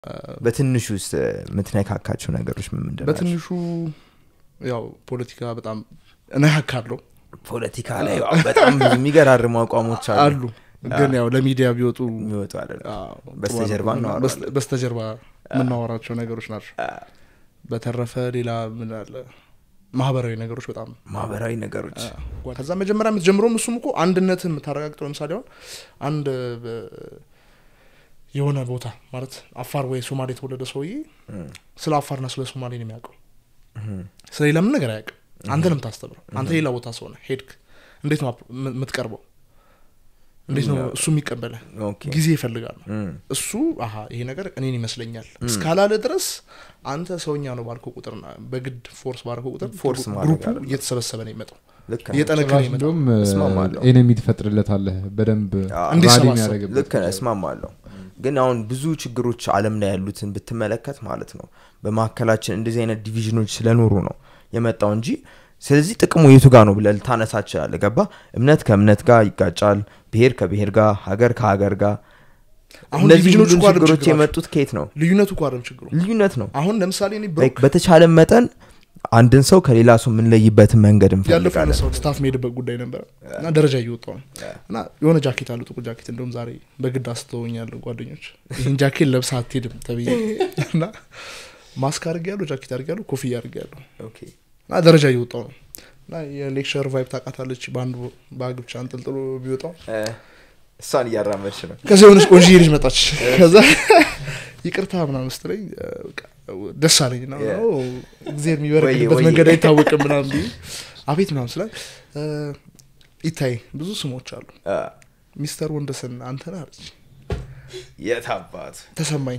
በትንሹ ውስጥ የምትነካካቸው ነገሮች ምን ምንድን ናቸው? በትንሹ ያው ፖለቲካ በጣም እነካካለሁ ፖለቲካ ላይ ያው በጣም ብዙ የሚገራርሙ አቋሞች አሉ አሉ ግን ያው ለሚዲያ ቢወጡ የሚወጡ አይደለም አዎ፣ በስተጀርባ ጥሩ ነው። እናወራዋለን። በስተ- በስተጀርባ የምናወራቸው ነገሮች ናቸው በተረፈ ሌላ ምን አለ ማህበራዊ ነገሮች በጣም ማህበራዊ ነገሮች አ፣ ከዛ መጀመሪያ የምትጀምረውም እሱም እኮ አንድነት የምታረጋግጠው ለምሳሌ አሁን አንድ በ- የሆነ ቦታ ማለት አፋር ወይ ሶማሌ የተወለደ ሰውዬ እም፣ ስለ አፋርና ስለ ሶማሌ ነው የሚያውቀው እም፣ ስለ ሌላ ምን ነገር አያውቅም አንተ ነው የምታስተምረው አንተ ሌላ ቦታ ሰው ነህ ሄድክ እንዴት ነው አፕ- የም- የምትቀርበው እንዴት ነው እሱ የሚቀበለ ኦኬ። ጊዜ ይፈልጋል እም፣ እሱ አሀ ይሄ ነገር እኔን ይመስለኛል እስካላለ ድረስ አንተ ሰውኛ ነው ባልከው ቁጥር በግድ ፎርስ ባልከው ቁጥር ፎርስ ማድረግ ግሩፑ አይደለም። እየተሰበሰበ ነው የሚመጣው ልክ ነህ። እየጠነከረ ጭራሽ ይመጣል እንደውም እስማማለሁ። ኤነሚ ትፈጥርለታለህ በደንብ አዎ። ራሊ እንዲሰባሰብ። የሚያደርግበት ልክ ነህ እስማማለሁ ግን አሁን ብዙ ችግሮች አለም ላይ ያሉትን ብትመለከት ማለት ነው በመካከላችን እንደዚህ አይነት ዲቪዥኖች ስለኖሩ ነው የመጣው እንጂ ስለዚህ ጥቅሙ የቱ ጋር ነው ብለህ ልታነሳ ትችላለህ ገባ እምነት ከእምነት ጋር ይጋጫል ብሄር ከብሄር ጋር ሀገር ከሀገር ጋር አሁን እነዚህ ዲቪዥኖች ሁሉ እኮ አይደለም ችግሮች ችግራቸው። የመጡት ከየት ነው ልዩነቱ እኮ አይደለም ችግሩ ልዩነት ነው አሁን ለምሳሌ እኔ Like ብሮክ በተቻለ መጠን አንድን ሰው ከሌላ ሰው የምንለይበትን መንገድ ያለፈው እንፈልጋለን ሰው ስታፍ መሄድበት ጉዳይ ነበረ እና ደረጃ እየወጣው ነው እና የሆነ ጃኬት አሉ ጥቁር ጃኬት እንደውም ዛሬ በግድ አስተውኛለሁ ጓደኞች ይህን ጃኬት ለብሳ አትሄድም ተብዬ እና ማስክ አድርግ ያለሁ ጃኬት አድርግ ያለሁ ኮፍያ አድርግ ያለሁ ኦኬ። እና ደረጃ እየወጣው ነው እና የሌክቸር ቫይብ ታውቃታለች በአንዱ ባግ ብቻ አንጠልጥሎ ቢወጣው እ፣ እሷን እያራመድሽ ነው ከዚ የሆነች ቆንጆዬ ልጅ መጣች ከዛ ይቅርታ ምናምን ስትለኝ እ፣ በቃ ደስ አለኝ ና Yeah. ጊዜ የሚበረግድበት ወዬ፣ መንገድ ወዬ። አይታወቅም ምናምን ብዬ አቤት ምናምን ስላ ይታይ ብዙ ስሞች አሉ እ፣ ሚስተር ወንደሰን አንተ ነህ አለች የት አባት ተሰማኝ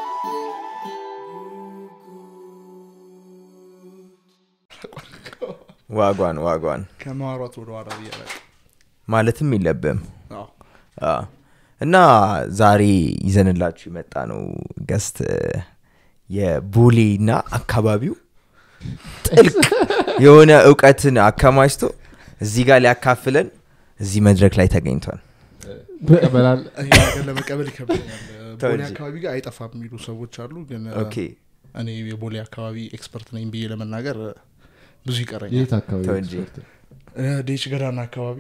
ዋጓን ዋጓን ከማሯት ወደ ኋላ ብያለ ማለትም የለብም አ፣ እና ዛሬ ይዘንላችሁ የመጣ ነው ገስት የቦሌ እና አካባቢው ጥልቅ የሆነ እውቀትን አከማችቶ እዚህ ጋር ሊያካፍለን እዚህ መድረክ ላይ ተገኝቷል ይቀበላል ይሄ ነገር ለመቀበል ይከብደኛል ተው ቦሌ እንጂ። አካባቢ ጋር አይጠፋም የሚሉ ሰዎች አሉ ግን እ፣ ኦኬ እኔ የቦሌ አካባቢ ኤክስፐርት ነኝ ብዬ ለመናገር እ፣ ብዙ ይቀረኛል የት አካባቢ ተው እንጂ። ኤክስፐርት? እ፣ ዴች ገዳና አካባቢ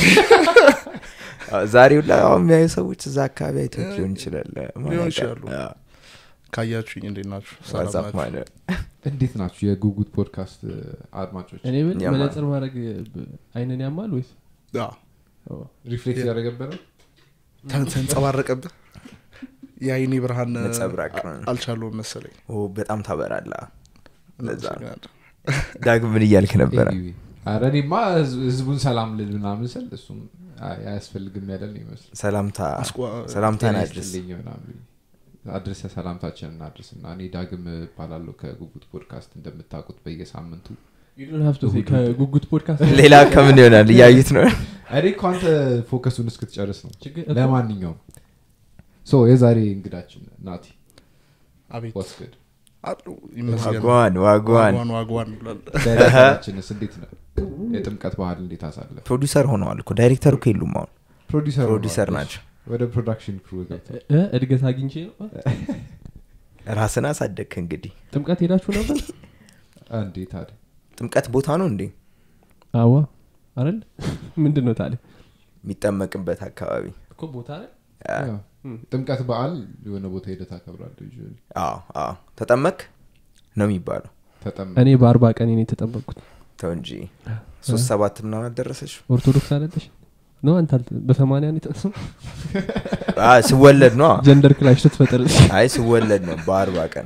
አ፣ ዛሬ ሁላ አሁን የሚያዩ ሰዎች እዛ አካባቢ አይቶት ሊሆን ይችላል ሊሆን ይችላሉ። ካያችሁኝ እንዴት ናችሁ ሰላም ዋትሳፕ ናችሁ? ማለት እንዴት ናችሁ የጉጉት ፖድካስት አድማጮች እኔ ብል ያማል። መነጽር ማድረግ አይንን ያማል ወይስ አዎ። ሪፍሌክት ያደረገበት ነው ተን- ተንጸባረቀብህ የአይኔ ብርሃን እ፣ ነጸብራቅ። አ- አልቻለውም መሰለኝ ኦ፣ በጣም ታበራላ ለዛ ነው። አመሰግናለሁ። ዳግም ምን እያልክ ነበረ Anyway፣ ኧረ እኔማ ህዝ- ህዝቡን ሰላም ልል ምናምን ስል እሱም አይ- አያስፈልግም ያለን ይመስል ሰላምታ አስቆ- ሰላምታን ጤና አድርስ ይስጥልኝ ምናምን አድርሰ ሰላምታችን እናድርስ እና እኔ ዳግም እባላለሁ ከጉጉት ፖድካስት እንደምታውቁት በየሳምንቱ You don't have to say ከጉጉት ፖድካስት ሌላ ከምን ይሆናል እያዩት ነው እኔ እኮ አንተ ፎከሱን እስክትጨርስ ነው ችግር ለማንኛውም ሶ የዛሬ እንግዳችን ናቲ አቤት ወስገድ አሉ ይመስገን ዋጓን ዋጓን ዋጓን ዋጓን ብሏል ዳይሬክተራችንስ እንዴት ነው የጥምቀት ባህል እንዴት አሳለፍ ፕሮዲሰር ሆነዋል እኮ ዳይሬክተር እኮ የሉም አሁን ፕሮዲሰር ፕሮዲሰር ሆነዋል። ናቸው ወደ ፕሮዳክሽን ክሩ ገብተዋል እ፣ እድገት አግኝቼ ነው ራስን አሳደግክ እንግዲህ ጥምቀት ሄዳችሁ ነበር እንዴ ታዲያ ጥምቀት ቦታ ነው እንዴ አዋ አይደል ምንድን ነው ታዲያ የሚጠመቅበት አካባቢ እኮ ቦታ አይደል አ፣ ያው ጥምቀት በዓል የሆነ ቦታ ሄደ ታከብራለ አዎ አዎ ተጠመክ ነው የሚባለው ተጠም እኔ በአርባ ቀን ነው የተጠመቅኩት ተው እንጂ ሶስት ሰባት ምናምን አልደረሰች ኦርቶዶክስ አይደለሽ ነው አንተ አልተ- በሰማንያ ነው የተጠመቅኩት? ስወለድ ነው ጀንደር ክላሽ ስትፈጥር አይ ስወለድ ነው በአርባ ቀን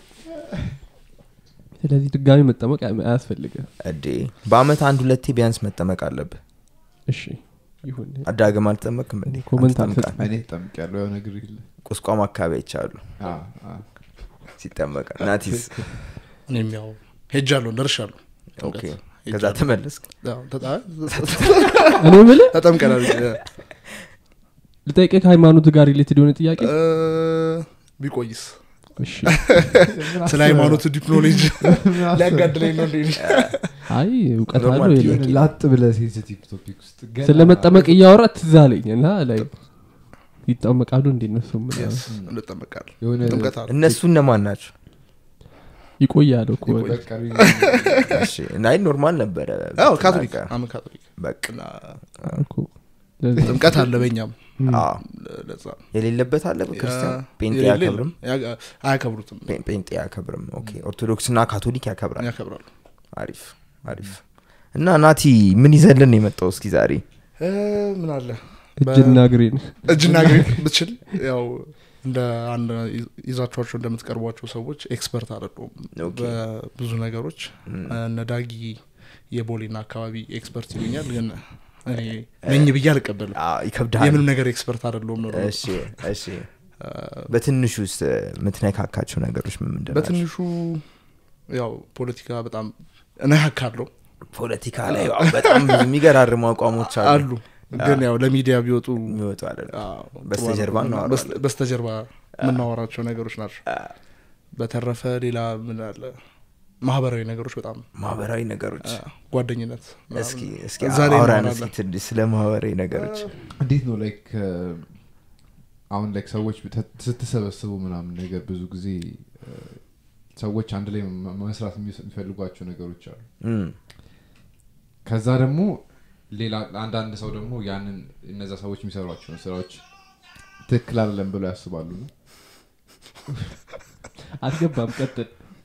ስለዚህ ድጋሚ መጠመቅ አያ- አያስፈልግም እዴ በአመት አንድ ሁለቴ ቢያንስ መጠመቅ አለብህ እሺ ይሁን አዳግም አልጠመቅም እንዴ ኮመንት አንተ ጠምቃል። እኔ ጠምቅ ያለው ያው ነገር የለ ቁስቋም አካባቢ አይቻሉ አ፣ አ። ሲጠመቅ ናቲስ እኔም ያው ሄጃለሁ ደርሻለሁ ኦኬ ጥምቀት ከዛ ሄጃለሁ። ተመለስክ ያው ተጣ- እኔ ምል ተጠምቀናል ልጠይቅ ከሃይማኖት ጋር ሪሌትድ የሆነ ጥያቄ እ፣ ቢቆይስ እሺ ስለ ሃይማኖት ዲፕ ኖሌጅ ምን አሰብህ? ሊያጋድለኝ ነው እንዴ አይ እውቀት ኖርማል አለው ጥያቄ። የለም። የሆነ ላጥ ብለ ሴንሲቲቭ ቶፒክ ውስጥ ገና- ስለመጠመቅ እያወራ ትዝ አለኝ እና ላይ ይጠመቃሉ እንዴ እነሱም Yes፣ እንጠመቃለን የሆነ ጥምቀት አለ እነሱ እነማን ናቸው ይቆያሉ እኮ ይቆያል። በቀሪ እሺ፣ ናይ ኖርማል ነበረ አዎ ካቶሊክ ብትናገር። አምን ካቶሊክ በቃ እና እኮ ለዛ- ጥምቀት አለ በእኛም አዎ። ለዛ የሌለበት አለ ክርስቲያን ያ- ጴንጤ የሌለ አያከብርም ያ- አያከብሩትም ጴ- ጴንጤ አያከብርም ኦኬ ኦርቶዶክስ እና ካቶሊክ ያከብራል ያከብራሉ አሪፍ አሪፍ እና ናቲ ምን ይዘልን የመጣው እስኪ ዛሬ እ፣ ምን አለ እጅና እግሬን እጅና እግሬ ብችል ያው እንደ አንድ ይዛችኋቸው እንደምትቀርቧቸው ሰዎች ኤክስፐርት አይደሉም ኦኬ። በብዙ ነገሮች እነ ዳጊ የቦሌና አካባቢ ኤክስፐርት ይሉኛል ግን እኔ ነኝ ብዬ አልቀበልም አዎ፣ ይከብዳል የምንም ነገር ኤክስፐርት አይደለሁም ነው እሺ እሺ በትንሹ ውስጥ የምትነካካቸው ነገሮች ምን ምንድን ናቸው? በትንሹ ያው ፖለቲካ በጣም እነካካለሁ ፖለቲካ ላይ ያው በጣም ብዙ የሚገራርሙ አቋሞች አሉ አሉ ግን ያው ለሚዲያ ቢወጡ የሚወጡ አይደለም አዎ፣ በስተጀርባ ጥሩ አይደለም። እናወራዋለን። በስተ- በስተጀርባ የምናወራቸው ነገሮች ናቸው በተረፈ ሌላ ምን አለ ማህበራዊ ነገሮች በጣም ማህበራዊ ነገሮች አ፣ ጓደኝነት ምናምን። እስኪ እስኪ እዛ ላይ አውራን እናወራለን። እስኪ ትንሽ ስለ ማህበራዊ ነገሮች እንዴት ነው ላይክ አሁን ላይክ ሰዎች ተ- ስትሰበስቡ ምናምን ነገር ብዙ ጊዜ እ፣ ሰዎች አንድ ላይ መ- መስራት የሚስ- የሚፈልጓቸው ነገሮች አሉ እም፣ ከዛ ደግሞ ሌላ አንዳንድ ሰው ደግሞ ያንን እነዛ ሰዎች የሚሰሯቸውን ስራዎች ትክክል አይደለም ብለው ያስባሉ ነው አትገባም ቀጥል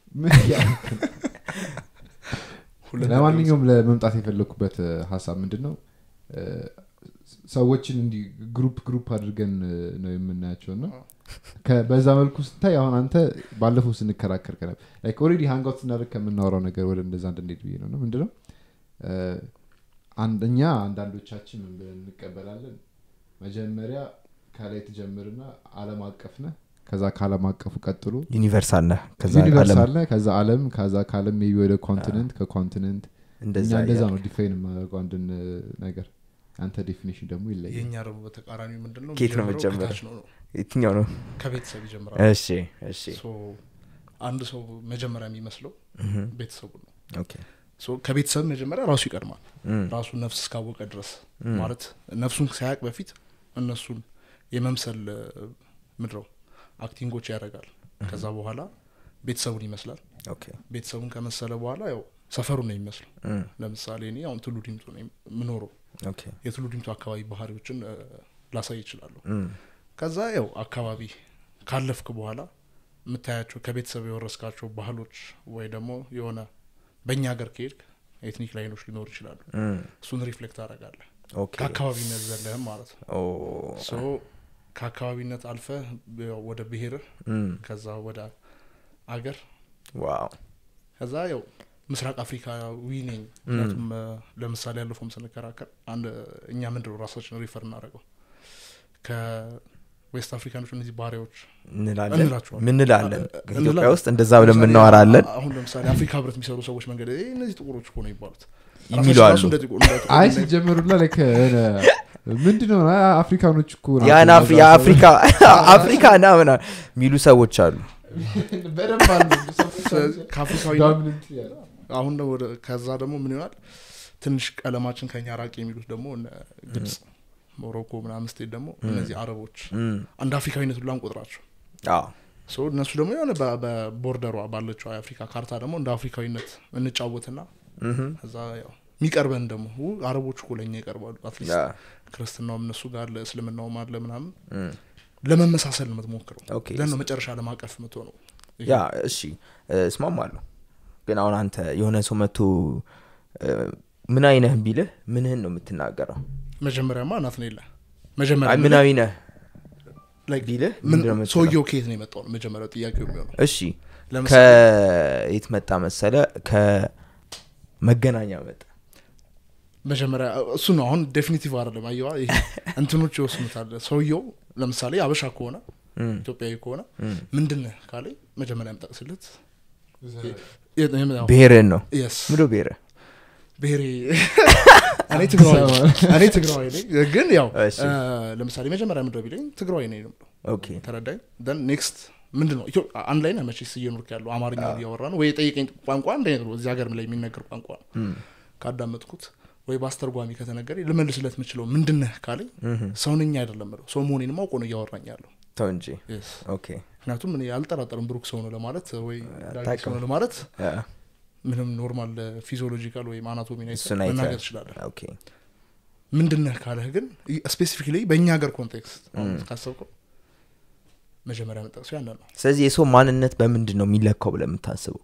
ሁለት ለማንኛውም ለመምጣት የፈለግኩበት እ፣ ሀሳብ ምንድን ነው እ፣ ሰዎችን እንዲህ ግሩፕ ግሩፕ አድርገን እ፣ ነው የምናያቸው እና ከ- በዛ መልኩ ስታይ አሁን አንተ ባለፈው ስንከራከር ከነበር ላይክ ኦልሬዲ ሃንጋውት ስናደርግ ከምናወራው ነገር ወደ እንደዛ እንድንሄድ ብዬ ነው ነው ምንድነው እ፣ አንደኛ አንዳንዶቻችን ምን ብለን እንቀበላለን መጀመሪያ ከላይ ትጀምርና አለም አቀፍ ነህ ከዛ ከአለም አቀፉ ቀጥሎ ዩኒቨርሳል ነህ ከዛ ዩኒቨርስ ዓለም አለ ከዛ አለም ከዛ ከአለም ሜቢ ወደ ኮንቲነንት ከኮንቲነንት እንደዛ እኛ እንደዛ እያለ። ነው ዲፋይን የማደርገው አንድን እ፣ ነገር አንተ ዴፊኒሽን ደግሞ ይለያል የእኛ ደግሞ በተቃራኒው ምንድን ነው ኬት ነው የሚጀምረው? የምትጀምረው? ከታች ነው ነው የትኛው ነው ከቤተሰብ ይጀምራል እሺ እሺ ሶ አንድ ሰው መጀመሪያ የሚመስለው እህም፣ ቤተሰቡ ነው ኦኬ ሶ ከቤተሰብ መጀመሪያ ራሱ ይቀድማል እም፣ ራሱ ነፍስ እስካወቀ ድረስ እም፣ ማለት ነፍሱን ሳያቅ በፊት እነሱን የመምሰል እ፣ ምድረው አክቲንጎች ያደርጋል ከዛ በኋላ ቤተሰቡን ይመስላል ኦኬ ቤተሰቡን ከመሰለ በኋላ ያው ሰፈሩን ነው የሚመስለው እም፣ ለምሳሌ እኔ አሁን ትሉ ዲምቱ ነው የምኖረው ኦኬ የትሉ ዲምቱ አካባቢ ባህሪዎችን እ፣ ላሳይ ይችላለሁ እም፣ ከዛ ያው አካባቢ ካለፍክ በኋላ የምታያቸው ከቤተሰብ የወረስካቸው ባህሎች ወይ ደግሞ የሆነ በእኛ ሀገር ከሄድክ ኤትኒክ ላይኖች ሊኖሩ ይችላሉ እም፣ እሱን ሪፍሌክት ታደርጋለህ ኦኬ ከአካባቢነት ዘለህም ማለት ነው ኦ፣ ሶ ከአካባቢነት አልፈ ወደ ብሄርህ እም፣ ከዛ ወደ አገር ዋው ከዛ ያው ምስራቅ አፍሪካዊ ነኝ ምክንያቱም እ፣ ለምሳሌ ያለፈውም ስንከራከር አንድ እኛ ምንድነው ራሳችን ሪፈር እናደረገው ከዌስት አፍሪካኖች እነዚህ ባሪያዎች እንላለን እንላቸዋለን። ምን እንላለን እ- እ- ኢትዮጵያ እንላለን። ውስጥ እንደዛ ብለን ለምሳሌ የምናወራለን አሁን ለምሳሌ አፍሪካ ህብረት የሚሰሩ ሰዎች መንገድ "ይሄ እነዚህ ጥቁሮች እኮ ነው ይባሉት የሚሉ ራሳቸው አሉ ራሱ እንደ ጥቁር- እንደ ጥቁር አይ እና- ሲጀመሩላ ላይክ ምንድነው አ- አፍሪካኖች እኮ ናቸው ያን አፍ- እነዛ የአፍሪካ አፍሪካ ና ምና የሚሉ ሰዎች አሉ ሰዎች። በደንብ አሉ ስለዚህ ከአፍሪካዊ ዶሚነንት ያለ አሁን ደግሞ ወደ ከዛ ደግሞ ምን ይሆናል ትንሽ ቀለማችን ከኛ ራቅ የሚሉት ደግሞ እነ ግብጽ ሞሮኮ ምናምን ስቴት ደግሞ እነዚህ አረቦች እም፣ አንድ አፍሪካዊነት ሁላ እንቆጥራቸው አዎ ሶ እነሱ ደግሞ የሆነ በ- በቦርደሯ ባለችው የአፍሪካ ካርታ ደግሞ እንደ አፍሪካዊነት እንጫወትና እህም፣ ከዛ ያው የሚቀርበን ደግሞ ው አረቦች እኮ ለእኛ ይቀርባሉ አትሊስት ያ፣ ክርስትናውም እነሱ ጋር አለ እስልምናውም አለ ምናምን እም፣ ለመመሳሰል ነው የምትሞክረው ኦኬ ለን ነው መጨረሻ ለማቀፍ የምትሆነው ያ እሺ እ፣ እስማማለሁ ግን አሁን አንተ የሆነ ሰው መጥቶ እ፣ ምን አይነህ ቢልህ ምንህን ነው የምትናገረው መጀመሪያማ እናት ነው የለ አይ መጀመሪያ ምናዊ ነህ like ቢልህ ምን- ምንድን ነው የምትለው? ሰውየው ከየት ነው የመጣው ነው መጀመሪያው ጥያቄው የሚሆነው እሺ ለምሳሌ ከየት መጣ መሰለ ከመገናኛ መጣ መጀመሪያ እሱ ነው አሁን ዴፊኒቲቭ አይደለም አየዋ ይሄ እንትኖች ይወስኑታል ሰውየው ለምሳሌ አበሻ ከሆነ እም፣ ኢትዮጵያዊ ከሆነ እም። ምንድን ነህ ካለኝ መጀመሪያ የምጠቅስለት ብሔርህን ነው የስ ምዶ ብሔርህ ብሔሬ እኔ ትግራዋይ ነኝ። እኔ ትግራዋይ ነኝ ግን ያው እሺ። እ፣ ለምሳሌ መጀመሪያ ምድረ ቢለኝ ትግራዋይ ነኝ ነው የምለው። ኦኬ ተረዳኝ ን ኔክስት ምንድን ነው ኢትዮ- አንድ ላይ ነህ መቼስ እየኖርክ ያለው አማርኛ እያወራ ነው ወይ የጠየቀኝ ቋንቋ አንድ አይነት ነው እዚህ ሀገር ላይ የሚነገር ቋንቋ ነው እም፣ ካዳመጥኩት ወይ በአስተርጓሚ ከተነገረ ልመልስለት የምችለው ምንድነህ ካለኝ ሰው ነኝ አይደለም ምለው ሰው መሆኔንም አውቆ ነው እያወራኝ ያለው ተው እንጂ Yes። ኦኬ ምክንያቱም እኔ አልጠራጠርም ብሩክ ሰው ነው ለማለት ወይ ዳጊ አታውቅም። ሰው ነው ለማለት ያ፣ ምንም ኖርማል ፊዚዮሎጂካል ወይም አናቶሚ እሱን አይተህ- መናገር ትችላለህ ኦኬ ምንድነህ ካለህ ግን ስፔሲፊክሊ በእኛ ሀገር ኮንቴክስት አሁን ካሰብከው መጀመሪያ መጠቅሱ ያንን ነው ስለዚህ የሰው ማንነት በምንድን ነው የሚለካው ብለህ የምታስበው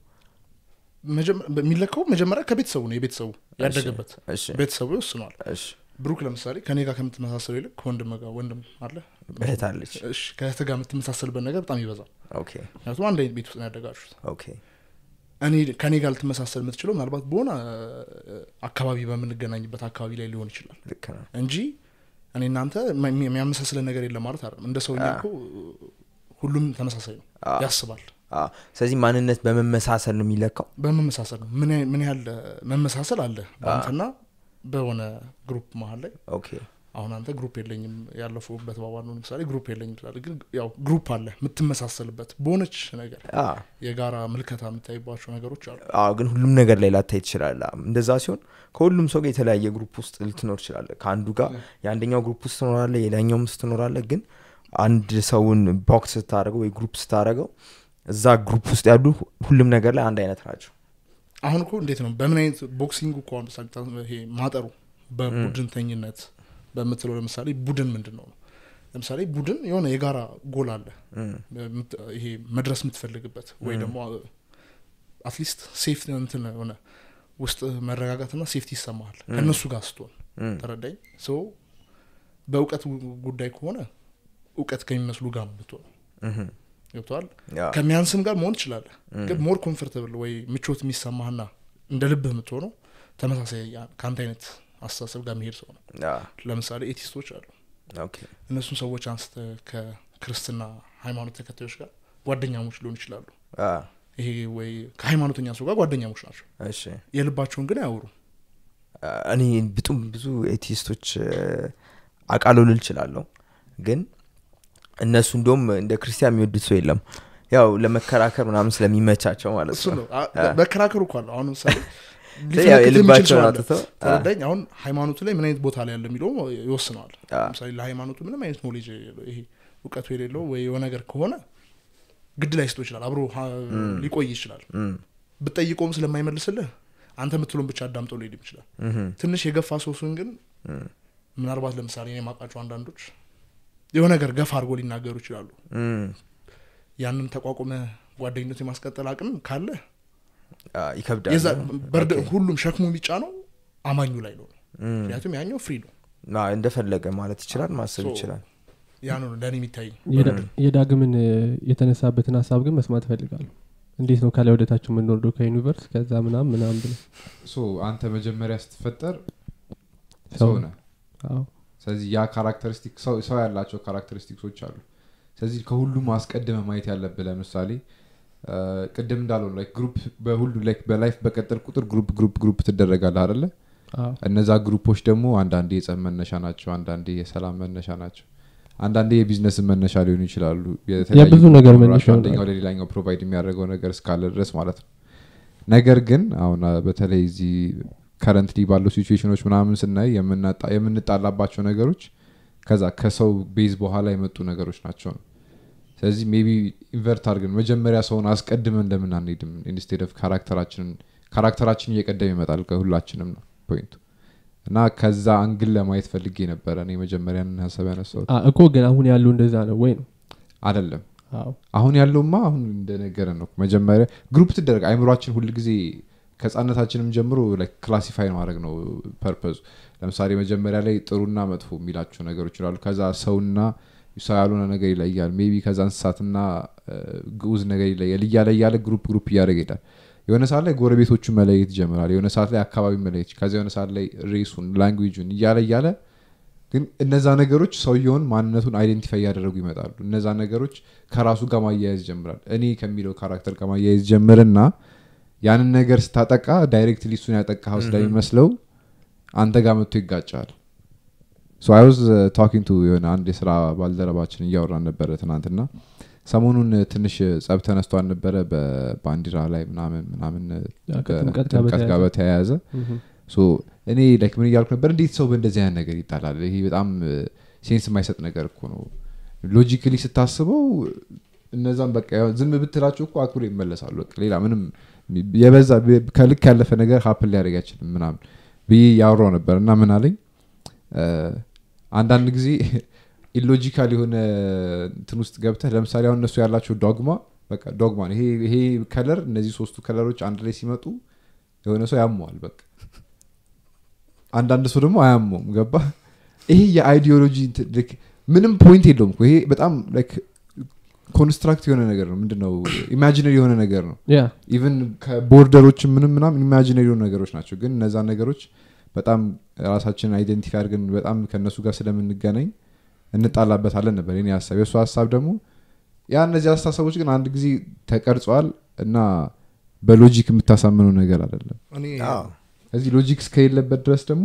መጀመ- የሚለካው መጀመሪያ ከቤተሰቡ ነው የቤተሰቡ ያደገበት እሺ ቤተሰቡ ይወስነዋል እሺ ብሩክ ለምሳሌ ከኔ ጋር ከምትመሳሰለው ይልቅ ከወንድም ጋር ወንድም አለ እህት አለች እሺ ከእህት ጋር የምትመሳሰልበት ነገር በጣም ይበዛል ኦኬ ምክንያቱም አንድ አይነት ቤት ውስጥ ነው ያደጋችሁት ኦኬ እኔ ከኔ ጋር ልትመሳሰል የምትችለው ምናልባት በሆነ እ፣ አካባቢ በምንገናኝበት አካባቢ ላይ ሊሆን ይችላል ልክ ነው እንጂ እኔ እናንተ የሚ- የሚያመሳስለን ነገር የለም ማለት አይደለም እንደ ሰውኛ እኮ ሁሉም ተመሳሳይ ነው አ። ያስባል አዎ። ስለዚህ ማንነት በመመሳሰል ነው የሚለካው በመመሳሰል ነው ምን ያህል- ምን ያህል እ፣ መመሳሰል አለ በአንተና በሆነ ግሩፕ መሀል ላይ ኦኬ አሁን አንተ ግሩፕ የለኝም ያለፉበት ባባል ነው ለምሳሌ ግሩፕ የለኝም ትላለ ግን ያው ግሩፕ አለ የምትመሳሰልበት በሆነች ነገር አዎ። የጋራ ምልከታ የምታይባቸው ነገሮች አሉ አዎ ግን ሁሉም ነገር ላይ ላታይ ትችላለ እንደዛ ሲሆን ከሁሉም ሰው ጋር የተለያየ ግሩፕ ውስጥ ልትኖር ትችላለ ከአንዱ ጋር የአንደኛው ግሩፕ ውስጥ ትኖራለ የላኛውም ውስጥ ትኖራለ ግን አንድ ሰውን ቦክስ ስታደረገው ወይ ግሩፕ ስታደረገው እዛ ግሩፕ ውስጥ ያሉ ሁሉም ነገር ላይ አንድ አይነት ናቸው አሁን እኮ እንዴት ነው በምን አይነት ቦክሲንግ እኮ አሁን ለምሳሌ ታ- ይሄ ማጠሩ በቡድንተኝነት በምትለው ለምሳሌ ቡድን ምንድን ነው ነው ለምሳሌ ቡድን የሆነ የጋራ ጎል አለ እም፣ በምት- ይሄ መድረስ የምትፈልግበት ወይ ደግሞ አትሊስት ሴፍ እንትን ሆነ ውስጥ መረጋጋትና ሴፍቲ ይሰማሃል ከእነሱ ጋር ስትሆን እም፣ ተረዳኝ ሶ በእውቀት ጉ- ጉዳይ ከሆነ እውቀት ከሚመስሉ ጋር ነው የምትሆነው እም፣ ገብተዋል ያ፣ ከሚያንስም ጋር መሆን ትችላለህ ግን ሞር ኮምፎርታብል ወይ ምቾት የሚሰማህና እንደ ልብህ የምትሆነው ተመሳሳይ ያ- ከአንተ አይነት አስተሳሰብ ጋር የሚሄድ ሰው ነው ያ፣ ለምሳሌ ኤቲስቶች አሉ ኦኬ፣ እነሱን ሰዎች አንስተ ከክርስትና ሃይማኖት ተከታዮች ጋር ጓደኛሞች ሊሆኑ ይችላሉ ያ፣ ይሄ ወይ ከሃይማኖተኛ ሰው ጋር ጓደኛሞች ናቸው እሺ የልባቸውን ግን አያወሩ እኔ ብጡም ብዙ ኤቲስቶች አቃለው ልል እችላለሁ ግን እነሱ እንደውም እንደ ክርስቲያን የሚወዱት ሰው የለም ያው ለመከራከር ምናምን ስለሚመቻቸው ማለት እሱ ነው ነው አ- መከራከሩ እኮ አለ አሁን ምሳሌ ስለዚህ ያው ሊፈነክት የሚችል የልባቸውን ሰው አለ። አውጥተው ተረዳኝ አሁን ሃይማኖቱ ላይ ምን አይነት ቦታ ላይ ያለ የሚለው ይወስነዋል አ፣ ለምሳሌ ለሃይማኖቱ ምንም አይነት ኖሌጅ የሌለው ይሄ እውቀቱ የሌለው ወይ የሆነ ነገር ከሆነ ግድ ላይ ስቶ ይችላል አብሮ ሀ- ሊቆይ ይችላል እም፣ ብጠይቀውም ስለማይመልስልህ አንተ የምትለውን ብቻ አዳምጠው ሊሄድ ይችላል እም፣ ትንሽ የገፋ ሰው ሲሆን ግን እም፣ ምናልባት ለምሳሌ እኔ የማውቃቸው አንዳንዶች የሆነ ነገር ገፋ አድርጎ ሊናገሩ ይችላሉ እም፣ ያንን ተቋቁመ ጓደኝነት የማስቀጠል አቅም ካለ አ፣ ይከብዳል የዛ በርድ ኦኬ። ሁሉም ሸክሙ የሚጫነው አማኙ ላይ ነው እም፣ ምክንያቱም ያኛው ፍሪ ነው አ፣ እንደፈለገ ማለት ይችላል ማሰብ ሶ- ይችላል ያ ነው ለእኔ የሚታይኝ የዳ- የዳግምን እ፣ የተነሳበትን ሀሳብ ግን መስማት እፈልጋለሁ እንዴት ነው ከላይ ወደታችሁ የምንወርደው ከዩኒቨርስ ከዛ ምናም ምናም ብለ ሶ አንተ መጀመሪያ ስትፈጠር ሰው ሰው ነህ አዎ ስለዚህ ያ ካራክተሪስቲክ ሰው ሰው ያላቸው ካራክተሪስቲክሶች አሉ ስለዚህ ከሁሉም አስቀድመ ማየት ያለብህ ለምሳሌ አ፣ ቅድም እንዳለው ላይክ ግሩፕ በሁሉ ላይክ በላይፍ በቀጠል ቁጥር ግሩፕ ግሩፕ ግሩፕ ትደረጋለህ አደለ አዎ እነዛ ግሩፖች ደግሞ አንዳንዴ የጸብ መነሻ ናቸው አንዳንዴ የሰላም መነሻ ናቸው አንዳንዴ የቢዝነስ መነሻ ሊሆኑ ይችላሉ የተለያዩ የብዙ ነገር ግሩፖች መነሻ አንደኛው ይሆናሉ። ለሌላኛው ፕሮቫይድ የሚያደርገው ነገር እስካለ ድረስ ማለት ነው ነገር ግን አሁን አ፣ በተለይ እዚህ ከረንትሊ ባሉ ሲቹዌሽኖች ምናምን ስናይ የምናጣ- የምንጣላባቸው ነገሮች ከዛ ከሰው ቤዝ በኋላ የመጡ ነገሮች ናቸው ነው ስለዚህ ሜቢ ኢንቨርት አድርገን መጀመሪያ ሰውን አስቀድመን ለምን አንሄድም ኢንስቴድ ኦፍ ካራክተራችንን ካራክተራችን እየቀደም ይመጣል ከሁላችንም ነው ፖይንቱ እና ከዛ አንግል ለማየት ፈልጌ ነበረ እኔ መጀመሪያን ሀሳብ ያነሳሁት አ፣ እኮ ግን አሁን ያለው እንደዛ ነው ወይ ነው አደለም አዎ አሁን ያለውማ አሁን እንደነገረ ነው መጀመሪያ ግሩፕ ትደረግ አይምሯችን ሁል ጊዜ ከህጻነታችንም ጀምሮ ክላሲፋይ ማድረግ ነው ፐርፐዙ ለምሳሌ መጀመሪያ ላይ ጥሩና መጥፎ የሚላቸው ነገሮች ይላሉ ከዛ ሰውና ሰው ያልሆነ ነገር ይለያል ሜቢ ከዛ እንስሳትና እ፣ ግዑዝ ነገር ይለያል እያለ እያለ ግሩፕ ግሩፕ እያደረገ ይሄዳል የሆነ ሰዓት ላይ ጎረቤቶቹ መለየት ይጀምራል የሆነ ሰዓት ላይ አካባቢ መለየት ከዚ የሆነ ሰዓት ላይ ሬሱን ላንጉጁን እያለ እያለ ግን እነዛ ነገሮች ሰውየውን ማንነቱን አይዴንቲፋይ እያደረጉ ይመጣሉ እነዛ ነገሮች ከራሱ ጋር ማያያዝ ይጀምራል እኔ ከሚለው ካራክተር ጋር ማያያዝ ጀምርና ያንን ነገር ስታጠቃ ዳይሬክትሊ እሱን ያጠቃኸው ስለሚመስለው አንተ ጋር መጥቶ ይጋጫል ሶ አይ ዋዝ ታኪንግ ቱ የሆነ አንድ የስራ ባልደረባችን እያወራን ነበረ ትናንትና ሰሞኑን ትንሽ ጸብ ተነስቶ አልነበረ በባንዲራ ላይ ምናምን ምናምን ያ ከጥምቀት ጋር ከጥምቀት ጋር በተያያዘ። በተያያዘ ምሁም። ሶ እኔ ላይክ ምን እያልኩ ነበር እንዴት ሰው በእንደዚህ አይነት ነገር ይጣላል ይሄ በጣም ሴንስ የማይሰጥ ነገር እኮ ነው ሎጂካሊ ስታስበው እነዛም በቃ ያው ዝም ብትላቸው እኮ አክብሮ ይመለሳሉ በቃ ሌላ ምንም የበዛ ከልክ ያለፈ ነገር ሀፕን ሊያደርግ አይችልም ምናምን ብዬ ያወራው ነበር እና ምን አለኝ እ፣ አንዳንድ ጊዜ ኢሎጂካል የሆነ እንትን ውስጥ ገብተህ ለምሳሌ አሁን እነሱ ያላቸው ዶግማ በቃ ዶግማ ነው ይሄ ይሄ ከለር እነዚህ ሶስቱ ከለሮች አንድ ላይ ሲመጡ የሆነ ሰው ያመዋል በቃ አንዳንድ ሰው ደግሞ አያመውም ገባ ይሄ የአይዲዮሎጂ እንትን ልክ ምንም ፖይንት የለውም እኮ ይሄ በጣም ላይክ ኮንስትራክት የሆነ ነገር ነው ምንድነው ኢማጂነሪ የሆነ ነገር ነው ያ ኢቨን ከቦርደሮች ምንም ምናም ኢማጂነሪ የሆኑ ነገሮች ናቸው ግን እነዛ ነገሮች በጣም ራሳችንን አይደንቲፋይ አድርገን በጣም ከእነሱ ጋር ስለምንገናኝ እንጣላበታለን ነበር የኔ ሀሳብ የእሱ ሀሳብ ደግሞ ያ እነዚህ አስተሳሰቦች ግን አንድ ጊዜ ተቀርጸዋል እና በሎጂክ የምታሳምነው ነገር አይደለም እኔ አዎ። እዚህ ሎጂክ እስከሌለበት ድረስ ደግሞ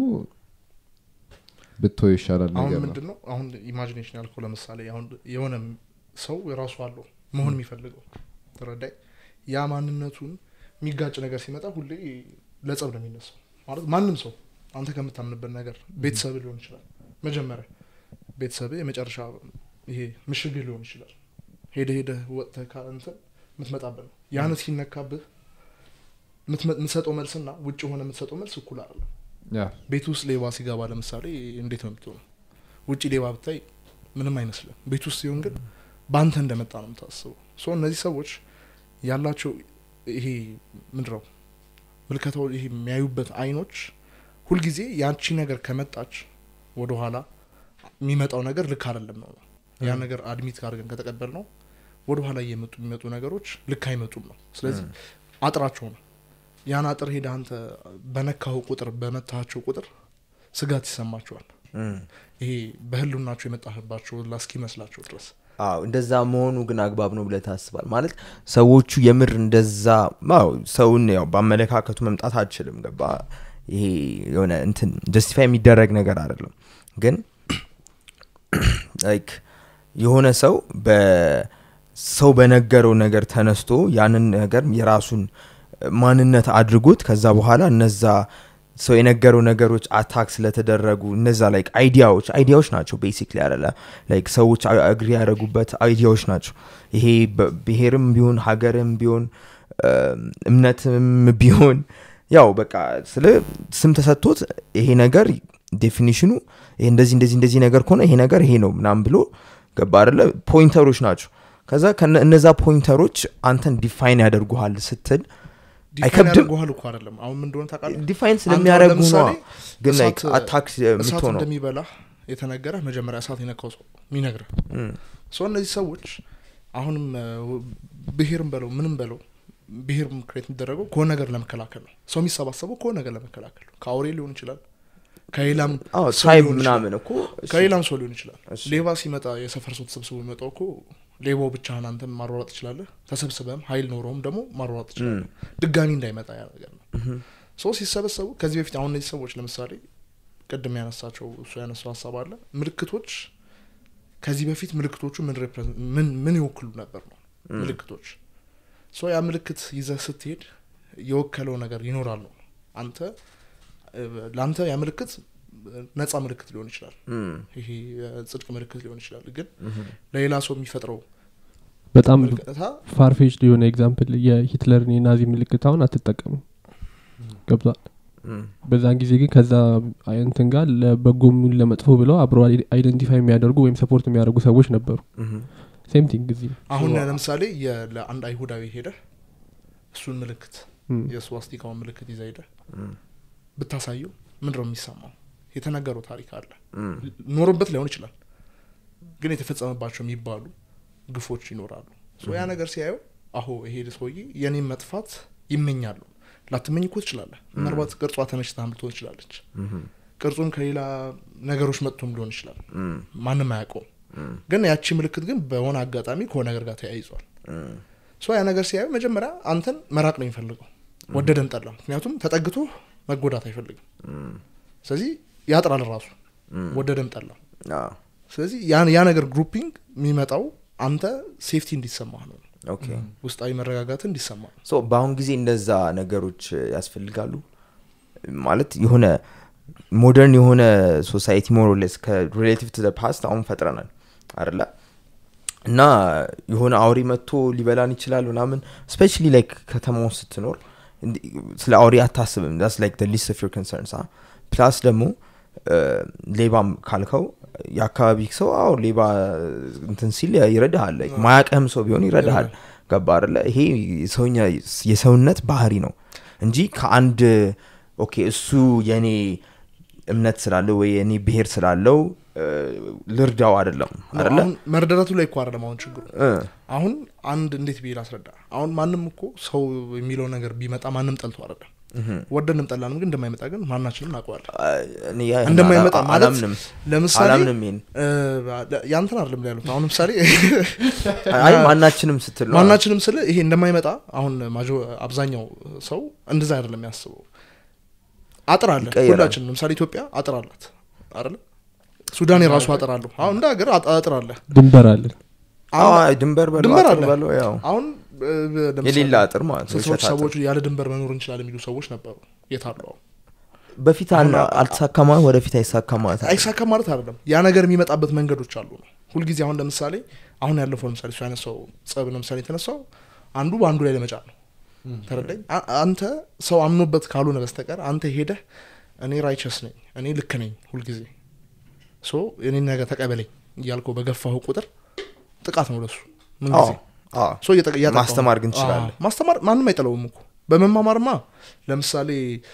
ብቶ ይሻላል አሁን ነገር ነው ምንድን ነው አሁን ኢማጂኔሽን ያልከው ለምሳሌ አሁን የሆነ ሰው የራሱ አለው መሆን የሚፈልገው ተረዳይ ያ ማንነቱን የሚጋጭ ነገር ሲመጣ ሁሌ ለጸብ ነው የሚነሳው ማለት ማንም ሰው አንተ ከምታምንበት ነገር ቤተሰብ ሊሆን ይችላል መጀመሪያ ቤተሰብ የመጨረሻ ይሄ ምሽግ ሊሆን ይችላል ሄደ ሄደ ወጥተህ ከእንትን የምትመጣበት ነው ያን ሲነካብህ የምትመ- የምትሰጠው መልስና ውጭ የሆነ የምትሰጠው መልስ እኩል አይደለም ያ ቤት ውስጥ ሌባ ሲገባ ለምሳሌ እንዴት ነው የምትሆነው ውጭ ሌባ ብታይ ምንም አይመስልም ቤት ውስጥ ሲሆን ግን በአንተ እንደመጣ ነው የምታስበው ሶ እነዚህ ሰዎች ያላቸው ይሄ ምንድነው ምልከታው ይሄ የሚያዩበት አይኖች ሁልጊዜ ያቺ ነገር ከመጣች ወደኋላ የሚመጣው ነገር ልክ አይደለም ነው ያ ነገር አድሚት አድርገን ከተቀበል ነው ወደኋላ እየመጡ የሚመጡ ነገሮች ልክ አይመጡም ነው ስለዚህ አጥራቸው ነው ያን አጥር ሄደ አንተ በነካው ቁጥር በመታቸው ቁጥር ስጋት ይሰማቸዋል እም። ይሄ በህልውናቸው የመጣህባቸው ላስኪመስላቸው ድረስ አዎ እንደዛ መሆኑ ግን አግባብ ነው ብለህ ታስባል ማለት ሰዎቹ የምር እንደዛ አዎ ሰውን ያው በአመለካከቱ መምጣት አልችልም ገባ ይሄ የሆነ እንትን ጀስቲፋይ የሚደረግ ነገር አይደለም ግን ላይክ የሆነ ሰው በሰው በነገረው ነገር ተነስቶ ያንን ነገር የራሱን ማንነት አድርጎት ከዛ በኋላ እነዛ ሰው የነገረው ነገሮች አታክ ስለተደረጉ እነዛ ላይክ አይዲያዎች አይዲያዎች ናቸው ቤሲክሊ አለ ላይክ ሰዎች አግሪ ያደረጉበት አይዲያዎች ናቸው ይሄ በ- ብሔርም ቢሆን ሀገርም ቢሆን እም፣ እምነትም ቢሆን ያው በቃ ስለ ስም ተሰጥቶት ይሄ ነገር ዴፊኒሽኑ ይሄ እንደዚህ እንደዚህ እንደዚህ ነገር ከሆነ ይሄ ነገር ይሄ ነው ምናምን ብሎ ገባ አደለ ፖይንተሮች ናቸው ከዛ ከነ- እነዛ ፖይንተሮች አንተን ዲፋይን ያደርጉሃል ስትል ዲፋይን አይከብድም? ያደርጉሃል እኮ አይደለም አሁን ምን እንደሆነ ታውቃለህ ዲፋይን አንተ ስለሚያደርጉ ነው ለምሳሌ ግን ላይክ እሳት- አታክ እሳት የምትሆነው እንደሚበላህ የተነገረ መጀመሪያ እሳት የነካው ሰው የሚነግርህ እም፣ ሶ እነዚህ ሰዎች አሁንም እ፣ ብሔርም በለው ምንም በለው ብሔር ክሬት የሚደረገው ከሆነ ነገር ለመከላከል ነው ሰው የሚሰባሰበው ከሆነ ነገር ለመከላከል ነው ከአውሬ ሊሆን ይችላል ከሌላም አዎ ሰው ትራይብ ሊሆን ይችላል። ምናምን እኮ እሺ፣ ከሌላም ሰው ሊሆን ይችላል እሺ። ሌባ ሲመጣ የሰፈር ሰው ተሰብስቦ የሚመጣው እኮ ሌባው ብቻህን አንተን ማሯሯጥ ትችላለህ ተሰብስበም ሀይል ኖረውም ደግሞ ማሯሯጥ ትችላለህ ድጋሚ እንዳይመጣ ያ ነገር ነው ሰው ሲሰበሰቡ ከዚህ በፊት አሁን እነዚህ ሰዎች ለምሳሌ ቅድም ያነሳቸው እሱ ያነሳው ሀሳብ አለ ምልክቶች ከዚህ በፊት ምልክቶቹ ምን represent- ምን ምን ይወክሉ ነበር ነው ምልክቶች ሶ ያ ምልክት ይዘህ ስትሄድ የወከለው ነገር ይኖራል ነው አንተ እ፣ ለአንተ ያ ምልክት እ፣ ነጻ ምልክት ሊሆን ይችላል እም፣ ይሄ የጽድቅ ምልክት ሊሆን ይችላል ግን ለሌላ ሰው የሚፈጥረው በጣም ምልክታ ፋርፌች የሆነ ኤግዛምፕል የሂትለርን የናዚ ምልክት አሁን አትጠቀሙም ገብቷል እም፣ በዛን ጊዜ ግን ከዛ እንትን ጋር ለበጎም ይሁን ለመጥፎ ብለው አብሮ አይደንቲፋይ የሚያደርጉ ወይም ሰፖርት የሚያደርጉ ሰዎች ነበሩ እም፣ ሴም ቲንግ እዚህ አሁን ሶ- ለምሳሌ የ- ለአንድ አይሁዳዊ ሄደ እሱን ምልክት እም፣ የስዋስቲካውን ምልክት ይዘ ሄደ እም፣ ብታሳየው ምንድነው የሚሰማው የተነገረው ታሪክ አለ እም፣ ኖሮበት ላይሆን ይችላል ግን የተፈጸመባቸው የሚባሉ ግፎች ይኖራሉ ሶ ያ ነገር ሲያየው አሁ ይሄ ሰውዬ የኔም መጥፋት ይመኛሉ ላትመኝ እኮ ትችላለህ ምናልባት ቅርጿ ተመችታም ልትሆን ትችላለች እም፣ ቅርጹም ከሌላ ነገሮች መጥቶም ሊሆን ይችላል እም፣ ማንም አያውቀውም እም፣ ግን ያቺ ምልክት ግን በሆነ አጋጣሚ ከሆነ ነገር ጋር ተያይዟል እም፣ ሶ ያ ነገር ሲያዩ መጀመሪያ አንተን መራቅ ነው የሚፈልገው ወደደም ጠላ ምክንያቱም ተጠግቶ መጎዳት አይፈልግም እም፣ ስለዚህ ያጥራል ራሱ እም፣ ወደደም ጠላ አዎ፣ ስለዚህ ያ ያ ነገር ግሩፒንግ የሚመጣው አንተ ሴፍቲ እንዲሰማህ ነው ኦኬ ውስጣዊ መረጋጋት እንዲሰማ ነው ሶ በአሁን ጊዜ እንደዛ ነገሮች ያስፈልጋሉ ማለት የሆነ ሞደርን የሆነ ሶሳይቲ ሞሮሌስ ከሪሌቲቭ ቱ ፓስት አሁን ፈጥረናል አደለ እና የሆነ አውሬ መጥቶ ሊበላን ይችላል ምናምን ስፔሻሊ ላይክ ከተማ ውስጥ ስትኖር እንዲ- ስለ አውሬ አታስብም ዳስ ላይክ ሊስት ኦፍ ዮር ኮንሰርንስ ፕላስ ደግሞ እ፣ ሌባም ካልከው የአካባቢ ሰው አዎ ሌባ እንትን ሲል ይረዳሃል Like ማያቀህም ሰው ቢሆን ይረዳሃል ገባ አይደለ ይሄ የሰውኛ- የሰውነት ባህሪ ነው እንጂ ከአንድ ኦኬ እሱ የኔ እምነት ስላለው ወይ የኔ ብሄር ስላለው እ፣ ልርዳው አይደለም አይደለ አሁን መርደረቱ ላይ እኮ አይደለም አሁን ችግሩ እ፣ አሁን አንድ እንዴት ብዬ ላስረዳ አሁን ማንም እኮ ሰው የሚለው ነገር ቢመጣ ማንም ጠልቶ አይደለም ወደንም ጠላንም ግን እንደማይመጣ ግን ማናችንም እናውቀዋለን እኔ ያ- እንደማይመጣ አላ- ማለት አላምንም ለምሳሌ አላምንም ይሄን እ፣ ያንተን አይደለም ላይ ያሉት አሁን ለምሳሌ አይ ማናችንም ስትል ነው። ማናችንም ስለ ይሄ እንደማይመጣ አሁን ማጆ አብዛኛው ሰው እንደዛ አይደለም ያስበው አጥር አለ ይቀየራል። ሁላችንም ለምሳሌ ኢትዮጵያ አጥር አላት አይደለ ሱዳን የራሱ አጥር አለው አሁን እንደ ሀገር አጥ- አጥር አለ ድንበር አለን አዎ፣ አሁን ድንበር በለው ድንበር አጥር አለ በለው ያው አሁን እ፣ ለምሳሌ የሌላ አጥር ማለት ነው ስልሳዎች የሸት አጥር። ሰዎች ያለ ድንበር መኖር እንችላለን የሚሉ ሰዎች ነበሩ የታሉ አሁን በፊት አል- አልተሳካማ ወደፊት አይሳካማ አይሳካም ማለት አይደለም ያ ነገር የሚመጣበት መንገዶች አሉ ነው ሁልጊዜ አሁን ለምሳሌ አሁን ያለፈው ለምሳሌ እሱ ያነሳው ጸብ ለምሳሌ የተነሳው አንዱ በአንዱ ላይ ለመጫን ነው ተረዳኝ አ- አንተ ሰው አምኖበት ካልሆነ በስተቀር አንተ ሄደህ እኔ ራይቸስ ነኝ እኔ ልክ ነኝ ሁልጊዜ ሶ እኔ ነገር ተቀበለኝ እያልከው በገፋሁ ቁጥር ጥቃት ነው ለሱ ምን ጊዜ ሶ እየጠ- እያጠቃው ነው። ማስተማር ግን ትችላለህ። አዎ፣ ማስተማር ማንም አይጠለውም እኮ በመማማርማ ለምሳሌ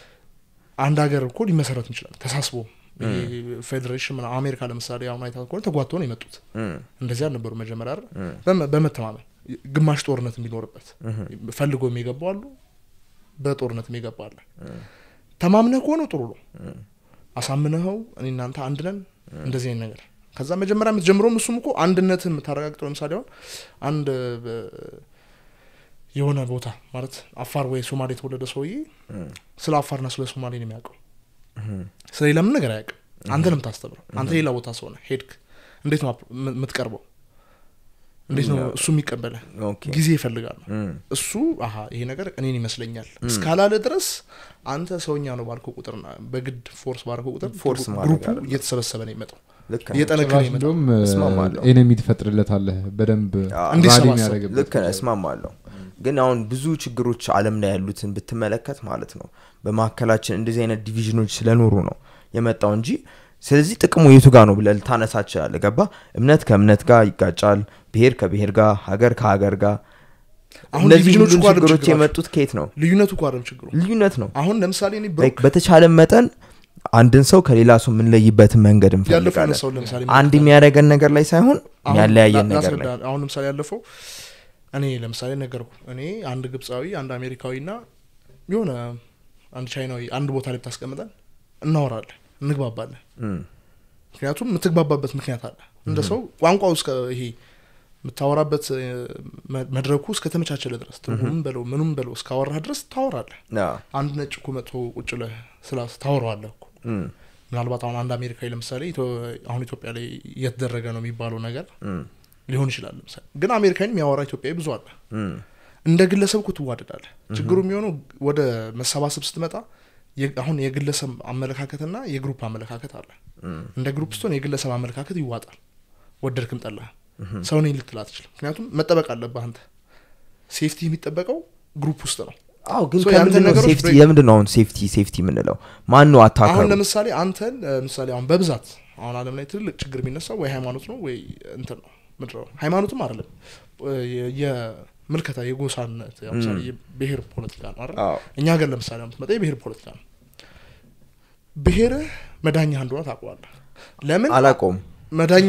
አንድ ሀገር እኮ ሊመሰረት እንችላል ተሳስቦ ይሄ ፌዴሬሽን ምናምን አሜሪካ ለምሳሌ አሁን አይታ ከሆነ ተጓቶ ነው የመጡት እንደዚህ አልነበሩ መጀመሪያ አይደል? በመ- በመተማመን ግማሽ ጦርነት የሚኖርበት ፈልጎ የሚገባው አሉ በጦርነት የሚገባ አለ ተማምነህ ከሆነ ጥሩ ነው አሳምነኸው እኔ እናንተ አንድ ነን እንደዚህ አይነት ነገር ከዛ መጀመሪያ የምትጀምረውም እሱም እኮ አንድነትን የምታረጋግጠው ለምሳሌ አሁን አንድ በ- የሆነ ቦታ ማለት አፋር ወይ ሶማሌ የተወለደ ሰውዬ ስለ አፋርና ስለ ሶማሌ ነው የሚያውቀው ስለ ሌላ ምን ነገር አያውቅም አንተ ነው የምታስተምረው አንተ ሌላ ቦታ ሰው ነህ ሄድክ እንዴት ነው አፕ- የም- የምትቀርበው እንዴት ነው እሱ የሚቀበለ ኦኬ። ጊዜ ይፈልጋል እሱ አሀ ይሄ ነገር እኔን ይመስለኛል እስካላለ ድረስ አንተ ሰውኛ ነው ባልከው ቁጥር በግድ ፎርስ ባልከው ቁጥር ፎርስ ማድረግ ግሩፑ አይደለም። እየተሰበሰበ ነው የመጣው ልክ ነህ። እየጠነከረ ጭራሽ ይመጣል እንደውም እስማማለሁ። ኤነሚ ትፈጥርለታለህ በደንብ አዎ። እንዲሰባሰብ። ራሊ የሚያደርግበት ልክ ነህ እስማማለሁ ግን አሁን ብዙ ችግሮች አለም ላይ ያሉትን ብትመለከት ማለት ነው በመካከላችን እንደዚህ አይነት ዲቪዥኖች ስለኖሩ ነው የመጣው እንጂ ስለዚህ ጥቅሙ የቱ ጋር ነው ብለህ ልታነሳ ትችላለህ ገባ እምነት ከእምነት ጋር ይጋጫል ብሄር ከብሄር ጋር ሀገር ከሀገር ጋር አሁን እነዚህ ዲቪዥኖች ሁሉ እኮ አይደለም ችግሮች ችግራቸው። የመጡት ከየት ነው ልዩነቱ እኮ አይደለም ችግሩ ልዩነት ነው አሁን ለምሳሌ እኔ Like ብሩክ በተቻለ መጠን አንድን ሰው ከሌላ ሰው የምንለይበትን መንገድ ያለፈው እንፈልጋለን ያነሳው ለምሳሌ አንድ የሚያደርገን ነገር ላይ ሳይሆን አሁን የሚያለያየን ላ- ነገር ላይ ላስረዳ። አሁን ለምሳሌ ያለፈው እኔ ለምሳሌ ነገርኩ እኔ አንድ ግብፃዊ አንድ አሜሪካዊ ና የሆነ አንድ ቻይናዊ አንድ ቦታ ላይ ብታስቀምጠን እናወራለን እንግባባለን እም፣ ምክንያቱም የምትግባባበት ምክንያት አለ እንደ ሰው ቋንቋው እስከ ይሄ የምታወራበት እ፣ መ- መድረኩ እስከተመቻቸለ ድረስ ትርጉምም በለው ምኑም በለው እስካወራህ ድረስ ታወራለህ አዎ፣ አንድ ነጭ እኮ መጥቶ ቁጭ ለህ ስላ ታወራዋለህ እኮ እም፣ ምናልባት አሁን አንድ አሜሪካዊ ለምሳሌ ኢትዮ- አሁን ኢትዮጵያ ላይ እየተደረገ ነው የሚባለው ነገር እም፣ ሊሆን ይችላል ለምሳሌ ግን አሜሪካን የሚያወራ ኢትዮጵያዊ ብዙ አለ እም፣ እንደ ግለሰብ እኮ ትዋደዳለህ ችግሩ የሚሆነው ወደ መሰባሰብ ስትመጣ የ- አሁን የግለሰብ አመለካከትና የግሩፕ አመለካከት አለ እም፣ እንደ ግሩፕ ስትሆን የግለሰብ አመለካከት ይዋጣል ወደድክም ጠላህ ሰው ነኝ ልትል አትችልም ምክንያቱም መጠበቅ አለብህ አንተ ሴፍቲ የሚጠበቀው ግሩፕ ውስጥ ነው አዎ ግን So ያንተን ከምንድን ነው ነገሮች ሴፍቲ break- የምንድን ነው አሁን ሴፍቲ ሴፍቲ የምንለው ማን ነው አሁን አታከሩ ለምሳሌ አንተን እ፣ ምሳሌ አሁን በብዛት አሁን አለም ላይ ትልቅ ችግር የሚነሳው ወይ ሃይማኖት ነው ወይ እንትን ነው ምንድን ነው ሃይማኖትም አይደለም እ፣ የ- የምልከታ የጎሳነት ያው ምሳሌ የብሄር ፖለቲካ ነው አይደል አዎ እኛ ሀገር ለምሳሌ አሁን ብትመጣ የብሄር ፖለቲካ ነው ብሄርህ መዳኛ እንደሆነ ታውቀዋለህ ለምን አላቆም መዳኛ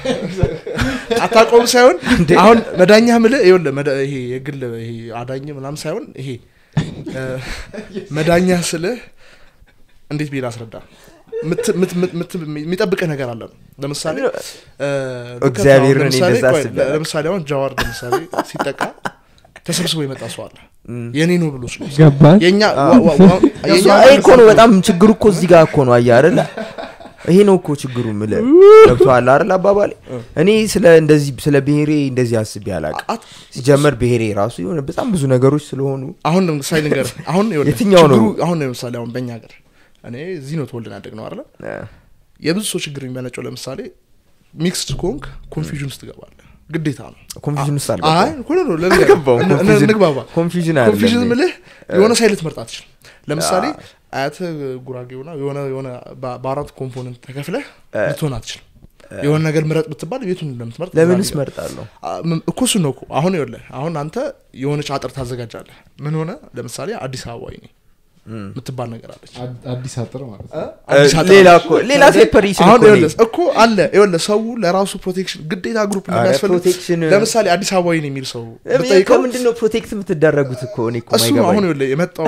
አታቆም ሳይሆን አሁን መዳኛ ምልህ ይኸውልህ መዳ- ይሄ የግል ይሄ አዳኝ ምናምን ሳይሆን ይሄ እ፣ መዳኛ ስልህ እንዴት ብዬ ላስረዳ ምት- ምት- ምት- ምት- የሚጠብቅህ ነገር አለ ነው ለምሳሌ እ፣ እግዚአብሔርን ለምሳሌ እንደዛ ቆይ፣ አስቤያለሁ። ለምሳሌ አሁን ጃዋር ለምሳሌ ሲጠቃ ተሰብስቦ የመጣ ሰው አለ የኔ ነው ብሎ ስለ ገባን የኛ ዋ- ዋ- ዋ- የኛ ይሄ እኮ ነው በጣም ችግሩ እኮ እዚህ ጋር እኮ ነው አየህ አይደለ ይሄ ነው እኮ ችግሩ ምለ ገብቶሃል አይደል አባባሌ እኔ ስለ እንደዚህ ስለ ብሔሬ እንደዚህ አስቤ አላውቅም አት- ሲጀመር ብሔሬ ራሱ የሆነ በጣም ብዙ ነገሮች ስለሆኑ አሁን ለምሳሌ ነገር አሁን ይኸውልህ፣ የትኛው ነው? ችግሩ አሁን ለምሳሌ አሁን በእኛ ሀገር እኔ እዚህ ነው ተወልደን ያደግ ነው አለ እ፣ የብዙ ሰው ችግር የሚመነጨው ለምሳሌ ሚክስድ ኮንክ ኮንፊዥን ውስጥ ትገባለህ ግዴታ ነው ኮንፊዥን ውስጥ አይ አልገባም እኮ ነው ልንገርህ። አልገባውም እን- እን- ኮንፊዥን- እንግባባ ኮንፊዥን ኮንፊዥን አይደለም ምልህ የሆነ ሳይል ልትመርጥ አትችልም ለምሳሌ አያት ጉራጌ ሆና የሆነ የሆነ በ- በአራት ኮምፖነንት ተከፍለህ ልትሆን አትችልም የሆነ ነገር ምረጥ ብትባል ቤቱን እንደምትመርጥ ለምንስ ዛሬ- መርጣለሁ አ- ም- እኮ እሱን ነው እኮ አሁን ይኸውልህ አሁን አንተ የሆነች አጥር ታዘጋጃለህ ምን ሆነ ለምሳሌ አዲስ አበባ ይኔ የምትባል ነገር አለች አድ- አዲስ አጥር ማለት ነው አዲስ አጥር ሌላ አለች። እኮ ሌላ ሴፐሬሽን አሁን እኮ ይኸውልህ እኮ አለ ይኸውልህ ሰው ለራሱ ፕሮቴክሽን ግዴታ ግሩፕ ኧረ እንደሚያስፈልግ ፕሮቴክሽን ለምሳሌ አዲስ አበባ ይኔ የሚል ሰው ብጠይቀው ከምንድን ነው ፕሮቴክት የምትደረጉት እኮ እኔ እኮ እሱ ነው አሁን ማይገባኝ ይኸውልህ የመጣው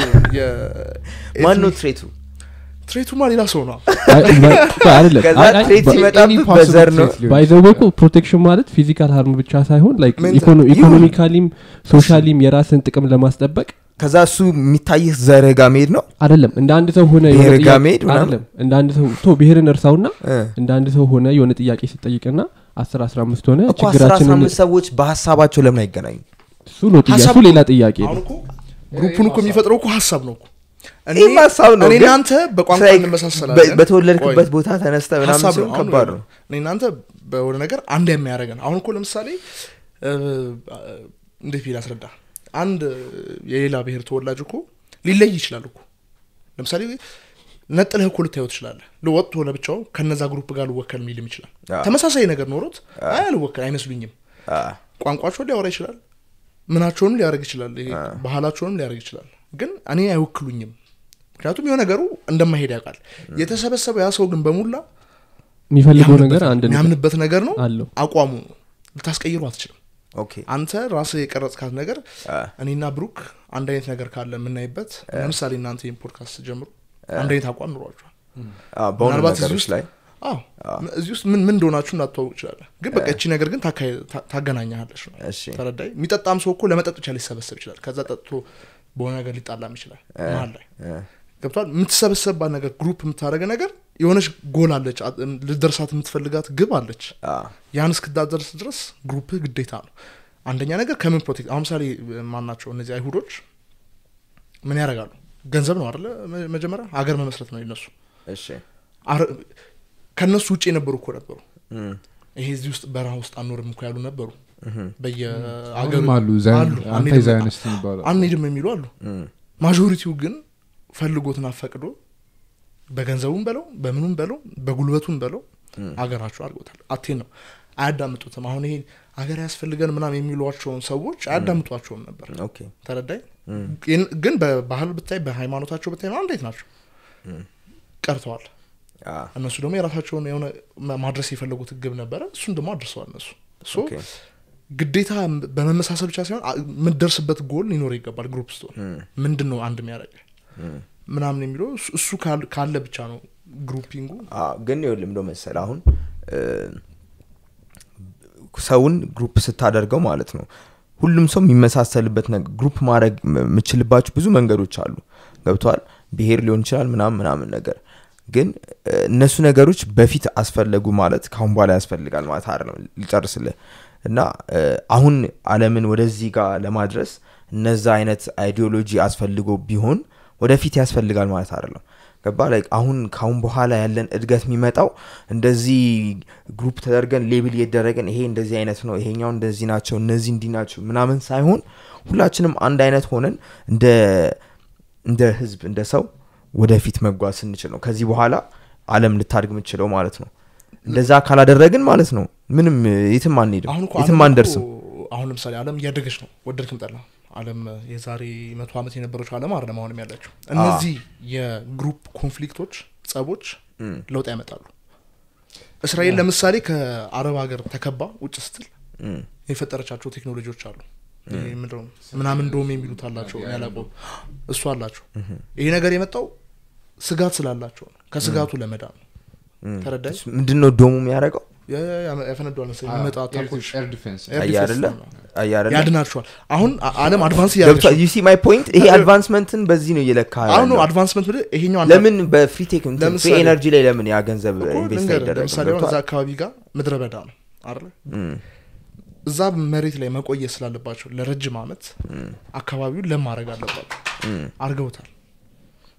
ማን ነው ትሬቱ ትሬቱማ ሌላ ሰው ነው አይደለም ከዛ አይ- አይ- ትሬት በ- ሲመጣብህ any possible በዘር ነው trait ሊሆን ባይዘው እኮ ፕሮቴክሽን ማለት ፊዚካል ሀርም ብቻ ሳይሆን ላይክ Mental- ኢኮኖ- ኢኮኖሚካሊም ሶሻሊም የራስን ጥቅም ለማስጠበቅ ከዛ እሱ የሚታይህ ዘርህ ጋር መሄድ ነው አይደለም እንደ አንድ ሰው ሆነ የሆነ ብሔር ጋር ጥያቄ- መሄድ ምናምን? አይደለም እንደ አንድ ሰው ቶ ብሔርን እርሳውና እ። እንደ አንድ ሰው ሆነ የሆነ ጥያቄ ስጠይቅና አስር አስራ አምስት ሆነ እኮ አስራ አስራ ችግራችንን አምስት ሰዎች በሀሳባቸው ለምን አይገናኙ እሱ ነው ጥያ- ሀሳብ እሱ ሌላ እኮ- ጥያቄ አሁን ነው እኮ ግሩፑን እኮ የሚፈጥረው እኮ ሀሳብ ነው እኮ እኔ ይህም ሀሳብ ነው እኔ ግን እናንተ በቋንቋ like እንመሳሰላለን በ- በተወለድክበት ቆይ፣ ቦታ ተነስተ ምናምን ሀሳብ ሲሆን ነው አሁን ከባድ ነው እኔ እናንተ በሆነ ነገር አንድ የሚያደርገን አሁን እኮ ለምሳሌ እ፣ እንዴት ብዬ ላስረዳ አንድ የሌላ ብሔር ተወላጅ እኮ ሊለይ ይችላል እኮ ለምሳሌ ነጥለህ እኮ ልታየው ትችላለህ ለወጥቶ ለብቻው ከነዛ ግሩፕ ጋር ልወከል የሚልም ይችላል አዎ። ተመሳሳይ ነገር ኖሮት አይ አልወከል አይመስሉኝም አ፣ ቋንቋቸውን ሊያወራ ይችላል ምናቸውንም ሊያደርግ ይችላል ይሄ ባህላቸውንም ሊያደርግ ይችላል ግን እኔ አይወክሉኝም ምክንያቱም የሆነ ነገሩ እንደማይሄድ ያውቃል የተሰበሰበው ያ ሰው ግን በሙላ የሚፈልገው ነገር የሚያምንበት- አንድ ነገር የሚያምንበት ነገር ነው አለው አቋሙ ነው ልታስቀይሩ አትችልም ኦኬ አንተ ራስህ የቀረጽካት ነገር አ፣ እኔና ብሩክ አንድ አይነት ነገር ካለ የምናይበት ለምሳሌ እናንተ ይህን ፖድካስት ጀምሩ አንድ አይነት አቋም ኑሯቸዋል አ፣ በሆኑ ምናልባት እዚህ ነገሮች ውስጥ ላይ አዎ እዚህ ውስጥ ምን ምን እንደሆናችሁ እንዳትዋውቅ ይችላለን ግን በቃ እቺ ነገር ግን ታካሂ- ታ- ታገናኛለች ነው እሺ ተረዳይ የሚጠጣም ሰው እኮ ለመጠጥ ብቻ ሊሰበሰብ ይችላል ከዛ ጠጥቶ በሆነ ነገር ሊጣላም ይችላል መሀል ላይ እ፣ ገብቷል የምትሰበሰብባት ነገር ግሩፕ የምታደረገ ነገር የሆነች ጎል አለች አ- ልደርሳት የምትፈልጋት ግብ አለች አ፣ ያን እስክታደርስ ድረስ ግሩፕህ ግዴታ ነው አንደኛ ነገር ከምን ፕሮቴክት አሁን ምሳሌ ማናቸው እነዚህ አይሁዶች ምን ያደርጋሉ ገንዘብ ነው አደለ መ- መጀመሪያ ሀገር መመስረት ነው የነሱ እሺ አረ- ከእነሱ ውጭ የነበሩ እኮ ነበሩ እም፣ ይሄ እዚህ ውስጥ በረሃ ውስጥ አንኖርም እኮ ያሉ ነበሩ እህም፣ በየአገሩ አሁንም አሉ ዛይን- አሉ። አንታይ አንሄድም- ዛዮኒስት ይባላሉ አንሄድም የሚሉ አሉ እም፣ ማጆሪቲው ግን ፈልጎትና ፈቅዶ በገንዘቡም በለው በምኑም በለው በጉልበቱም በለው አገራቸው አድርጎታል አቴን ነው አያዳምጡትም አሁን ይሄ አገር ያስፈልገን ምናም የሚሏቸውን ሰዎች አያዳምጧቸውም ነበር ኦኬ ተረዳኝ ግን በባህል ብታይ በሃይማኖታቸው ብታይ ነው እንዴት ናቸው ቀርተዋል አ፣ እነሱ ደግሞ የራሳቸውን የሆነ ማ- ማድረስ የፈለጉት ግብ ነበረ እሱን ደግሞ አድርሰዋል እነሱ ሶ ኦኬ ግዴታ በመመሳሰል ብቻ ሳይሆን አ- የምትደርስበት ጎል ሊኖር ይገባል ግሩፕ ስትሆን እም፣ ምንድን ነው አንድ የሚያደርግ እም። ምናምን የሚለው እሱ- እሱ ካል- ካለ ብቻ ነው ግሩፒንጉ አ፣ ግን ይኸውልህ እንደው መሰለህ አሁን እ፣ ሰውን ግሩፕ ስታደርገው ማለት ነው ሁሉም ሰው የሚመሳሰልበት ነገር ግሩፕ ማድረግ ም- የምችልባቸው ብዙ መንገዶች አሉ ገብተዋል ብሄር ሊሆን ይችላል ምናምን ምናምን ነገር ግን እ፣ እነሱ ነገሮች በፊት አስፈለጉ ማለት ካሁን በኋላ ያስፈልጋል ማለት አይደለም ሊጨርስልህ እና እ፣ አሁን አለምን ወደዚህ ጋር ለማድረስ እነዛ አይነት አይዲዮሎጂ አስፈልጎ ቢሆን ወደፊት ያስፈልጋል ማለት አይደለም ገባ ላይ አሁን ካሁን በኋላ ያለን እድገት የሚመጣው እንደዚህ ግሩፕ ተደርገን ሌብል እየደረገን ይሄ እንደዚህ አይነት ነው ይሄኛው እንደዚህ ናቸው እነዚህ እንዲህ ናቸው ምናምን ሳይሆን ሁላችንም አንድ አይነት ሆነን እንደ እንደ ህዝብ እንደ ሰው ወደፊት መጓዝ ስንችል ነው ከዚህ በኋላ አለም ልታድግ የምችለው ማለት ነው እንደዛ ካላደረግን ማለት ነው ምንም የትም አንሄድም አሁን እኮ የትም ዓለም አንደርስም እኮ አሁን ለምሳሌ አለም እያደገች ነው ወደድክም ጠላ አለም የዛሬ መቶ ዓመት የነበረችው አለም አይደለም አሁንም ያለችው እነዚህ የግሩፕ ኮንፍሊክቶች ጸቦች እም፣ ለውጥ ያመጣሉ እስራኤል ለምሳሌ ከአረብ ሀገር ተከባ ውጭ ስትል እም፣ የፈጠረቻቸው ቴክኖሎጂዎች አሉ ይሄ ምንድን ነው ምናምን እንደውም የሚሉት አላቸው እኔ አላውቀውም እሱ አላቸው ይሄ ነገር የመጣው ስጋት ስላላቸው ነው ከስጋቱ ለመዳን ነው እም። ተረዳኝ ምንድን ነው ዶሙ የሚያደርገው ያፈነዷል መሰለኝ የሚመጣ አታኮች ኤር ዲፌንስ ኤር አየህ ዲፌንስ አይደለ? ነው። አየህ አይደለ? ያድናቸዋል አሁን አ- አለም አድቫንስ እያደረገች ገብቷል ነው። ዩ ሲ ማይ ፖይንት ይሄ አድቫንስመንትን በዚህ ነው እየለካ አሁን ነው ያለው። አድቫንስመንት ብለህ ይሄኛው አንድ ለምን በፍሪ ቴክ ለምሳሌ- ኤነርጂ ላይ ለምን ያ ገንዘብ እኮ ኢንቨስት ልንገርህ፣ አይደረግም ለምሳሌ አሁን እዛ ገብቶሃል? አካባቢ ጋር ምድረ በዳ ነው አይደለ እም፣ እዛ መሬት ላይ መቆየት ስላለባቸው ለረጅም አመት አካባቢውን ለም ማድረግ አለባቸው እም። አርገውታል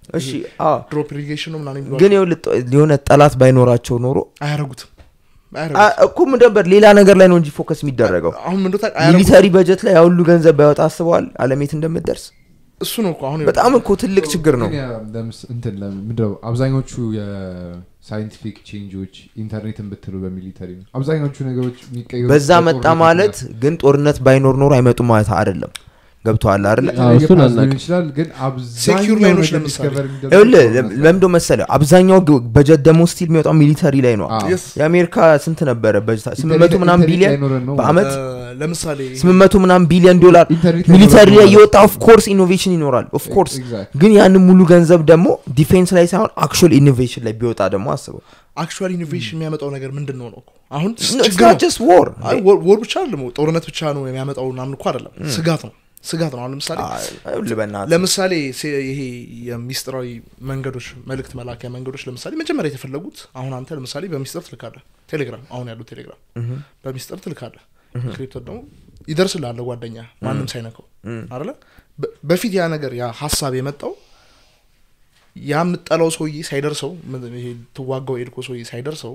እሺ አዎ ድሮፕ ኢሪጌሽን ነው ምናምን የሚሏቸው ግን ይኸውልህ ጦ- የሆነ ጠላት ባይኖራቸው ኖሮ አያረጉትም አ- አያረጉትም እኮ ምን ነበር ሌላ ነገር ላይ ነው እንጂ ፎከስ የሚደረገው አሁን ምንዶ አያረጉ ሚሊተሪ በጀት ላይ ያሁሉ ገንዘብ ባይወጣ አስበዋል አለሜት እንደምትደርስ እሱ ነው እኮ አሁን በጣም እኮ ትልቅ ችግር ነው ግን ያ- ለምስ- እንትን ለምን- ምንድነው አብዛኞቹ የሳይንቲፊክ ቼንጆች ኢንተርኔትን ብትሉ በሚሊተሪ ነው አብዛኞቹ ነገሮች የሚቀየሩት በዛ መጣ በጦርነት ማለት ምክንያት ግን ጦርነት ባይኖር ኖሮ አይመጡም ማለት አይደለም ገብተዋል አይደለ አዎ፣ የተለያየ እሱን ፓዝ አናውቅም። ሊሆን ይችላል ግን Secure አብዛኛው ላይኖች ነገር ለምሳሌ discover የሚደረገው ይኸውልህ ጦርነት ላይ ለምንደ መሰለ አብዛኛው ግ- በጀት ደግሞ ስቲል የሚወጣው ሚሊተሪ ላይ ነው አዎ። Yes. የአሜሪካ ስንት ነበረ በጀት ስምንት ኢንተርኔት- መቶ ምናምን ኢንተርኔት ቢሊየን ላይኖረን ነው በአመት እ፣ ለምሳሌ ስምንት መቶ ምናምን ቢሊዮን ዶላር ኢንተርኔት ሚሊተሪ ላይ ላይኖረን የወጣ ኦፍ ኮርስ ኢኖቬሽን ይኖራል ኦፍ ኮርስ Exactly. ግን ያንን ሙሉ ገንዘብ ደግሞ ዲፌንስ ላይ ሳይሆን አክቹዋል ኢኖቬሽን ላይ ቢወጣ ደግሞ አስበው አክቹዋል ኢኖቬሽን የሚያመጣው ነገር ምንድን ነው ነው እኮ አሁን It's ችግር not ነው just war አይ ወር ወር ብቻ አይደለም ጦርነት ብቻ ነው የሚያመጣው ምናምን እኮ አይደለም ስጋት ነው ስጋት ነው አሁን ለምሳሌ ይኸውልህ በእናትህ ለምሳሌ ሴ- ይሄ የሚስጥራዊ መንገዶች መልእክት መላኪያ መንገዶች ለምሳሌ መጀመሪያ የተፈለጉት አሁን አንተ ለምሳሌ በሚስጥር ትልካለህ ቴሌግራም አሁን ያለው ቴሌግራም በሚስጥር ትልካለህ ክሪፕቶ ደግሞ ይደርስልሃል ጓደኛ ማንም ሳይነካው አለ በፊት ያ ነገር ያ ሀሳብ የመጣው ያ የምጠላው ሰውዬ ሳይደርሰው ምን- ይሄ ትዋጋው ኤድኮ ሰውዬ ሳይደርሰው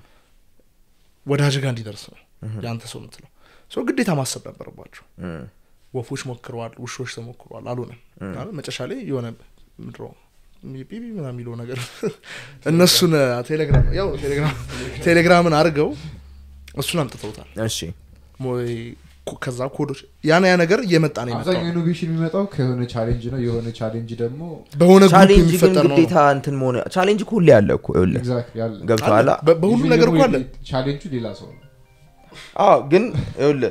ወዳጅ ጋር እንዲደርስ ነው የአንተ ሰው የምትለው ሰው ግዴታ ማሰብ ነበረባቸው እም፣ ወፎች ሞክረዋል ውሾች ተሞክረዋል አልሆነም አለ መጨረሻ ላይ የሆነ ምድሮ ቢቢ ምናምን የሚለው ነገር እነሱን ቴሌግራም ያው ቴሌግራም ቴሌግራምን አድርገው እሱን አምጥተውታል እሺ ሞ- ኮ- ከዛ ኮዶች ያና ያ ነገር እየመጣ ነው የመጣው አብዛኛው ኢኖቬሽን የሚመጣው ከሆነ ቻሌንጅ ነው የሆነ ቻሌንጅ ደግሞ በሆነ ግሩፕ ቻሌንጅ ግን የሚፈጠር ነው ግዴታ እንትን መሆን ቻሌንጅ እኮ ሁሌ ያለ እኮ ይኸውልህ ኤግዛክትሊ ያለ ገብቶሃል አለ። በ- በሁሉም ነገር እኮ አለ ቻሌንጁ ሌላ ሰው ነው አዎ ግን ይኸውልህ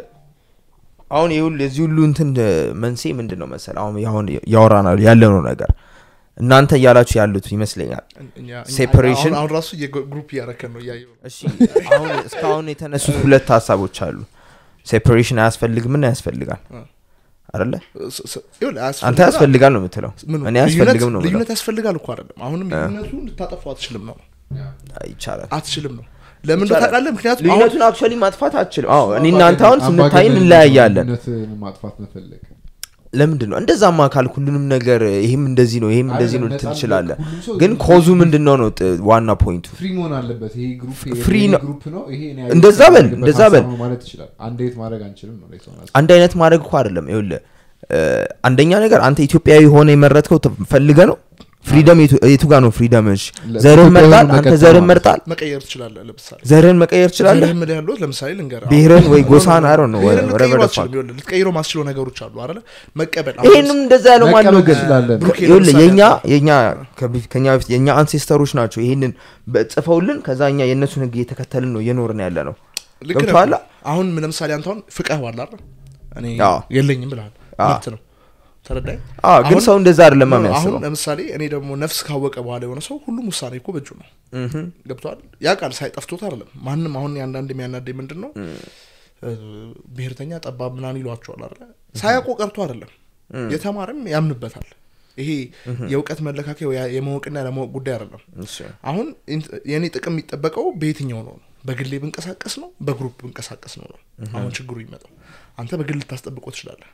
አሁን ይኸውልህ የዚህ ሁሉ እንትን እ፣ መንስኤ ምንድን ነው መሰለህ አሁን አሁን ያወራናል ያለነው ነገር እናንተ እያላችሁ ያሉት ይመስለኛል እኛ- እኛ- Separation? አሁን- አሁን ራሱ የግሩፕ እያረከን ነው እያየሁ ነው። እሺ አሁን እስካሁን የተነሱት ሁለት ሀሳቦች አሉ ሴፓሬሽን አያስፈልግም ምን ያስፈልጋል አ። አደለ ስ- ስ- ይኸውልህ አንተ አያስፈልግም። ያስፈልጋል ነው የምትለው ምኑ? እኔ ያስፈልግም ነው ልዩነት- የምለው። ልዩነት ያስፈልጋል እኮ አይደለም አሁንም ልዩነቱ ልታጠፋው አትችልም ነው ይቻላል አትችልም ነው ለምን ይቻላል። ታውቃለህ ምክንያቱም አሁን ልዩነቱን አክቹዋሊ ማጥፋት አትችልም አዎ እኔ እናንተ አሁን ስንታይ እንለያያለን ልዩነትን ማጥፋት መፈለግ ለምንድን ነው እንደዛማ ካልክ ሁሉንም ነገር ይህም እንደዚህ ነው ይህም እንደዚህ ነው አይደለም፣ ልትል ነፃ ትችላለህ ሁሉም ሰው ግን ኮዙ ምንድን ነው ነው ጥ- ዋና ፖይንቱ ፍሪ መሆን አለበት ይሄ ግሩፕ ፍሪ ይሄ ነው። ግሩፕ ነው ይሄ እኔ እንደዛ በል፣ ያለበት እንደዛ ሀሳብ በል። ነው ማለት ይችላል አንድ የት ማድረግ አንችልም ነው ላይ ሰው ናስ- አንድ አይነት ማድረግ እኮ አይደለም ይኸውልህ እ፣ አንደኛ ነገር አንተ ኢትዮጵያዊ ሆነ የመረጥከው ፈልገ ነው ፍሪደም የቱ- የቱ ጋር ነው ፍሪደም እሺ ለ- ዘርህን ኢትዮጵያዊ መርጣል ሆኖ አንተ መቀጠል ዘርህን ማለት መርጣል መቀየር ትችላለህ ለምሳሌ ዘርህን መቀየር ትችላለህ ዘርህን ምልህ ያለሁት ለምሳሌ ልንገርህ ብሔርን ወይ ጎሳን አይሮ ነው ብሔርን ልትቀይረው ወረቨር አትችልም ይኸውልህ ልትቀይረው ማስችለው ነገሮች አሉ አይደለ መቀበል አሁን ይህንም እንደዛ ያለው ማን ነው መቀበል ግን ትችላለን። ብሩኬ ይኸውልህ ለምሳሌ የኛ አንተ- የኛ ከቢ- ከኛ በፊት የኛ አንሴስተሮች ናቸው ይህንን በ- ጽፈውልን ከዛ እኛ የእነሱን ህግ እየተከተልን ነው እየኖርን ያለ ነው ልክ ነህ። ገብቶሃል? አሁን ለምሳሌ አንተ አሁን ፍቅህ ዋላ አይደል እኔ አዎ። የለኝም ብለሃል አዎ። መብት ነው ተረዳኝ አዎ ግን አሁን- ሰው እንደዛ አይደለም አሁን የሚያስበው ለምሳሌ እኔ ደግሞ ነፍስ ካወቀ በኋላ የሆነ ሰው ሁሉም ውሳኔ እኮ በእጁ ነው እህም። ገብተዋል ያ ቃል ሳይጠፍቶት አይደለም ማንም አሁን የአንዳንድ የሚያናደኝ ምንድን ነው እ፣ ብሔርተኛ ጠባብ ምናምን ይሏቸዋል አለ ሳያውቁ ቀርቶ አይደለም የተማረም ያምንበታል ይሄ የእውቀት መለካከያ ወይ የማወቅና ያለማወቅ ጉዳይ አይደለም እሺ። አሁን ኢንት- የእኔ ጥቅም የሚጠበቀው በየትኛው ነው ነው በግሌ ብንቀሳቀስ ነው በግሩፕ ብንቀሳቀስ ነው ነው አሁን ችግሩ ይመጣው አንተ በግል ልታስጠብቀው ትችላለህ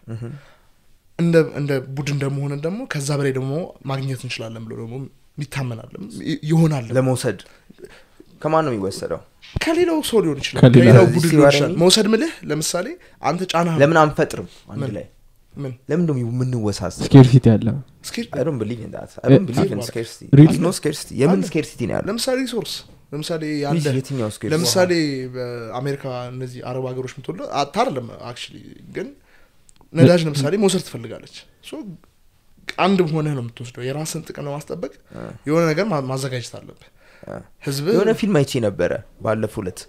እንደ እንደ ቡድን እንደመሆንን ደግሞ ከዛ በላይ ደግሞ ማግኘት እንችላለን ብሎ ደግሞ ይታመናል ይሆናል ለመውሰድ ከማን ነው የሚወሰደው ከሌላው ሰው ሊሆን ይችላል ከሌላ- ከሌላው እዚህ ቡድን ሲወራ ሊሆን ይችላል እኔ- መውሰድ ምልህ ለምሳሌ አንተ ጫና ለምን አንፈጥርም አንድ ምን? ላይ ምን ለምን ደሞ የምንወሳሰብ ስኬርሲቲ አለ እስኪ I don't believe in that. I don't believe in አለ። scarcity. Really? There's no scarcity. የምን አለ። ስኬርሲቲ ነው ያለው ለምሳሌ ሪሶርስ ለምሳሌ ያለ የትኛው scarcity? ለምሳሌ በአሜሪካ እነዚህ አረብ ሀገሮች ምትወለ አታርለም አክቹሊ ግን ነዳጅ ለምሳሌ መውሰድ ትፈልጋለች ሶ አንድ ሆነህ ነው የምትወስደው የራስን ጥቅም ለማስጠበቅ የሆነ ነገር ማ- ማዘጋጀት አለብህ ህዝብ የሆነ ፊልም አይቼ ነበረ ባለፈው ዕለት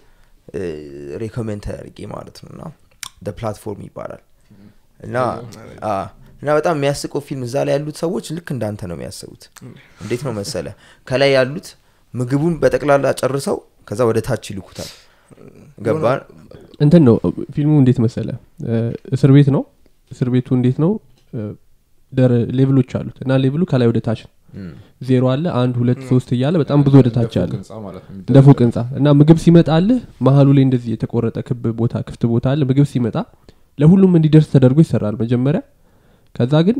ሬኮሜንት አድርጌ ማለት ነው እና ደ ፕላትፎርም ይባላል እና አ፣ እና በጣም የሚያስቀው ፊልም እዛ ላይ ያሉት ሰዎች ልክ እንዳንተ ነው የሚያስቡት እንዴት ነው መሰለ ከላይ ያሉት ምግቡን በጠቅላላ ጨርሰው ከዛ ወደ ታች ይልኩታል ገባ እንትን ነው ፊልሙ እንዴት መሰለ እ፣ እስር ቤት ነው እስር ቤቱ እንዴት ነው እ፣ ደረ ሌቭሎች አሉት እና ሌቭሉ ከላይ ወደ ታች ነው እም፣ ዜሮ አለ አንድ ሁለት ሶስት እያለ በጣም ብዙ ወደ ታች እንደ አለ ፎቅ ህንፃ ማለት ነው እንደ ፎቅ ህንጻ እና ምግብ ሲመጣልህ መሀሉ ላይ እንደዚህ የተቆረጠ ክብ ቦታ ክፍት ቦታ አለ ምግብ ሲመጣ ለሁሉም እንዲደርስ ተደርጎ ይሰራል መጀመሪያ ከዛ ግን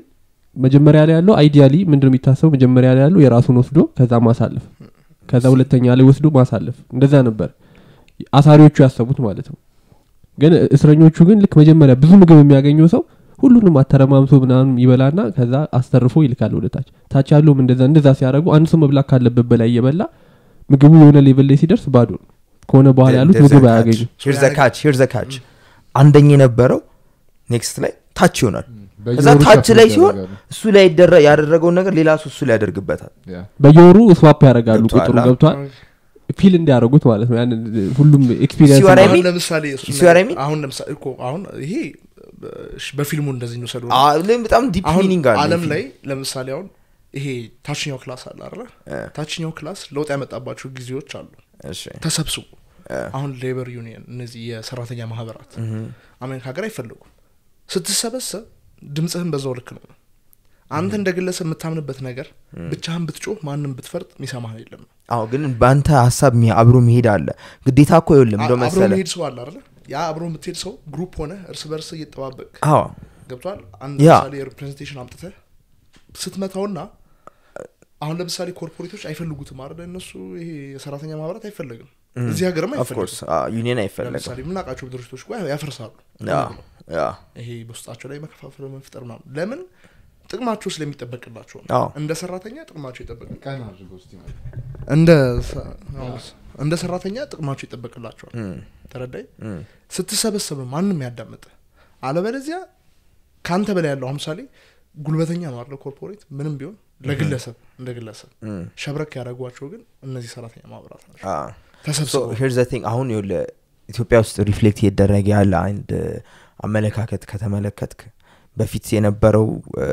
መጀመሪያ ላይ ያለው አይዲያሊ ምንድን ነው የሚታሰበው መጀመሪያ ላይ ያለው የራሱን ወስዶ ከዛ ማሳለፍ ከዛ ሁለተኛ ላይ ወስዶ ማሳለፍ እንደዛ ነበር አሳሪዎቹ ያሰቡት ማለት ነው ግን እስረኞቹ ግን ልክ መጀመሪያ ብዙ ምግብ የሚያገኘው ሰው ሁሉንም አተረማምቶ ምናምን ይበላና ከዛ አስተርፎ ይልካል ወደ ታች ታች ያለውም እንደዛ እንደዛ ሲያደርጉ አንድ ሰው መብላት ካለበት በላይ እየበላ ምግቡ የሆነ ሌቭል ላይ ሲደርስ ባዶ ነው ከሆነ በኋላ ያሉት ምግብ አያገኙ ካች ሂር ዘ ካች አንደኛ የነበረው ኔክስት ላይ ታች ይሆናል ከዛ በየወሩ ታች ከፍ ላይ ሲሆን ይደረጋሉ። እሱ ላይ ይደረ- ያደረገውን ነገር ሌላ ሰው እሱ ላይ ያደርግበታል ያ። በየወሩ ስዋፕ ያደርጋሉ ገብቶሃል? ቁጥሩ ገብቷል ፊል እንዲያደርጉት ማለት ነው ያንን ሁሉም ኤክስፒሪየንስ ሲወራ አሁን mean? ለምሳሌ እሱ You see what I mean? አሁን ለምሳሌ እኮ አሁን ይሄ እሺ፣ በፊልሙ እንደዚህ እንውሰዱ አ- ለም- በጣም ዲፕ አሁን ሚኒንግ አለ አለም ፊልም። ላይ ለምሳሌ አሁን ይሄ ታችኛው ክላስ አለ አለ እ፣ ታችኛው ክላስ ለውጥ ያመጣባቸው ጊዜዎች አሉ እሺ ተሰብስቡ እ፣ አሁን ሌበር ዩኒየን እነዚህ የሰራተኛ ማህበራት እህ፣ አሜሪካ ሀገር አይፈልጉም ስትሰበሰብ ድምፅህን በዛው ልክ ነው አንተ እንደ ግለሰብ የምታምንበት ነገር ብቻህን ብትጮህ ማንም ብትፈርጥ የሚሰማህ የለም አዎ ግን በአንተ ሀሳብ ሚ- አብሮ መሄድ አለ ግዴታ እኮ ይኸውልህ እንደው አብሮ መሰለ መሄድ ሰው አለ አይደለ ያ አብሮ የምትሄድ ሰው ግሩፕ ሆነ እርስ በርስ እየጠባበቅ አዎ ገብቷል አንድ ያ። ለምሳሌ ሪፕሬዘንቴሽን አምጥተህ ስትመታውና አሁን ለምሳሌ ኮርፖሬቶች አይፈልጉትም አይደለ እነሱ ይሄ የሰራተኛ ማህበራት አይፈለግም እዚህ ሀገርም ኦፍኮርስ አይፈልጉም ዩኒየን አይፈለግም ለምሳሌ የምናውቃቸው ድርጅቶች እኮ ያፈርሳሉ ያ ያ ይሄ በውስጣቸው ላይ መከፋፈል መፍጠር ምናምን ለምን ጥቅማቸው ስለሚጠበቅላቸው ነው አዎ እንደ ሰራተኛ ጥቅማቸው ይጠበቃል ቀን አድርገው እስቲ ማለት እንደ ሰ- አዎ፣ እንደ ሰራተኛ ጥቅማቸው ይጠበቅላቸዋል እም፣ ተረዳይ እም፣ ስትሰበሰብ ነው ማንም ያዳምጥ አለበለዚያ ከአንተ በላይ ያለው አሁን ምሳሌ ጉልበተኛ ነው አለ ኮርፖሬት ምንም ቢሆን ለግለሰብ እንደ ግለሰብ እም፣ ሸብረክ ያደረጓቸው ግን እነዚህ ሰራተኛ ማህበራት ናቸው አ ተሰብስበው ሄር ዘቲንግ አሁን ይኸውልህ ኢትዮጵያ ውስጥ ሪፍሌክት እየደረገ ያለ አንድ አመለካከት ከተመለከትክ በፊት የነበረው እ፣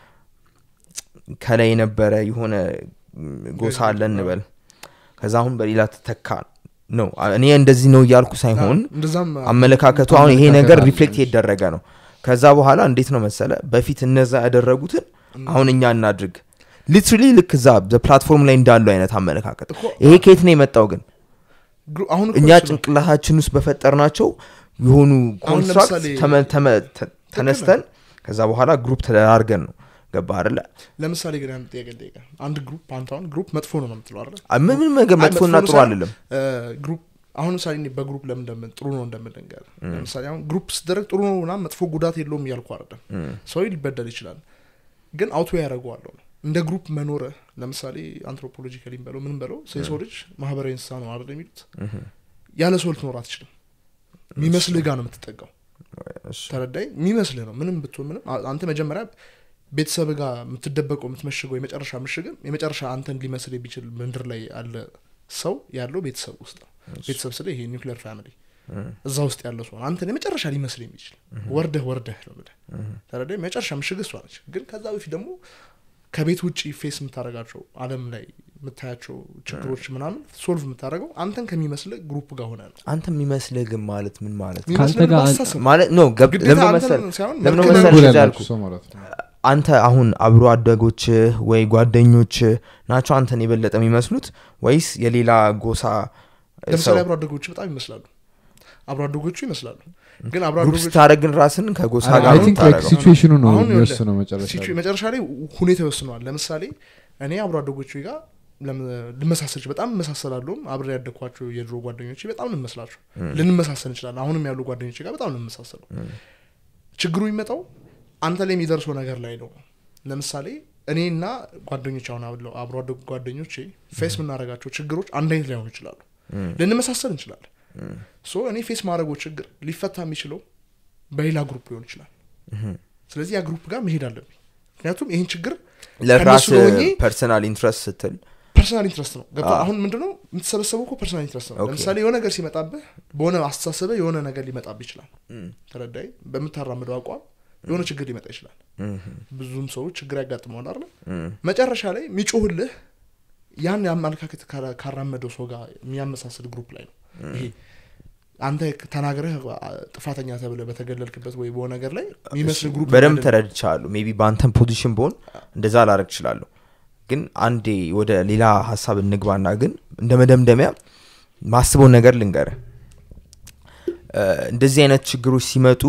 ከላይ የነበረ የሆነ ም፣ ጎሳ አለ እንበል ከዛ አሁን በሌላ ተተካ ነው እኔ እንደዚህ ነው እያልኩ ሳይሆን እንደዛም አመለካከቱ አሁን ይሄ አመለካከት ነገር አለ ሪፍሌክት ትንሽ። እየደረገ ነው ከዛ በኋላ እንዴት ነው መሰለ በፊት እነዛ ያደረጉትን አሁን እኛ እናድርግ ሊትራሊ ልክ እዛ ፕላትፎርም ላይ እንዳለው አይነት አመለካከት እኮ ይሄ ከየት ነው የመጣው ግን ግሩ- አሁን እኮ እኛ እሱ ነው። ጭንቅላታችን ውስጥ በፈጠርናቸው የሆኑ ኮንስትራክት ለምሳሌ- ተመ- ተመ- ተ- ተነስተን ከዛ በኋላ ግሩፕ ተደራርገን ነው ገባ አይደለ ለምሳሌ ግን አንድ ጥያቄ ልጠይቅህ። አንድ ግሩፕ አንተ አሁን ግሩፕ መጥፎ ነው ነው የምትለው አይደለ አ- ምን ምን ነገር አይ፣ መጥፎና መጥፎ ነው ጥሩ ሳይሆን፣ አልልም እ፣ ግሩፕ አሁን ምሳሌ እኔ በግሩፕ ለምን እንደምን ጥሩ ነው እንደምን ልንገር ለምሳሌ አሁን ግሩፕ ስደረግ ጥሩ ነው ና መጥፎ ጉዳት የለውም እያልኩ አይደለም እም፣ ሰው ሊበደል ይችላል ግን አውቶ ያደረገዋለሁ ነው እንደ ግሩፕ መኖረ ለምሳሌ አንትሮፖሎጂካሊ በለው ምንም በለው ሰው የሰው ልጅ ማህበራዊ እንስሳ ነው አይደል የሚሉት እህም፣ ያለ ሰው ልትኖር አትችልም የሚመስልህ ጋር ነው የምትጠጋው እሺ፣ ተረዳይ የሚመስልህ ነው ምንም ብትሆን ምንም አ- አንተ መጀመሪያ ቤተሰብ ጋር የምትደበቀው የምትመሽገው የመጨረሻ ምሽግም የመጨረሻ አንተን ሊመስል የሚችል ምድር ላይ ያለ ሰው ያለው ቤተሰብ ውስጥ ነው ቤተሰብ ስለ ይሄ ኒውክሊየር ፋሚሊ እም፣ እዛ ውስጥ ያለ ሰው ነው አንተን የመጨረሻ ሊመስል የሚችል ወርደህ ወርደህ ነው የምልህ ተረዳይ የመጨረሻ ምሽግ እሷ ነች ግን ከዛ በፊት ደግሞ ከቤት ውጭ ፌስ የምታደርጋቸው አለም ላይ የምታያቸው ችግሮች ምናምን ሶልቭ የምታደርገው አንተን ከሚመስል ግሩፕ ጋር ሆነ ነው አንተ የሚመስልህ ግን ማለት ምን ማለት ነው? የሚመስልህን ጋር በአስተሳሰብ ማለት ነው ገብ- ግዴታ ለምን አንተን መሰል ሳይሆን ለምን መልክህን መሰል እኩል እንደዚህ ያላችሁ ያልኩህ? ሰው ማለት ነው አንተ አሁን አብሮ አደጎችህ ወይ ጓደኞችህ ናቸው አንተን የበለጠ የሚመስሉት ወይስ የሌላ ጎሳ ለምሳሌ ሰው አብሮ አደጎቹ በጣም ይመስላሉ አብሮ አደጎቹ ይመስላሉ ግን አብሮ ግሩፕ አደጎቹ ስታደረግ ግን ራስን ከጎሳ አይ ጋር ነው ቲንክ የምታደርገው። ሲቹዌሽኑ ነው አሁን ይኸውልህ፣ የሚወስነው መጨረሻ ሲቹ- ላይ። መጨረሻ ላይ ሁኔታ ይወስነዋል ለምሳሌ እኔ አብሮ አደጎቹ ጋር ለም- ልመሳሰል እችል- በጣም እመሳሰላለሁም አብሬ ያደግኳቸው የድሮ ጓደኞች በጣም እንመስላቸው ልንመሳሰል እንችላለን አሁንም ያሉ ጓደኞች ጋር በጣም እንመሳሰለው ችግሩ የሚመጣው አንተ ላይ የሚደርሰው ነገር ላይ ነው ለምሳሌ እኔና ጓደኞች አሁን አብለው- አብሮ አደጉ ጓደኞቼ ፌስ የምናደርጋቸው ችግሮች አንድ አይነት ላይሆኑ ይችላሉ ልንመሳሰል እንችላለን ሶ እኔ ፌስ ማድረገው ችግር ሊፈታ የሚችለው በሌላ ግሩፕ ሊሆን ይችላል ስለዚህ ያ ግሩፕ ጋር መሄድ አለብኝ ምክንያቱም ይህን ችግር ለራስ ከእነሱ ሆኜ ፐርሰናል ኢንትረስት ስትል ፐርሰናል ኢንትረስት ነው ገባ አዎ። አሁን ምንድነው የምትሰበሰበው እኮ ፐርሰናል ኢንትረስት ነው ኦኬ። ለምሳሌ የሆነ ነገር ሲመጣብህ በሆነ አስተሳሰበ የሆነ ነገር ሊመጣብህ ይችላል ተረዳይ በምታራምደው አቋም የሆነ ችግር ሊመጣ ይችላል ብዙም ሰዎች ችግር ያጋጥመዋል አይደል መጨረሻ ላይ የሚጮህልህ ያን የአመለካከት ካራ- ካራመደው ሰው ጋር የሚያመሳስል ግሩፕ ላይ ነው ይሄ አንተ ተናግረህ ጥፋተኛ ተብለ በተገለልክበት ወይ በሆነ ነገር ላይ የሚመስል ግሩፕ በደንብ አይደለም። ተረድቻለሁ ሜቢ በአንተን ፖዚሽን በሆን እንደዛ ላረግ እችላለሁ ግን አንዴ ወደ ሌላ ሀሳብ እንግባና ግን እንደ መደምደሚያ ማስበውን ነገር ልንገርህ እ፣ እንደዚህ አይነት ችግሮች ሲመጡ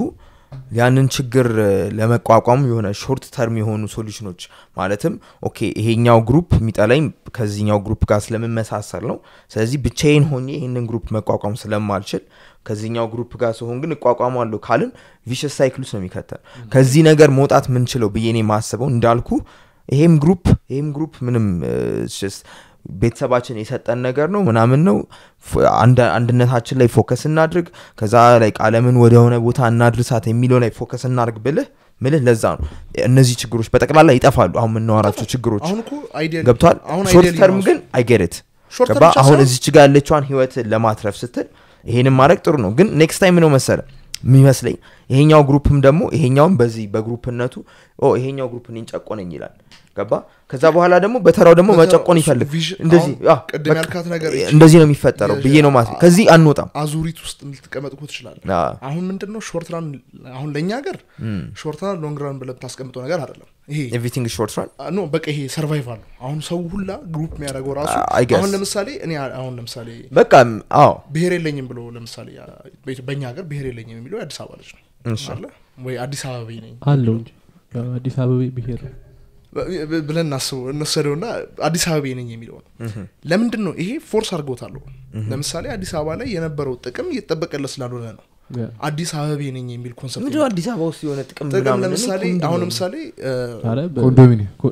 ያንን ችግር እ፣ ለመቋቋም የሆነ ሾርት ተርም የሆኑ ሶሉሽኖች ማለትም ኦኬ ይሄኛው ግሩፕ የሚጠላኝ ከዚህኛው ግሩፕ ጋር ስለምመሳሰል ነው ስለዚህ ብቻዬን ሆኜ ይህንን ግሩፕ መቋቋም ስለማልችል ከዚህኛው ግሩፕ ጋር ሲሆን ግን እቋቋማለሁ ካልን ቪሸስ ሳይክል ውስጥ ነው የሚከተል ከዚህ ነገር መውጣት ምንችለው ብዬ እኔ ማስበው እንዳልኩ ይሄም ግሩፕ ይሄም ግሩፕ ምንም እ፣ it's just ቤተሰባችን የሰጠን ነገር ነው ምናምን ነው ፎ- አንድ- አንድነታችን ላይ ፎከስ እናድርግ ከዛ ላይ አለምን ወደሆነ ቦታ እናድርሳት የሚለው ላይ ፎከስ እናድርግ ብልህ ምልህ ለዛ ነው እነዚህ ችግሮች በጠቅላላ ይጠፋሉ አሁን የምናወራቸው ችግሮች አሁን እኮ አይዲያ ገብቷል አሁን ሾርት ideally ተርም ራሱ- ግን አይገርት ሾርት ገባ ተርም ብቻ አሁን ሳይሆን እዚች ጋር ያለችዋን ህይወትን ለማትረፍ ስትል ይሄንን ማድረግ ጥሩ ነው ግን ኔክስት ታይም ነው መሰለ የሚመስለኝ ይሄኛው ግሩፕም ደግሞ ይሄኛውም በዚህ በግሩፕነቱ ኦ ይሄኛው ግሩፕ እኔን ጨቆነኝ ይላል ገባ ከዛ በኋላ ደግሞ በተራው ደግሞ በተራው መጨቆን እሱ ይፈልግ ቪዥን- እንደዚህ አሁን አዎ፣ ቅድም በቃ ያልካት ነገር ይቺ- እንደዚህ ነው የሚፈጠረው ብዬ ነው ማለት አ- ከዚህ አንወጣም አዙሪት ውስጥ ልትቀመጥ እኮ ትችላለህ አዎ። አሁን ምንድን ነው ሾርት ራን አሁን ለእኛ ሀገር ሾርት ራን ሎንግ ራን ብለህ ብታስቀምጠው ነገር አይደለም ይሄ ኤቭሪቲንግ ሾርት ራን አ- ኖ በቃ ይሄ ሰርቫይቫል ነው አሁን ሰው ሁላ ግሩፕ የሚያደርገው ራሱ I guess. አሁን ለምሳሌ እኔ አ- አሁን ለምሳሌ በቃ አዎ ብሄር የለኝም ብሎ ለምሳሌ አ፣ በኢትዮ- በእኛ ሀገር ብሄር የለኝም የሚለው የአዲስ አበባ ልጅ ነው እሺ። አለ ወይ አዲስ አበባ ነኝ አለው እንጂ ያው አዲስ አበባ ብሄር ብ- ብ- ብለን እናስበው እንወሰደው ና አዲስ አበባ ነኝ የሚለው ነው ለምንድን ነው ይሄ ፎርስ አድርጎታል ለምሳሌ አዲስ አበባ ላይ የነበረው ጥቅም እየተጠበቀለት ስላልሆነ ነው ያ። አዲስ አበባ ነኝ የሚል ኮንሰፕት ምንድነው አዲስ አበባ ውስጥ የሆነ ጥቅም ጥቅም ምናምን? ለምሳሌ ምንድን አሁን ነው? ለምሳሌ እ፣ ኧረ በ- ኮንዶሚኒየም ኮ-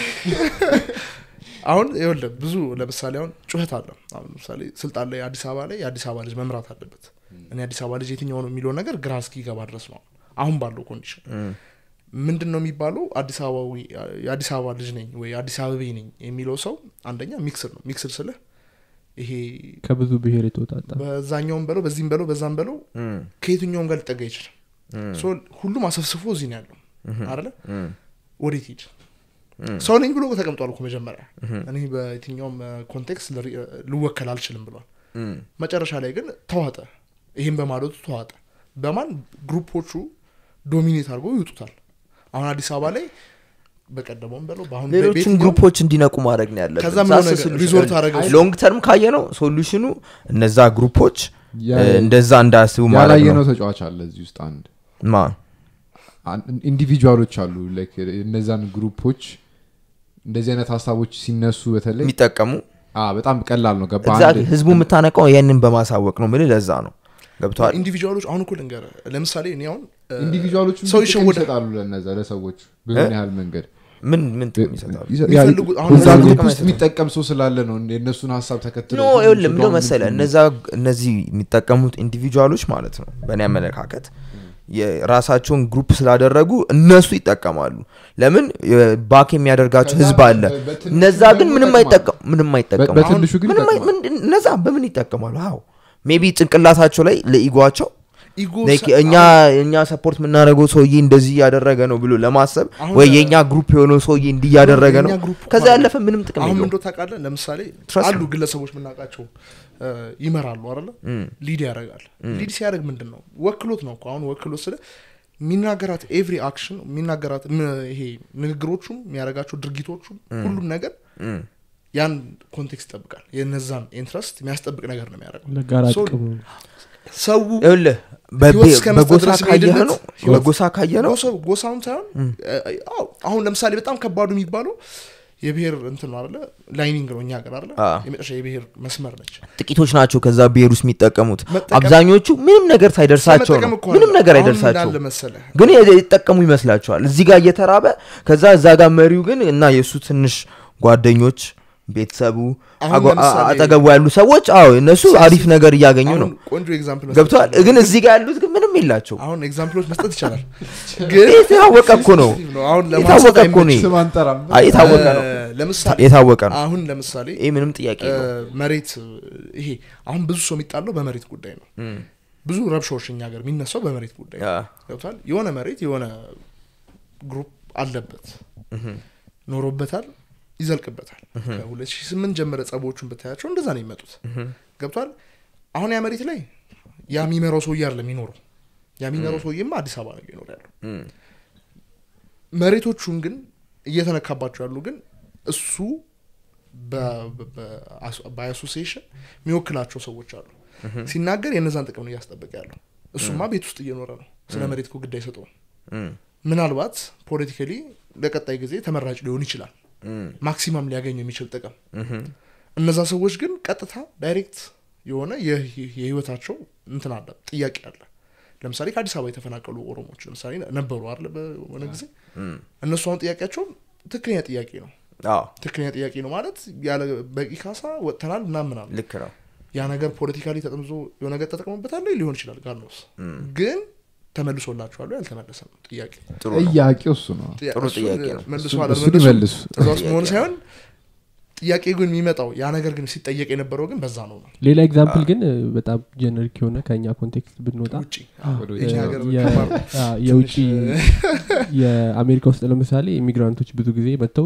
አሁን ይኸውልህ ብዙ ለምሳሌ አሁን ጩኸት አለ አሁን ለምሳሌ ስልጣን ላይ አዲስ አበባ ላይ የአዲስ አበባ ልጅ መምራት አለበት እኔ አዲስ አበባ ልጅ የትኛው ነው የሚለው ነገር ግራ እስኪገባ ድረስ ነው አሁን ባለው ኮንዲሽን እም፣ ምንድን ነው የሚባለው አዲስ አበባዊ የአዲስ አበባ ልጅ ነኝ ወይ አዲስ አበቤ ነኝ የሚለው ሰው አንደኛ ሚክስር ነው ሚክስር ስልህ ይሄ ከብዙ ብሄር የተወጣጣ በዛኛውም በለው በዚህም በለው በዛም በለው እም፣ ከየትኛውም ጋር ሊጠጋ ይችላል እም፣ ሶ ሁሉም አሰብስፎ እዚህ ነው ያለው አለ እም፣ ወዴት ሂድ እም፣ ሰው ነኝ ብሎ ተቀምጧል እኮ መጀመሪያ እኔ በየትኛውም ኮንቴክስት ልወከል አልችልም ብሏል እም። መጨረሻ ላይ ግን ተዋጠ ይህም በማለቱ ተዋጠ በማን ግሩፖቹ ዶሚኔት አድርገው ይውጡታል አሁን አዲስ አበባ ላይ በቀደመውም በለው በአሁን ሌሎችን በየትኛውም- ግሩፖች እንዲነቁ ማድረግ ነው ያለብን ከዛ ምነው ሳስብ ነገር solution- ሪዞርት አደረገው ሎንግ ተርም ካየ ነው ሶሉሽኑ እነዛ ግሩፖች ያ- እ፣ እንደዛ እንዳያስቡ ማድረግ ያላየነው ነው ተጫዋች አለ እዚህ ውስጥ አንድ ማ አን- ኢንዲቪጁዋሎች አሉ ላይክ እነዛን ግሩፖች እንደዚህ አይነት ሀሳቦች ሲነሱ በተለይ የሚጠቀሙ አ በጣም ቀላል ነው ገባ Exactly። ህዝቡ የምታነቀው ያንን በማሳወቅ ነው ምል ለዛ ነው ገብተዋል ኢንዲቪጁዋሎች አሁን እኮ ልንገር ለምሳሌ እኔ አሁን እ፣ ኢንዲቪጁዋሎች ሰው ይሸወዳል። ይሰጣሉ ለነዛ ለሰዎች በምን ያህል መንገድ ምን ምን ጥቅም ይሰጣሉ ያ- የሚፈልጉት- አሁን እዛ ለምሳሌ ግሩፕ ጥቅም ውስጥ አይሰጡም። የሚጠቀም ሰው ስላለ ነው የእነሱን ሀሳብ ተከትሎ ኖ ይኸውልህ ምንድነው መሰለ እነዛ እነዚህ የሚጠቀሙት ኢንዲቪጁዋሎች ማለት ነው በእኔ አመለካከት የራሳቸውን ግሩፕ ስላደረጉ እነሱ ይጠቀማሉ ለምን ባክ የሚያደርጋቸው ከዛ ህዝብ አለ በ- በትንሹ እነዛ ግን ደግሞ ምንም ይጠቅማሉ። አይጠቀም ምንም አይጠቀሙ በትንሹ ግን ምንም አይ- ይጠቅማሉ። ምንድን- እነዛ በምን ይጠቀማሉ አዎ ሜቢ ጭንቅላታቸው ላይ ለኢጓቸው ኢጎ like ሰ- እኛ እኛ ሰፖርት የምናደርገው ሰውዬ እንደዚህ እያደረገ ነው ብሎ ለማሰብ አሁን ወይ ለ- የእኛ ግሩፕ የሆነው ሰውዬ እንዲህ እያደረገ ነው የእኛ ግሩፕ ከዛ ማለት- ያለፈ ምንም ጥቅም አሁን የለውም ምንዶ ታውቃለህ ለምሳሌ Trust አሉ me. ግለሰቦች የምናውቃቸው እ፣ ይመራሉ አለ እም፣ ሊድ ያደርጋል ሊድ ሲያደርግ ምንድን ነው ወክሎት ነው እኮ አሁን ወክሎት ስለ የሚናገራት ኤቭሪ አክሽን የሚናገራት ም- ይሄ ንግግሮቹም የሚያደርጋቸው ድርጊቶቹም ሁሉም ነገር እም። ያን ኮንቴክስት ይጠብቃል የነዛን ኢንትረስት የሚያስጠብቅ ነገር ነው የሚያደርገው ለጋራ So- ጥቅም ነው። ሰው ይኸውልህ በ- ህይወት እስከ መስጠት በጎሳ ድረስ ካየህ የሚሄድበት ነው ህይወት- በጎሳ ካየህ ነው ጎሳው- ጎሳውን ሳይሆን እ፣ አዎ፣ አሁን ለምሳሌ በጣም ከባዱ የሚባለው የብሔር እንትን ነው አለ ላይኒንግ ነው እኛ ሀገር አለ አዎ። የመጨረሻ የብሔር መስመር ነች ጥቂቶች ናቸው ከዛ ብሔር ውስጥ የሚጠቀሙት መጠቀም- አብዛኞቹ ምንም ነገር ሳይደርሳቸው መጠቀም ነው እኮ ምንም አለ። ነገር አሁን አይደርሳቸው እንዳለ መሰለህ ግን የተጠቀሙ ይመስላቸዋል እዚህ ጋር እየተራበ ከዛ እዛ ጋር መሪው ግን እና የእሱ ትንሽ ጓደኞች ቤተሰቡ አሁን አጎ- አ- ለምሳሌ- አጠገቡ ያሉ ሰዎች አዎ እነሱ አሪፍ ነገር እያገኙ ነው አሁን ቆንጆ ኤግዛምፕል ገብተዋል ግን እዚህ ጋር ያሉት ግን ምንም የላቸው አሁን ኤግዛምፕሎች መስጠት ይቻላል ግን የታወቀ እኮ ነው ነው አሁን የታወቀ ለማንሳት እኮ ነው ስም አንጠራም አይ፣ የታወቀ ነው እ፣ ለምሳሌ የታወቀ ነው አሁን ለምሳሌ ይህ ምንም ጥያቄ እ፣ ነው መሬት እ፣ ይሄ አሁን ብዙ ሰው የሚጣለው በመሬት ጉዳይ ነው ብዙ ረብሻዎች እኛ ሀገር የሚነሳው በመሬት ጉዳይ ነው ገብቷል የሆነ መሬት የሆነ ግሩፕ አለበት ኖሮበታል ይዘልቅበታል ከ2008 ጀመረ ጸቦቹን ብታያቸው እንደዛ ነው የሚመጡት ገብቷል አሁን ያ መሬት ላይ ያ የሚመራው ሰውዬ አይደለም የሚኖረው ያ የሚመራው ሰውዬማ አዲስ አበባ ነው እየኖረ ያለው መሬቶቹን ግን እየተነካባቸው ያሉ ግን እሱ በአሶሲሽን የሚወክላቸው ሰዎች አሉ ሲናገር የነዛን ጥቅም ነው እያስጠበቀ ያለው እሱማ ቤት ውስጥ እየኖረ ነው ስለ መሬት እኮ ግድ አይሰጠውም እም፣ ምናልባት ፖለቲካሊ ለቀጣይ ጊዜ ተመራጭ ሊሆን ይችላል እም፣ ማክሲማም ሊያገኝ የሚችል ጥቅም እም፣ እነዛ ሰዎች ግን ቀጥታ ዳይሬክት የሆነ የህ- የህይወታቸው እንትን አለ ጥያቄ አለ ለምሳሌ ከአዲስ አበባ የተፈናቀሉ ኦሮሞዎች ለምሳሌ ነበሩ አለ በሆነ ጊዜ እም። እነሱ አሁን ጥያቄያቸው ትክክለኛ ጥያቄ ነው አዎ ትክክለኛ ጥያቄ ነው ማለት ያለ በቂ ካሳ ወጥተናል ምናምን ምናምን ልክ ነው ያ ነገር ፖለቲካሊ ተጠምዞ የሆነ ነገር ተጠቅሞበታል ሊሆን ይችላል ጋር ነው ግን ተመልሶላቸዋሉ ያልተመለሰ ነው ጥያቄ ጥሩ ነው ጥያቄው እሱ ነው ጥሩ እሱን ጥያቄ ነው። መልሶ እሱን አለመመለሱ ይመልሱ እዛ ውስጥ መሆን ሳይሆን ጥያቄ ግን የሚመጣው ያ ነገር ግን ሲጠየቅ የነበረው ግን በዛ ነው ነው ሌላ ኤግዛምፕል ግን እ፣ በጣም ጀነሪክ የሆነ ከእኛ ኮንቴክስት ብንወጣ ውጭ ወደ የኛ ውጭ ሀገር የ- ከባድ ነው። አ፣ የውጭ ትንሽ፣ የአሜሪካ ውስጥ ለምሳሌ ኢሚግራንቶች ብዙ ጊዜ መጥተው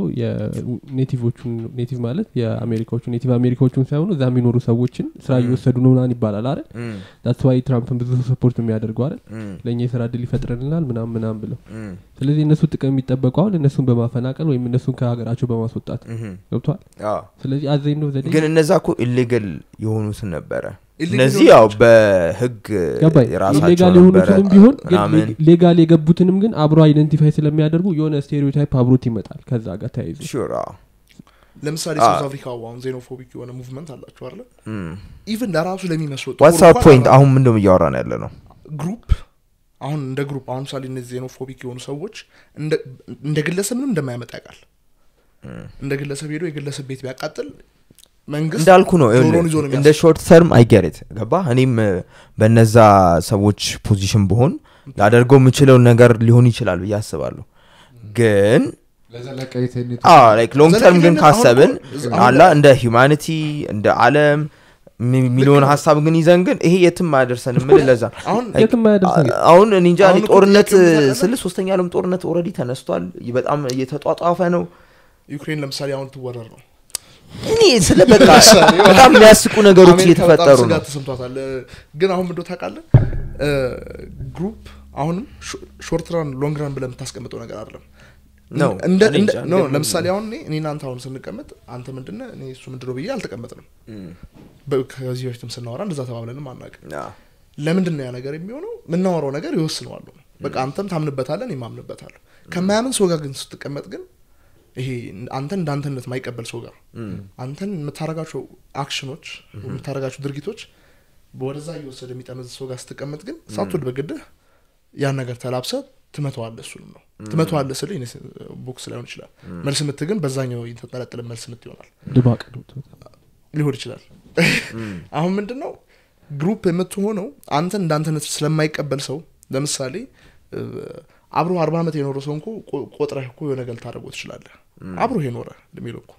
የኔቲቮቹን ኔቲቭ ማለት የአሜሪካዎቹ ኔቲቭ አሜሪካዎቹን ሳይሆኑ እዛ የሚኖሩ ሰዎችን ስራ እየወሰዱ ነው ምናምን ይባላል አይደል እም፣ ዳትስ ዋይ ትራምፕን ብዙ ሰፖርት የሚያደርገው አይደል እም፣ ለእኛ የስራ እድል ይፈጥረልናል ምናም ምናም ብለው እም፣ ስለዚህ እነሱ ጥቅም የሚጠበቀው አሁን እነሱን በማፈናቀል ወይም እነሱን ከሀገራቸው በማስወጣት እም። ገብቷል አዎ ስለዚህ አዘኝ ነው ዘዴ ግን እነዛ እኮ ኢሌገል የሆኑትን ነበረ illegal እነዚህ ያው በህግ ገባኝ የራሳቸው ኢሌጋል ነበረ የሆኑትንም ቢሆን ግን ምናምን ሌጋል የገቡትንም ግን አብሮ አይደንቲፋይ ስለሚያደርጉ የሆነ ስቴሪዮታይፕ አብሮት ይመጣል ከዛ ጋር ተያይዞ ሹር ለምሳሌ አ- ሳውዝ አፍሪካ አሁን ዜኖፎቢክ የሆነ ሙቭመንት አላቸው አለ ኢቨን ለራሱ ለሚመስሉ ዋትስ አር ፖይንት አሁን ምንደም እያወራን ያለ ነው ግሩፕ አሁን እንደ ግሩፕ አሁን ምሳሌ እነዚህ ዜኖፎቢክ የሆኑ ሰዎች እንደ- እንደ ግለሰብ ምንም እንደማያመጣ ያውቃል እንደ ግለሰብ ሄዶ የግለሰብ ቤት ቢያቃጥል መንግስት እንዳልኩ ነው ጆሮውን ይኸውልህ፣ ይዞ ነው እንደ ሾርት ተርም አይገሬት ገባ እኔም እ፣ በነዛ ሰዎች ፖዚሽን ብሆን ላደርገው የምችለውን ነገር ሊሆን ይችላል ብዬ አስባለሁ ግን ለዘለቀይተኝነት ላይክ ሎንግ ተርም ግን ዘለቄታነት አሁን ካሰብን እኮ- አላ እንደ ሂውማኒቲ እንደ አለም የሚለውን ሀሳብ ግን ይዘን ግን ይሄ የትም አያደርሰን ምን ለዛ ነው። አሁን Like, የትም አያደርሰን አ- አሁን እኔ እንጃ አሁን እኔ እኮ ጦርነት ጥያቄው ምን ታውቃለህ? ስል ሶስተኛ ዓለም ጦርነት ኦልሬዲ ተነስቷል በጣም እየተጧጧፈ ነው ዩክሬን ለምሳሌ አሁን ትወረር ነው እኔ ስለ በቃ በጣም የሚያስቁ ነገሮች አሜሪካ እየተፈጠሩ በጣም ነው ስጋት ተሰምቷታል እ፣ ግን አሁን ምንዶ ታውቃለህ እ፣ ግሩፕ አሁንም ሾርት ራን ሎንግ ራን ብለህ የምታስቀምጠው ነገር አይደለም ነው እንደ እኔ እንደ እንጃ፣ ኖ ግን- ለምሳሌ አሁን እኔ እኔ እናንተ አሁን ስንቀመጥ አንተ ምንድነ እኔ እሱ ምንድነው ብዬ አልተቀመጥንም በ- ከዚህ በፊትም ስናወራ እንደዛ ተባብለንም አናውቅም አ፣ ለምንድን ነው ያ ነገር የሚሆነው የምናወራው ነገር ይወስነዋሉ በቃ አንተም ታምንበታለን የማምንበታለሁ ከማያምን ሰው ጋር ግን ስትቀመጥ ግን ይሄ አንተን እንደ አንተነት ማይቀበል ሰው ጋር አንተን የምታረጋቸው አክሽኖች የምታረጋቸው ድርጊቶች ወደዛ እየወሰደ የሚጠመዝ ሰው ጋር ስትቀመጥ ግን ሳትወድ በግድህ ያን ነገር ተላብሰ ትመተዋለ እሱንም ነው ትመተዋለ ስል ቦክስ ላይሆን ይችላል መልስ ምት ግን በዛኛው የተጠለጠለ መልስ ምት ይሆናል ድባቅ ነው ሊሆን ይችላል አሁን ምንድን ነው ግሩፕ የምትሆነው አንተን እንዳንተነት ስለማይቀበል ሰው ለምሳሌ እ፣ አብሮ አርባ ዓመት የኖረ ሰው እንኮ ቆ- ቆጥረህ እኮ የሆነ ነገር ልታደርገው ትችላለህ አብሮ የኖረ እድሜው እኮ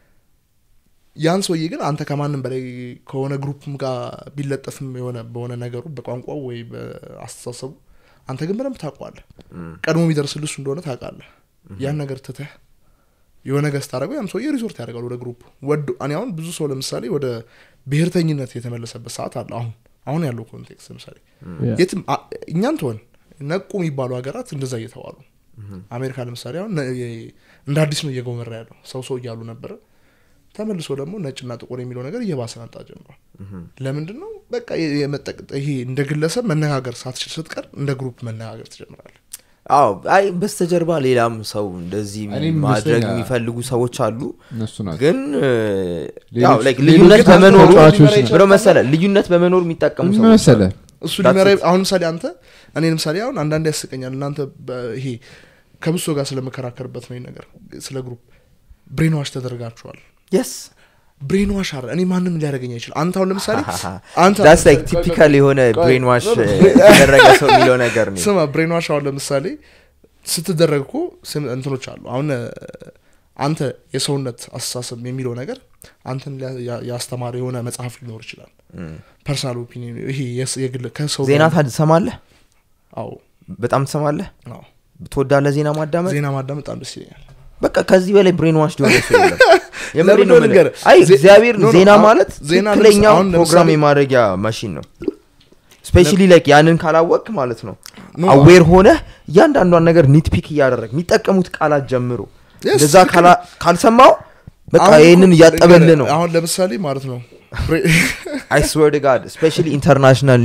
ያን ሰውዬ ግን አንተ ከማንም በላይ ከሆነ ግሩፕም ጋር ቢለጠፍም የሆነ በሆነ ነገሩ በቋንቋው ወይ በአስተሳሰቡ አንተ ግን በደንብ ታውቀዋለህ ቀድሞ የሚደርስልህ እሱ እንደሆነ ታውቃለህ ያን ነገር ትተህ የሆነ ነገር ስታደረገው ያም ሰውዬ ሪዞርት ያደርጋል ወደ ግሩፕ ወዶ እኔ አሁን ብዙ ሰው ለምሳሌ ወደ ብሔርተኝነት የተመለሰበት ሰዓት አለ አሁን አሁን ያለው ኮንቴክስት ለምሳሌ የትም አ- እኛን ትሆን ነቁ የሚባሉ ሀገራት እንደዛ እየተባሉ አሜሪካ ለምሳሌ አሁን ነ- የ- እንደ አዲስ ነው እየጎመራ ያለው ሰው ሰው እያሉ ነበረ ተመልሶ ደግሞ ነጭና ጥቁር የሚለው ነገር እየባሰ መጣ ጀምሯል ለምንድን ነው በቃ የ- የመጠቅ- ይሄ እንደ ግለሰብ መነጋገር ሳትችል ስትቀር እንደ ግሩፕ መነጋገር ትጀምራል አዎ አይ በስተጀርባ ሌላም ሰው እንደዚህ እኔም ማድረግ ይመስለኛል። የሚፈልጉ ሰዎች አሉ እነሱ ናቸው ግን እ፣ ሌሎች- ያው like ሌሎች ልዩነት ግን በመኖሩ ተጫዋቾች ናቸው። ብሎ መሰለ ልዩነት በመኖሩ የሚጠቀሙ ምን ሰዎች መሰለ እሱ That's ሊመራ it. አሁን ምሳሌ አንተ እኔ ለምሳሌ አሁን አንዳንድ ያስቀኛል እናንተ በ- ይሄ ከብሶ ጋር ስለመከራከርበት ነው ይሄ ነገር ስለ ግሩፕ ብሬን ዋሽ ተደርጋችኋል የስ ብሬን ዋሽ አረ እኔ ማንም ሊያደርገኝ አይችል አንተ አሁን ለምሳሌ አንተ ዳስ ላይክ ቲፒካል የሆነ ቆይ፣ ብሬን ዋሽ የተደረገ ሰው የሚለው ነገር ነው ስማ ብሬን ዋሽ አሁን ለምሳሌ ስትደረግ እኮ ስም- እንትኖች አሉ አሁን እ፣ አንተ የሰውነት አስተሳሰብ የሚለው ነገር አንተን ሊያ- ያ- ያስተማረ የሆነ መጽሐፍ ሊኖር ይችላል ፐርሰናል ኦፒኒየን ይሄ የስ- የግል ከሰው ዜና ጋር- ታድ ትሰማለህ አዎ በጣም ትሰማለህ አዎ ትወዳለህ ዜና ማዳመጥ ዜና ማዳመጥ በጣም ደስ ይለኛል በቃ ከዚህ በላይ ብሬን ዋሽ ሊሆነ ሰው የለም የምሬን ለምን ነው ነው የምልህ። ልንገርህ? አይ ዜ- እግዚአብሔር ኖ፣ ኖ፣ ዜና አሁን ማለት ዜና ለምሳ- ትክክለኛው አሁን ለምሳሌ- ፕሮግራም የማድረጊያ ማሽን ነው ስፔሻሊ ላይክ ያንን ካላወቅ ማለት ነው ኖ፣ አዌር ሆነ እያንዳንዷን ነገር ኒትፒክ እያደረግ የሚጠቀሙት ቃላት ጀምሮ Yes, እንደዛ ትክክል። ካላ- ካልሰማው በቃ አሁን ይህንን እኮ እያጠበል ልንገርህ፣ ነው አሁን ለምሳሌ ማለት ነው ብሬ- አይ ስዌር ጋድ ስፔሻሊ ኢንተርናሽናል ኒውስ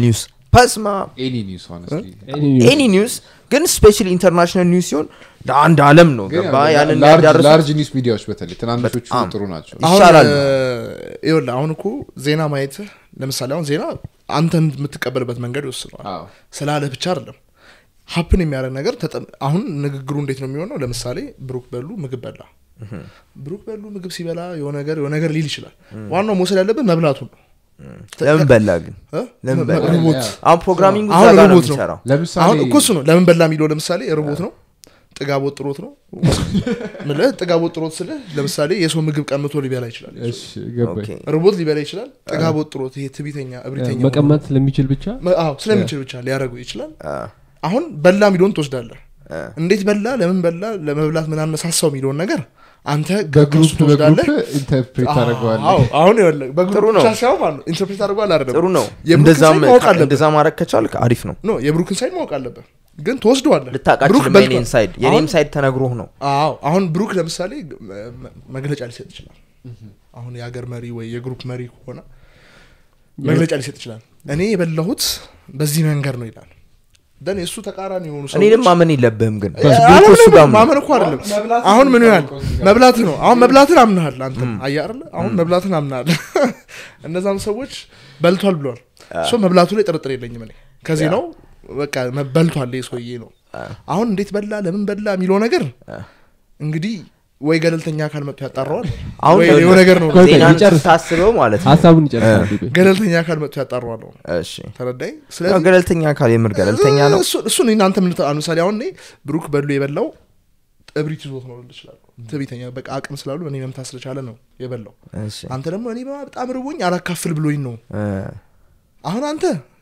ፐስማ ኤኒ ኒውስ ሆነስትሊ ኤኒ ኒውስ ግን ስፔሻሊ ኢንተርናሽናል ኒውስ ሲሆን ለአንድ አለም ነው ገባ ያንን ያዳረሱት ላርጅ ኒውስ ሚዲያዎች በተለይ ትናንሾቹ በጣም። ጥሩ ናቸው አሁን ይሻላል እ፣ ይኸውልህ አሁን እኮ ዜና ማየት ለምሳሌ አሁን ዜና አንተን የምትቀበልበት መንገድ ይወስነዋል አዎ። ስላለህ ብቻ አይደለም ሀፕን የሚያደርግ ነገር ተጠ- አሁን ንግግሩ እንዴት ነው የሚሆነው ለምሳሌ ብሩክ በሉ ምግብ በላ ብሩክ በሉ ምግብ ሲበላ የሆነ ነገር የሆነ ነገር ሊል ይችላል ዋናው መውሰድ ያለብን መብላቱን ነው ለምን በላ ግን እ? ለምን መ- በላ? ርቦት አሁን ፕሮግራሚንግ አሁን እዛ ጋር ነው ርቦት ነው። የሚሰራው ለምሳሌ አሁን እኮ እሱ ነው ለምን በላ የሚለው ለምሳሌ ርቦት ነው ጥጋብ ወጥሮት ነው ምልህ ጥጋብ ወጥሮት ስልህ ለምሳሌ የሰው ምግብ ቀምቶ ሊበላ ይችላል እሺ ገባኝ ኦኬ። ርቦት ሊበላ ይችላል ጥጋብ ወጥሮት ይሄ ትቢተኛ እብሪተኛ ሆኖ- መቀመጥ ስለሚችል ብቻ መ- አዎ ስለሚችል ብቻ ሊያደርገው ይችላል አ፣ አሁን በላ የሚለውን ትወስዳለህ አ። እንዴት በላ ለምን በላ ለመብላት ምን አነሳሳው የሚለውን ነገር አንተ በግሩፕ ከሱ ትወስዳለህ በግሩፕ ኢንተርፕሬት አዎ፣ ታደረገዋለ አሁን ይኸውልህ በግሩፕ ጥሩ ነው። ብቻ ሳይሆን ማለት ነው ኢንተርፕሬት አድርጓል አይደለም ጥሩ ነው የብሩክን እንደዛም ሳይድ ማወቅ አለብህ እንደዛ ማድረግ ከቻልክ አሪፍ ነው ኖ የብሩክን ሳይድ ማወቅ አለብህ ግን ትወስደዋለህ ልታቃችል ብሩክ በልቷል። የኔን ሳይድ የኔም አሁን- ሳይድ ተነግሮህ ነው አዎ አሁን ብሩክ ለምሳሌ መ- መ- መግለጫ ሊሰጥ ይችላል አሁን የሀገር መሪ ወይ የግሩፕ መሪ ከሆነ መግለጫ ሊሰጥ ይችላል እኔ የበላሁት በዚህ መንገድ ነው ይላል ደን የእሱ ተቃራኒ የሆኑ እኔ ደግሞ ሰዎች ማመን የለብህም ግን እ፣ ብሩክ አሁን እሱ ጋር ነው። ማመን እኮ አይደለም አሁን ምን ይሆናል መብላት ነው አሁን መብላትን አምናሃል አንተ አየህ አይደለ አሁን መብላትን አምናሃል እነዛም ሰዎች በልቷል ብሏል ሶ መብላቱ ላይ ጥርጥር የለኝም እኔ ከዚህ ነው በቃ መ- በልቷል ይህ ሰውዬ ነው አሁን እንዴት በላ ለምን በላ የሚለው ነገር እንግዲህ ወይ ገለልተኛ አካል መጥቶ ያጣራዋል አሁን ወይ ደግሞ የሆነ ነገር ነው ቆይ፣ ቆይ፣ ዜናን ይጨርስ። ስታስበው ማለት ነው ሀሳቡን ይጨርሳል ቢቤ። ገለልተኛ አካል መጥቶ ያጣራዋል ነው እሺ ተረዳኝ ያው ስለዚህ ገለልተኛ አካል የምር ገለልተኛ ነው እሱ- እሱን እናንተ ምን ታ- ለምሳሌ አሁን እኔ ብሩክ በሉ የበላው እብሪት ይዞት ነው ልል እችላለሁ ትዕቢተኛ በቃ አቅም ስላሉ እኔ መምታት ስለቻለ ነው የበላው እሺ አንተ ደግሞ እኔ በጣም ርቦኝ አላካፍል ብሎኝ ነው እ፣ አሁን አንተ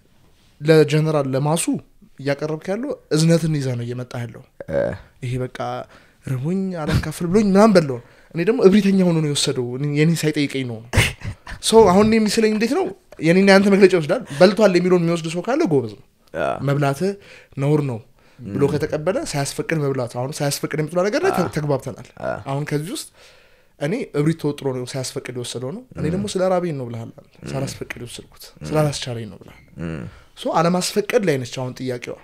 ለጀነራል ለማሱ እያቀረብክ ያለው እዝነትን ይዘህ ነው እየመጣ ያለው እ፣ ይሄ በቃ ርቦኝ አላካፍል ብሎኝ ምናምን በለው እኔ ደግሞ እብሪተኛ ሆኖ ነው የወሰደው እኔ- የኔን ሳይጠይቀኝ ነው ሰው አሁን እኔ የሚስለኝ እንዴት ነው የኔና ያንተ መግለጫ ይወስዳል በልቷል የሚለውን የሚወስድ ሰው ካለ ጎበዝ ነው አ፣ መብላት ነውር ነው ብሎ ከተቀበለ ሳያስፈቅድ መብላት አሁን ሳያስፈቅድ የምትሏ ነገር ላይ ተ- ተግባብተናል አ። አሁን ከዚህ ውስጥ እኔ እብሪት ተወጥሮ ነው ሳያስፈቅድ የወሰደው ነው እኔ ደግሞ ስለ ራቤን ነው ብልሃል ሳላስፈቅድ የወሰድኩት ስላላስቻለኝ ነው ብልሃል እም፣ ሶ አለማስፈቀድ ላይ ነች አሁን ጥያቄዋ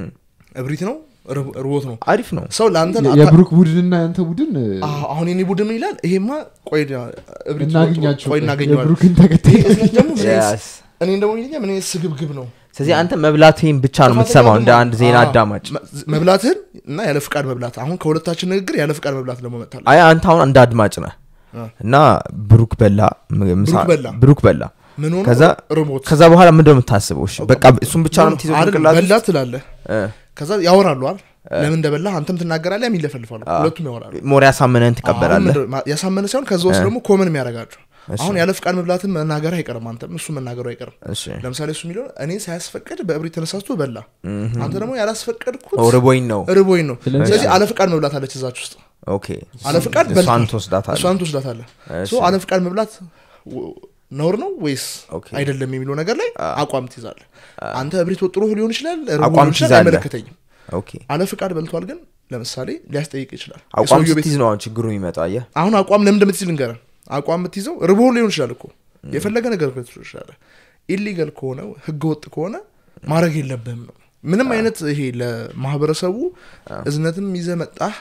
እብሪት ነው ርብ- ርቦት ነው አሪፍ ነው ሰው ለአንተ የ- የብሩክ ቡድንና ያንተ ቡድን እ፣ አዎ፣ አሁን የኔ ቡድን ምን ይላል ይሄማ ቆይ እብሪት እናገኛቸው ቆይ እናገኘዋለን የብሩክን ተከታይ ይሄ እዝነት ደግሞ ምን አይነት- Yes። እኔ ደግሞ ይለኛ ምን አይነት ስግብግብ ነው ስለዚህ አንተ መብላትህን ብቻ ነው የምትሰማው እንደ አንድ ዜና አዎ፣ አዳማጭ መ- መብላትህን እና ያለ ፍቃድ መብላት አሁን ከሁለታችን ንግግር ያለ ፍቃድ መብላት ደግሞ መጣል አይ አንተ አሁን እንደ አድማጭ ነህ አ። እና ብሩክ በላ ም- ምሳ- ብሩክ በላ። ብሩክ በላ ምን ሆኖ ከዛ ርቦት ከዛ በኋላ ምንድን ነው የምታስበው እሺ በቃ እሱን ብቻ ነው የምትይዘው አይደል፣ ጭንቅላት ውስጥ? በላ ትላለህ እ፣ ከዛ ያወራሉ አይደል ለምን እንደበላ አንተም ትናገራለህ ያም ይለፈልፋሉ ሁለቱም ያወራሉ ሞር ያሳመነን አሁን ትቀበላለህ ምንድን- ማ- ያሳመነ ሳይሆን ከዛ ውስጥ ደግሞ ኮመን የሚያደርጋቸው እሺ። አሁን ያለ ፍቃድ መብላትን መናገር አይቀርም አንተም እሱ መናገሩ አይቀርም እሺ ለምሳሌ እሱ የሚለው እኔ ሳያስፈቅድ በእብሪት ተነሳስቶ በላ አንተ ደግሞ ያላስፈቀድኩት ኦ፣ ርቦኝ ነው ርቦኝ ነው ስለዚህ- ስለዚህ አለ ፍቃድ መብላት አለች እዛች ውስጥ ኦኬ አለ ፍቃድ እሷን በልቷል። ትወስዳታለህ እሷን ትወስዳታለህ እሺ። ሶ አለ ፍቃድ መብላት w- ነውር ነው ወይስ ኦኬ። አይደለም የሚለው ነገር ላይ አቋም ትይዛለህ አንተ እብሪት ወጥሮ ሊሆን ይችላል ርቦ አቋም ሊሆን ይችላል ትይዛለህ። አይመለከተኝም ኦኬ አለ ፍቃድ በልቷል ግን ለምሳሌ ሊያስጠይቅ ይችላል አቋም የሰውየው ቤት ስትይዝ ነው አሁን ችግሩ የሚመጣ አየህ አሁን አቋም ለምን እንደምትይዝ ልንገርህ አቋም የምትይዘው ርቦ ሊሆን ይችላል እኮ የፈለገ ነገር ልትሆን ይችላል ኢሊጋል ከሆነ ህገ ወጥ ከሆነ ማድረግ የለብህም ነው ምንም አይነት ይሄ ለማህበረሰቡ እዝነትም ይዘህ መጣህ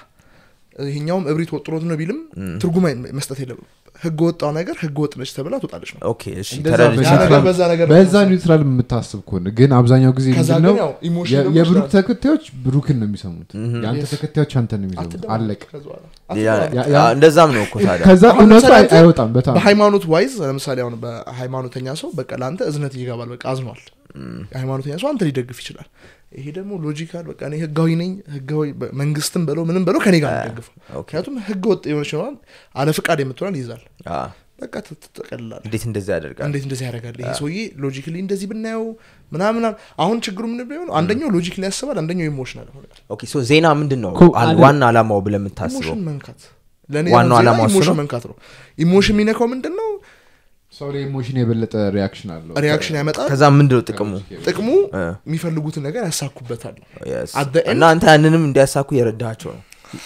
ይሄኛውም እብሪት ወጥሮት ነው ቢልም ትርጉም አይ- መስጠት የለብም ህገ ወጣው ነገር ህገ ወጥ ነች ተብላ ትወጣለች ነው ኦኬ እሺ እንደዛ ተረድቼ- ያ ነገር በኒውትራል- በዛ ነገር በዛ ኒውትራል የምታስብ ከሆነ ግን አብዛኛው ጊዜ ከዛ ምንድነው ግን ያው ኢሞሽን የ- ደግሞ የብሩክ ይችላል። ተከታዮች ብሩክን ነው የሚሰሙት የአንተ Yes. ተከታዮች አንተ ነው የሚሰሙት አትደባበቅ አለቀ ከዛ በኋላ። ሌላ- አትደባበቅ። ያ- ያ- አ፣ እንደዛም ነው እኮ ታዲያ ከዛ አሁን እውነቱ ለምሳሌ አይ- አንተ አይወጣም በጣም በሃይማኖት ዋይዝ ለምሳሌ አሁን በሃይማኖተኛ ሰው በቃ ለአንተ እዝነት ይገባል በቃ አዝኗል የሃይማኖተኛ ሰው አንተ ሊደግፍ ይችላል ይሄ ደግሞ ሎጂካል በቃ እኔ ህጋዊ ነኝ ህጋዊ በ- መንግስትም በለው ምንም በለው ከኔ ጋር ነው የሚደግፈው ኦኬ። ምክንያቱም ህገ ወጥ የሆነች ይሆናል አለ ፍቃድ የምትሆናል ይይዛል አ፣ በቃ ት- ትጠቀልላል እንዴት እንደዚህ ያደርጋል እንዴት እንደዚህ ያደርጋል ይሄ ሰውዬ ሎጂክሊ እንደዚህ ብናየው ምናምን አሁን ችግሩ ምን ቢሆን አንደኛው ሎጂክሊ ያስባል አንደኛው ኢሞሽናል ይሆናል ኦኬ ሶ ዜና ምንድን ነው ኮ- አል- አይደለም። ዋና አላማው ብለህ የምታስበው ኢሞሽን መንካት ለእኔ ዋናው አሁን ዜና ዓላማው እሱ ኢሞሽን ነው? መንካት ነው ኢሞሽን የሚነካው ምንድን ነው ሰው ላይ ኢሞሽን የበለጠ ሪያክሽን አለው ሪያክሽን ያመጣል ከዛ ምንድን ነው ጥቅሙ ጥቅሙ እ። የሚፈልጉትን ነገር ያሳኩበታል Yes. At the end- እና አንተ ያንንም እንዲያሳኩ የረዳቸው ነው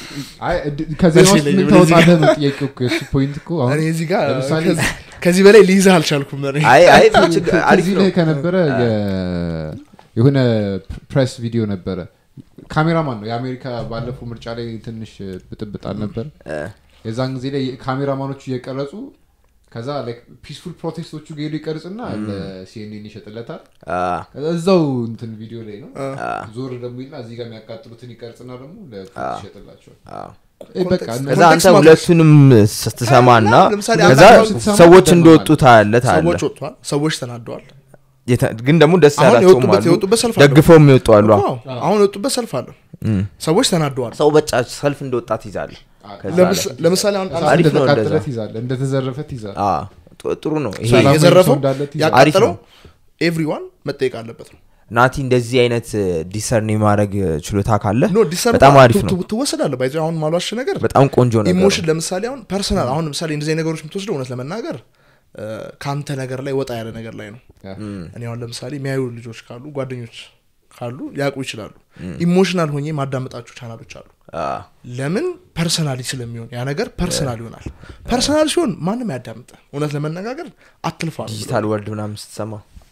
አይ እድ- ከዜና እሺ፣ ውስጥ ምን ለዚህ ታወጣለህ ነው ጥያቄው እኮ የእሱ ፖይንት እኮ አሁን እኔ እዚህ ጋር ለምሳሌ- ከዚህ- ከዚህ በላይ ሊይዝህ አልቻልኩም እኔ። አይ አይ ችግር- አሪፍ ከዚህ ነው ላይ ከነበረ የ- የሆነ ፕሬስ ቪዲዮ ነበረ ካሜራማን ነው የአሜሪካ ባለፈው ምርጫ ላይ ትንሽ ብጥብጥ አልነበር እ፣ የዛን ጊዜ ላይ ካሜራማኖቹ እየቀረጹ ከዛ ፒስፉል ፕሮቴስቶቹ ሄዱ ይቀርጽና ለሲኤንኤን ይሸጥለታል አ፣ ከዛ እዛው እንትን ቪዲዮ ላይ ነው አ፣ ዞር ደግሞ ይልና እዚህ ጋር የሚያቃጥሉትን ይቀርጽና ደግሞ ለፖሊስ ይሸጥላቸዋል አ። እ በቃ ኮንቴክስት- እነ- ከዛ አንተ ኮንቴክስት ሁለቱንም ስትሰማና እና ለምሳሌ ከዛ አንተ ስትሰማ ሰዎች ትገርማለህ። እንደወጡ ታያለ ታያለ ሰዎች ወጥቷል ሰዎች ተናደዋል የተ- ግን ደግሞ ደስ አሁን ያላቸውም የወጡበት- አሉ የወጡበት ሰልፍ አለ። ደግፈው የሚወጡ አሉ አዎ፣ አሁን የወጡበት ሰልፍ አለ እም። ሰዎች ተናደዋል ሰው በጫ ሰልፍ እንደወጣ ትይዛለ ከዛ ለምስ- ላይ- ለምሳሌ አሁን እሳት አሪፍ ነው እንደተቃጠለ እንደዛ። ትይዛለህ እንደተዘረፈ ትይዛለህ አ፣ ጥ- ጥሩ ነው ይሄ ሰላማዊ የዘረፈው ሰው እንዳለ ትይዛለህ። አሪፍ ያቃጠለው ነው። ኤቭሪዋን መጠየቅ አለበት ነው ናቲ እንደዚህ አይነት ዲሰርን የማድረግ ችሎታ ካለ ኖ ዲሰርን በጣም አሪፍ ነው ትወሰዳለ ባይ አሁን ማሏሽ ነገር በጣም ቆንጆ ነገር ኢሞሽን ነው። ለምሳሌ አሁን ፐርሰናል አሁን ለምሳሌ እንደዚህ አይነት ነገሮች የምትወስደው እውነት ለመናገር እ፣ ከአንተ ነገር ላይ ወጣ ያለ ነገር ላይ ነው ያ። እኔ አሁን ለምሳሌ የሚያዩ ልጆች ካሉ ጓደኞች ካሉ ሊያውቁ ይችላሉ ኢሞሽናል ሆኜ ማዳመጣቸው ቻናሎች አሉ አ፣ ለምን ፐርሰናሊ ስለሚሆን ያ ነገር ፐርሰናል ይሆናል ፐርሰናል ሲሆን ማንም ያዳምጠ እውነት ለመነጋገር አትልፋል ዲጂታል ወርልድ ምናምን ስትሰማ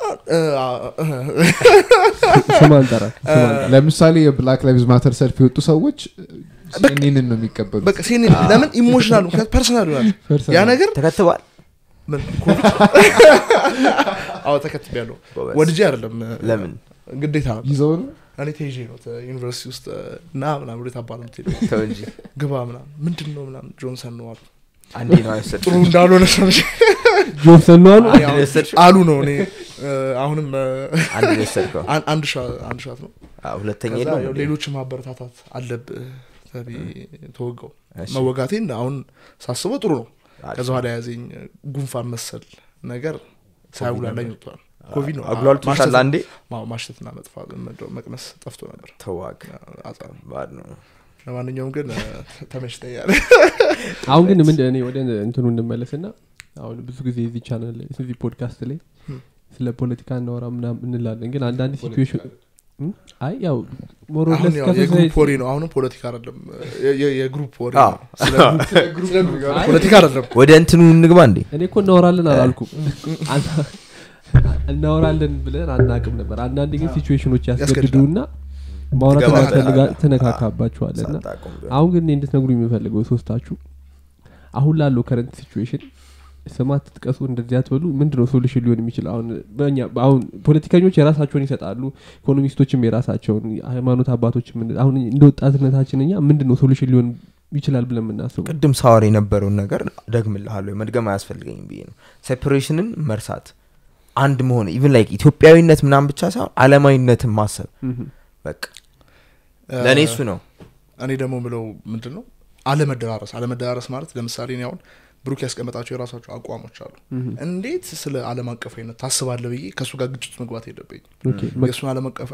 ስም አንጠራት ስም አንጠራት። ለምሳሌ የብላክ ላይቭዝ ማተር ሰልፍ የወጡ ሰዎች ሲኤንኤንን ነው የሚቀበሉት በቃ ሴኔ ለምን ኢሞሽናል ምክንያት ፐርሰናል ይሆናል Personal. ያ ነገር ተከትቧል ምን ኮቪድ አዎ ተከትብ ያለው ጎበዝ። ወድጄ አይደለም ለምን ግዴታ ነው ይዘው ነው እኔ ተይዤ ነው ተ- ዩኒቨርሲቲ ውስጥ ና ምናምን ወደ ታባ ነው የምትሄደው ተው እንጂ ግባ ምናምን ምንድን ነው ምናምን ጆንሰን ነው አሉ አንዴ ነው አይወሰድ ጥሩ እንዳልሆነ ሰምቼ ጆንሰን ነው አሉ አንድ ነው የወሰድሽው? አሉ ነው እኔ እ፣ አሁንም እ፣ አንድ ነው የወሰድከው አን- አንድ ሻ- አንድ ሻት ነው አ፣ ሁለተኛ ከዛ የለውም ያው እንዴ? ሌሎች ማበረታታት አለብህ ተብዬ ተወጋው እሺ። መወጋቴን አሁን ሳስበው ጥሩ ነው አሪፍ ከዛ በኋላ ያዘኝ ጉንፋን መሰል ነገር ሳያጉላላኝ ወጥቷል ኮቪድ ነው አጉላልቶሻል ማሽተት- አንዴ ማ- ማሽተትና መጥፋት ምንድነው መቅመስ ጠፍቶ ነበር ተዋግ አጣ- ባድ ነው ለማንኛውም ግን እ፣ ተመችቶኛል አሁን ግን ምንድን እኔ ወደ እንትኑ እንመለስና አሁን ብዙ ጊዜ እዚህ ቻናል ላይ እዚህ ፖድካስት ላይ ስለ ፖለቲካ እናወራ ምናምን እንላለን ግን አንዳንድ ሲትዌሽን አይ ያው አሁን ሞሮለስ ያው የግሩፕ ወሬ ነው አሁንም ፖለቲካ አይደለም የ- የ- የግሩፕ ወሬ አዎ። ነው። ስለ ግሩፕ- ስለ ግሩፕ ፖለቲካ አይደለም ወደ እንትኑ እንግባ እንዴ እኔ እኮ እናወራለን አላልኩም አና- እናወራለን ብለን አናቅም ነበር አንዳንድ ግን ሲትዌሽኖች ያስገድዱና ማውራት ትገባለህ። ያስፈልጋ ትነካካባችኋል እና ሳታውቁም ቢሆን። አሁን ግን እኔ እንድትነግሩ የሚፈልገው ሶስታችሁ አሁን ላለው ከረንት ሲቹዌሽን ስማት ትጥቀሱ እንደዚህ አትበሉ ምንድን ነው ሶሉሽን ሊሆን የሚችል አሁን በእኛ አሁን ፖለቲከኞች የራሳቸውን ይሰጣሉ ኢኮኖሚስቶችም የራሳቸውን ሃይማኖት አባቶችም እንደ- አሁን እንደ ወጣትነታችን እኛ ምንድን ነው ሶሉሽን ሊሆን ይችላል ብለን የምናስበው ቅድም ሳወር የነበረውን ነገር ደግምልሃለሁ መድገም አያስፈልገኝም ብዬ ነው ሴፐሬሽንን መርሳት አንድ መሆን ኢቭን ላይክ ኢትዮጵያዊነት ምናምን ብቻ ሳይሆን አለማዊነትን ማሰብ ምሁም። በቃ ለእኔ እሱ ነው እኔ ደግሞ ምለው ምንድን ነው አለመደራረስ አለመደራረስ ማለት ለምሳሌ እኔ አሁን ብሩክ ያስቀመጣቸው የራሳቸው አቋሞች አሉ እንዴት ስለ አለም አቀፋዊነት ታስባለ ብዬ ከእሱ ጋር ግጭት መግባት የለብኝ ኦኬ፣ መ- የእሱን አለም አቀፍ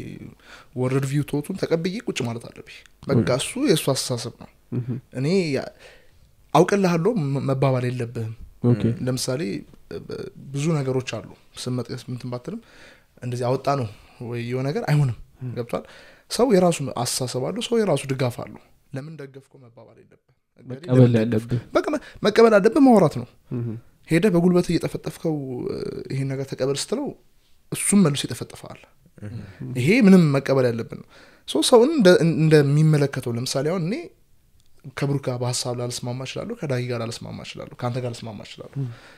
ወርልድ ቪው ቶቱን ተቀብዬ ቁጭ ማለት አለብኝ በቃ እሱ የእሱ አስተሳሰብ ነው ምሁም። እኔ ያ- አውቅልሃለሁ መ- መባባል የለብህም ኦኬ ለምሳሌ ብ- ብዙ ነገሮች አሉ ስም መጥቀስ ምንትን ባትልም እንደዚህ አወጣ ነው ወይ የሆነ ነገር አይሆንም ገብቷል ሰው የራሱ አስተሳሰብ አለው ሰው የራሱ ድጋፍ አለው ለምን ደገፍኮ መባባል የለብህ እገሌ መቀበል ለምን ደገፍክ? ያለብህ በቃ መ- መቀበል አለብህ ማውራት ነው ምሁም። ሄደ በጉልበት እየጠፈጠፍከው እ፣ ይሄን ነገር ተቀበል ስትለው እሱም መልሶ ይጠፈጥፈዋል ይሄ ምንም መቀበል ያለብን ነው ሶ ሰውን እንደ- እንደሚመለከተው ለምሳሌ አሁን እኔ ከብሩክ ጋር በሀሳብ ላልስማማ እችላለሁ ከዳጊ ጋር ላልስማማ እችላለሁ ከአንተ ጋር ልስማማ እችላለሁ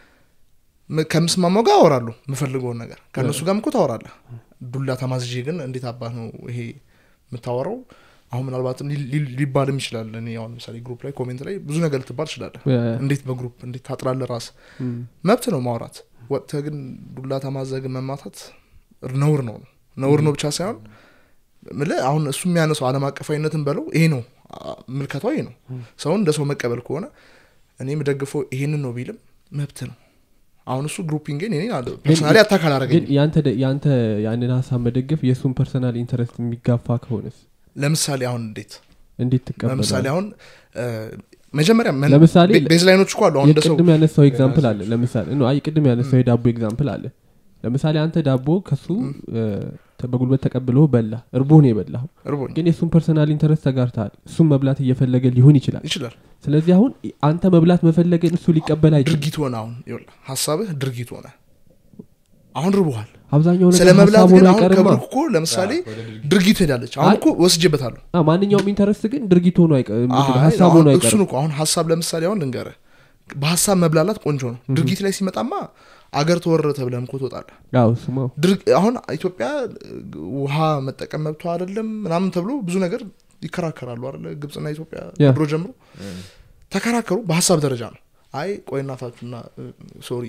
ም- ከምስማማው ጋር አወራለሁ የምፈልገውን ነገር ከእነሱ ጋርም እኮ ታወራለህ ዱላ ተማዝዤ ግን እንዴት አባት ነው ይሄ የምታወራው አሁን ምናልባትም ሊ- ሊ- ሊባልም ይችላል እኔ አሁን ለምሳሌ ግሩፕ ላይ ኮሜንት ላይ ብዙ ነገር ልትባል ትችላለህ ያ- እንዴት በግሩፕ እንዴት ታጥራለህ ራስ ምሁም። መብት ነው ማውራት ወጥተህ ግን ዱላ ተማዘህ ግን መማታት ነውር ነው ነውር ነው ብቻ ሳይሆን ምልህ አሁን እሱ የሚያነሳው አለም አቀፋዊነትን በለው ይሄ ነው አ- ምልከታው ይሄ ነው ሰውን እንደ ሰው መቀበል ከሆነ እኔ የምደግፈው ይሄንን ነው ቢልም መብት ነው አሁን እሱ ግሩፒንግን እኔ ፐርሶናሊ አታካል ግን አረገኝ ያንተ ደ- ያንተ ያንን ሀሳብ መደገፍ የእሱን ፐርሰናል ኢንተረስት የሚጋፋ ከሆነስ ለምሳሌ አሁን እንዴት እንዴት ለምሳሌ ትቀበላል አሁን እ፣ መጀመሪያ መን- ለምሳሌ ቤ- ቤዝላይኖች እኮ አሉ አሁን እንደ ሰው የቅድም ያነሳው ኤግዛምፕል አለ ለምሳሌ ኖ፣ አይ ቅድም ያነሳው የዳቦ ኤግዛምፕል አለ ለምሳሌ አንተ ዳቦ ከሱ እ፣ ተ- በጉልበት ተቀብሎ በላ እርቦህን የበላው እርቦኝ ግን የእሱን ፐርሰናል ኢንተረስት ተጋርተሃል እሱም መብላት እየፈለገ ሊሆን ይችላል ይችላል ስለዚህ አሁን አንተ መብላት መፈለግን እሱ ሊቀበል አይችልም ድርጊት ሆነ አሁን ይኸውልህ ሀሳብህ ድርጊት ሆነ አሁን ርቦሃል አብዛኛው ስለ ነገር መብላት ሀሳብ ግን ሆኖ አሁን አይቀርማ ከብሩክ እኮ ለምሳሌ ድርጊት ሄዳለች አሁን አይ- እኮ ወስጄበታለሁ አ፣ ማንኛውም ኢንተረስት ግን ድርጊት ሆኖ አይቀ- ምንድን ነው፣ አይ፣ ሀሳብ አሁን ሆኖ እሱን አይቀርም እኮ አሁን ሀሳብ ለምሳሌ አሁን ልንገርህ በሀሳብ መብላላት ቆንጆ ነው ድርጊት ላይ ሲመጣማ አገር ተወረረ ተብለህም እኮ ትወጣለህ ያው ስማ ድርግ- አሁን ኢትዮጵያ ውሃ መጠቀም መብቷ አይደለም ምናምን ተብሎ ብዙ ነገር ይከራከራሉ አለ ግብፅና ኢትዮጵያ ያ። ድሮ ጀምሮ ተከራከሩ በሀሳብ ደረጃ ነው አይ ቆይ እናታችሁና ሶሪ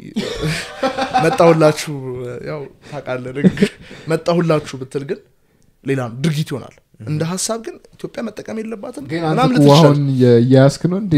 መጣሁላችሁ ያው ታውቃለህ ንግግር መጣሁላችሁ ብትል ግን ሌላ ነው ድርጊት ይሆናል እንደ ሀሳብ ግን ኢትዮጵያ መጠቀም የለባትም ግን ምናምን አንተ ልትል እኮ ትችላለህ። አሁን እያያስክ ነው እንዴ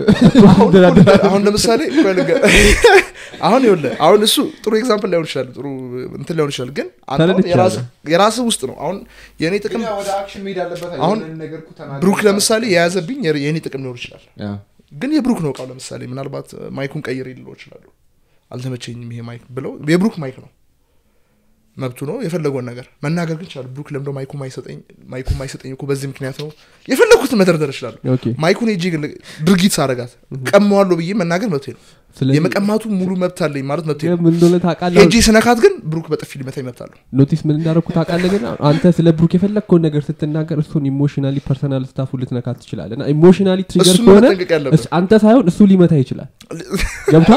አሁን ለምሳሌ ቆይ ልንገር። አሁን ይኸውልህ አሁን እሱ ጥሩ ኤግዛምፕል ላይሆን ይችላል ጥሩ እንትን ላይሆን ይችላል ግን አንተ አሁን ተረድቻለሁ። የራስህ- የራስህ ውስጥ ነው አሁን የእኔ ጥቅም ወደ አክሽን መሄድ አለበት አሁን ብሩክ ለምሳሌ የያዘብኝ የር- የእኔ ጥቅም ሊሆን ይችላል ግን የብሩክ ነው እቃው ለምሳሌ ምናልባት ማይኩን ቀይር ልለው ይችላሉ አልተመቸኝም ይሄ ማይክ ብለው የብሩክ ማይክ ነው መብቱ ነው የፈለገውን ነገር መናገር ግን ይችላል ብሩክ ለምደ ማይኩ ማይሰጠኝ ማይኩ ማይሰጠኝ እኮ በዚህ ምክንያት ነው የፈለግኩትን መደርደር ይችላሉ ኦኬ ማይኩን ሄጄ ግን ድርጊት ሳረጋት ቀመዋለሁ ብዬ መናገር መብቴ ነው ስለዚህ የመቀማቱ ሙሉ መብት አለኝ ማለት መብቴ ነው ምን እንደሆነ ታውቃለህ ሄጄ ስነካት ግን ብሩክ በጥፊ ሊመታኝ መብት አለሁ ኖቲስ ምን እንዳደረኩ ታውቃለህ ግን አንተ ስለ ብሩክ የፈለግከውን ነገር ስትናገር እሱን ኢሞሽናሊ ፐርሰናል ስታፉ ልትነካት ትችላለህ እና ኢሞሽናሊ ትሪገር እሱን ከሆነ መጠንቀቅ ያለብህ እስ- አንተ ሳይሆን እሱ ሊመታ ይችላል ገብታ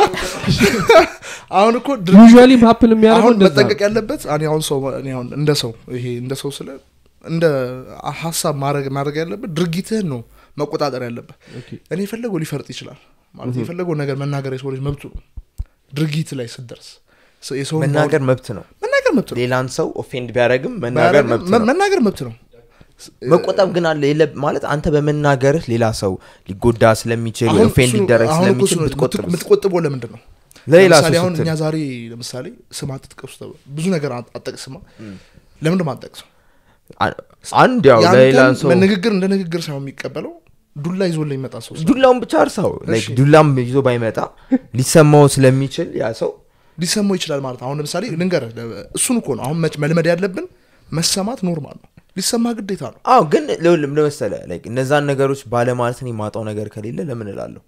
አሁን እኮ ድርጊት ዩዥዋሊ ሀፕን የሚያደርገው አሁን እንደዛ መጠንቀቅ ነው። ያለበት እኔ አሁን ሰው እኔ አሁን እንደ ሰው ይሄ እንደ ሰው ስለ እንደ ሀሳብ ማድረግ ማድረግ ያለበት ድርጊትህን ነው መቆጣጠር ያለበት ኦኬ። እኔ የፈለገው ሊፈርጥ ይችላል ማለት የፈለገው ነገር መናገር የሰው ልጅ መብቱ ነው ድርጊት ላይ ስደርስ ሰ- የሰውን መናገር መብት ነው ማውራት- መናገር መብት ነው ሌላን ሰው ኦፌንድ ቢያደረግም መናገር ባያደርግም መብት መ- ነው መናገር መብት ነው መቆጠብ ግን አለ የለ- ማለት አንተ በመናገርህ ሌላ ሰው ሊጎዳ ስለሚችል አሁን ኦፌንድ እሱ- ሊደረግ አሁን እኮ እሱ ስለሚችል ነው ብትቆጥብ የምትቆጥበው ለምንድን ነው ለሌላ ለምሳሌ ሰው አሁን ስትል እኛ ዛሬ ለምሳሌ ስም አትጥቀሱ ተብሎ ብዙ ነገር አት- አትጠቅስማ ለምንድን ነው አትጠቅሰው አ- አንድ ያው ለሌላ ያንተን ሰው ንግግር እንደ ንግግር ሳይሆን የሚቀበለው ዱላ ይዞ ላይ ይመጣ ሰው ስላለ ዱላውን ብቻ እርሳው ላይክ እሺ። ዱላም ይዞ ባይመጣ ሊሰማው ስለሚችል ያ ሰው ሊሰማው ይችላል ማለት ነው። አሁን ለምሳሌ ልንገርህ ለ- እሱን እኮ ነው አሁን መች- መልመድ ያለብን መሰማት ኖርማል ነው ሊሰማ ግዴታ ነው አዎ ግን ለሁሉም ለመሰለ ላይክ እነዛን ነገሮች ባለማለት እኔ ማጣው ነገር ከሌለ ለምን እላለሁ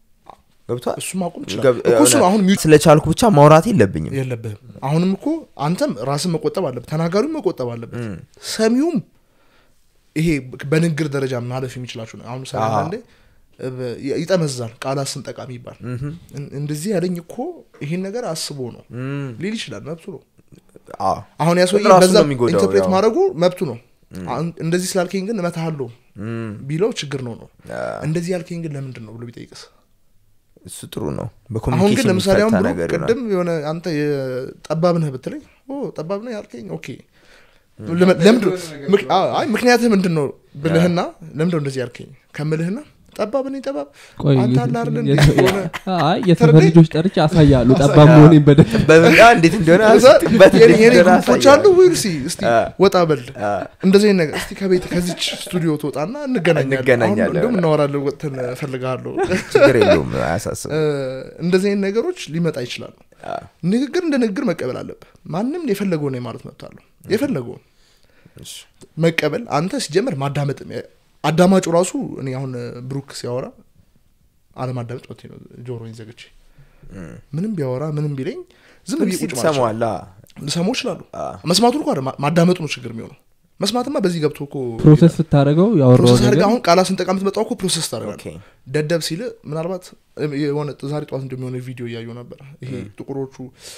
ገብቷል እሱ ማቆም ይችላል ገብ- እኮ እሱ ነው አሁን ሚውት ስለቻልኩ ብቻ ማውራት የለብኝም የለብህም አሁንም እኮ አንተም ራስን መቆጠብ አለበት ተናጋሪውም መቆጠብ አለበት ሰሚውም ይሄ በንግግር ደረጃ ማለፍ የሚችላችሁ ነው አሁን ምሳሌ አዎ። አንዳንዴ እ፣ በ- ይጠመዝዛል ቃላት ስንጠቃ የሚባል እን- እንደዚህ ያለኝ እኮ ይሄን ነገር አስቦ ነው እም፣ ሊል ይችላል መብቱ ነው አዎ አሁን ያ ሰውዬ ራሱን በዛ ነው የሚጎዳው፣ ኢንተርፕሬት ያው። ማድረጉ መብቱ ነው አሁን እንደዚህ ስላልከኝ ግን እመታሃለሁ እም፣ ቢለው ችግር ነው ነው አ፣ እንደዚህ ያልከኝ ግን ለምንድን ነው ብሎ ቢጠይቅስ እሱ ጥሩ ነው አሁን ግን በኮሚኒኬሽን ለምሳሌ አሁን የሚፈታ ብሎ ነገር ይሆናል ቅድም የሆነ አንተ ጠባብ ነህ ብትለኝ ኦ ጠባብ ነህ ያልከኝ ኦኬ ለምን- ለምንድን ነው- ምክ- አዎ፣ አይ ምክንያትህ ምንድን ነው ብልህና ለምንድን ነው እንደዚህ ያልከኝ ከምልህና ጠባብ ነኝ ጠባብ ቆይ አንተ የት- አለ አይደል እንደ የት- የሆነ አይ የሰፈር ተረዳኝ? ልጆች ጠርቼ አሳያሉ ጠባብ አሳያ- መሆኔን በደንብ በምን አ፣ እንዴት እንደሆነ ከዛ አስበት የኔ እንዴት የኔ እንደሆነ ግሩፖች አሳያለሁ። አሉ ዊልሲ እስቲ አ። ወጣ በል አ፣ እንደዚህ አይነት ነገር እስቲ ከቤት ከዚች ስቱዲዮ ትወጣና እንገናኛለን እንገናኛለን። አሁን እንደውም እናወራለን ወጥተን እፈልግሃለሁ ችግር የለውም አያሳስብ እ፣ እንደዚህ አይነት ነገሮች ሊመጣ ይችላሉ አ፣ ንግግር እንደ ንግግር መቀበል አለብህ ማንም የፈለገውን ማለት መብት አለው የፈለገውን እሺ። መቀበል አንተ ሲጀመር ማዳመጥ አዳማጩ ራሱ እኔ አሁን ብሩክ ሲያወራ አለማዳመጥ መብቴ ነው ጆሮኝ ዘግቼ ምንም ቢያወራ ምንም ቢለኝ ዝም ብዬ ቁጭ ማለት እችላለሁ። ትሰማዋላ ልሰማው ይችላሉ አ፣ መስማቱን እኮ አይደለም፣ ማዳመጡ ነው ችግር የሚሆነው መስማትማ በዚህ ገብቶ እኮ ፕሮሰስ ስታደረገው ያወራው ፕሮሰስ አድርገህ ነገር አሁን ቃላት ስንጠቃ የምትመጣው እኮ ፕሮሰስ ታደርጋለህ ኦኬ ደደብ ሲል ምናልባት የሆነ ዛሬ ጠዋት እንደሚሆነ ቪዲዮ እያየሁ ነበር ይሄ ጥቁሮቹ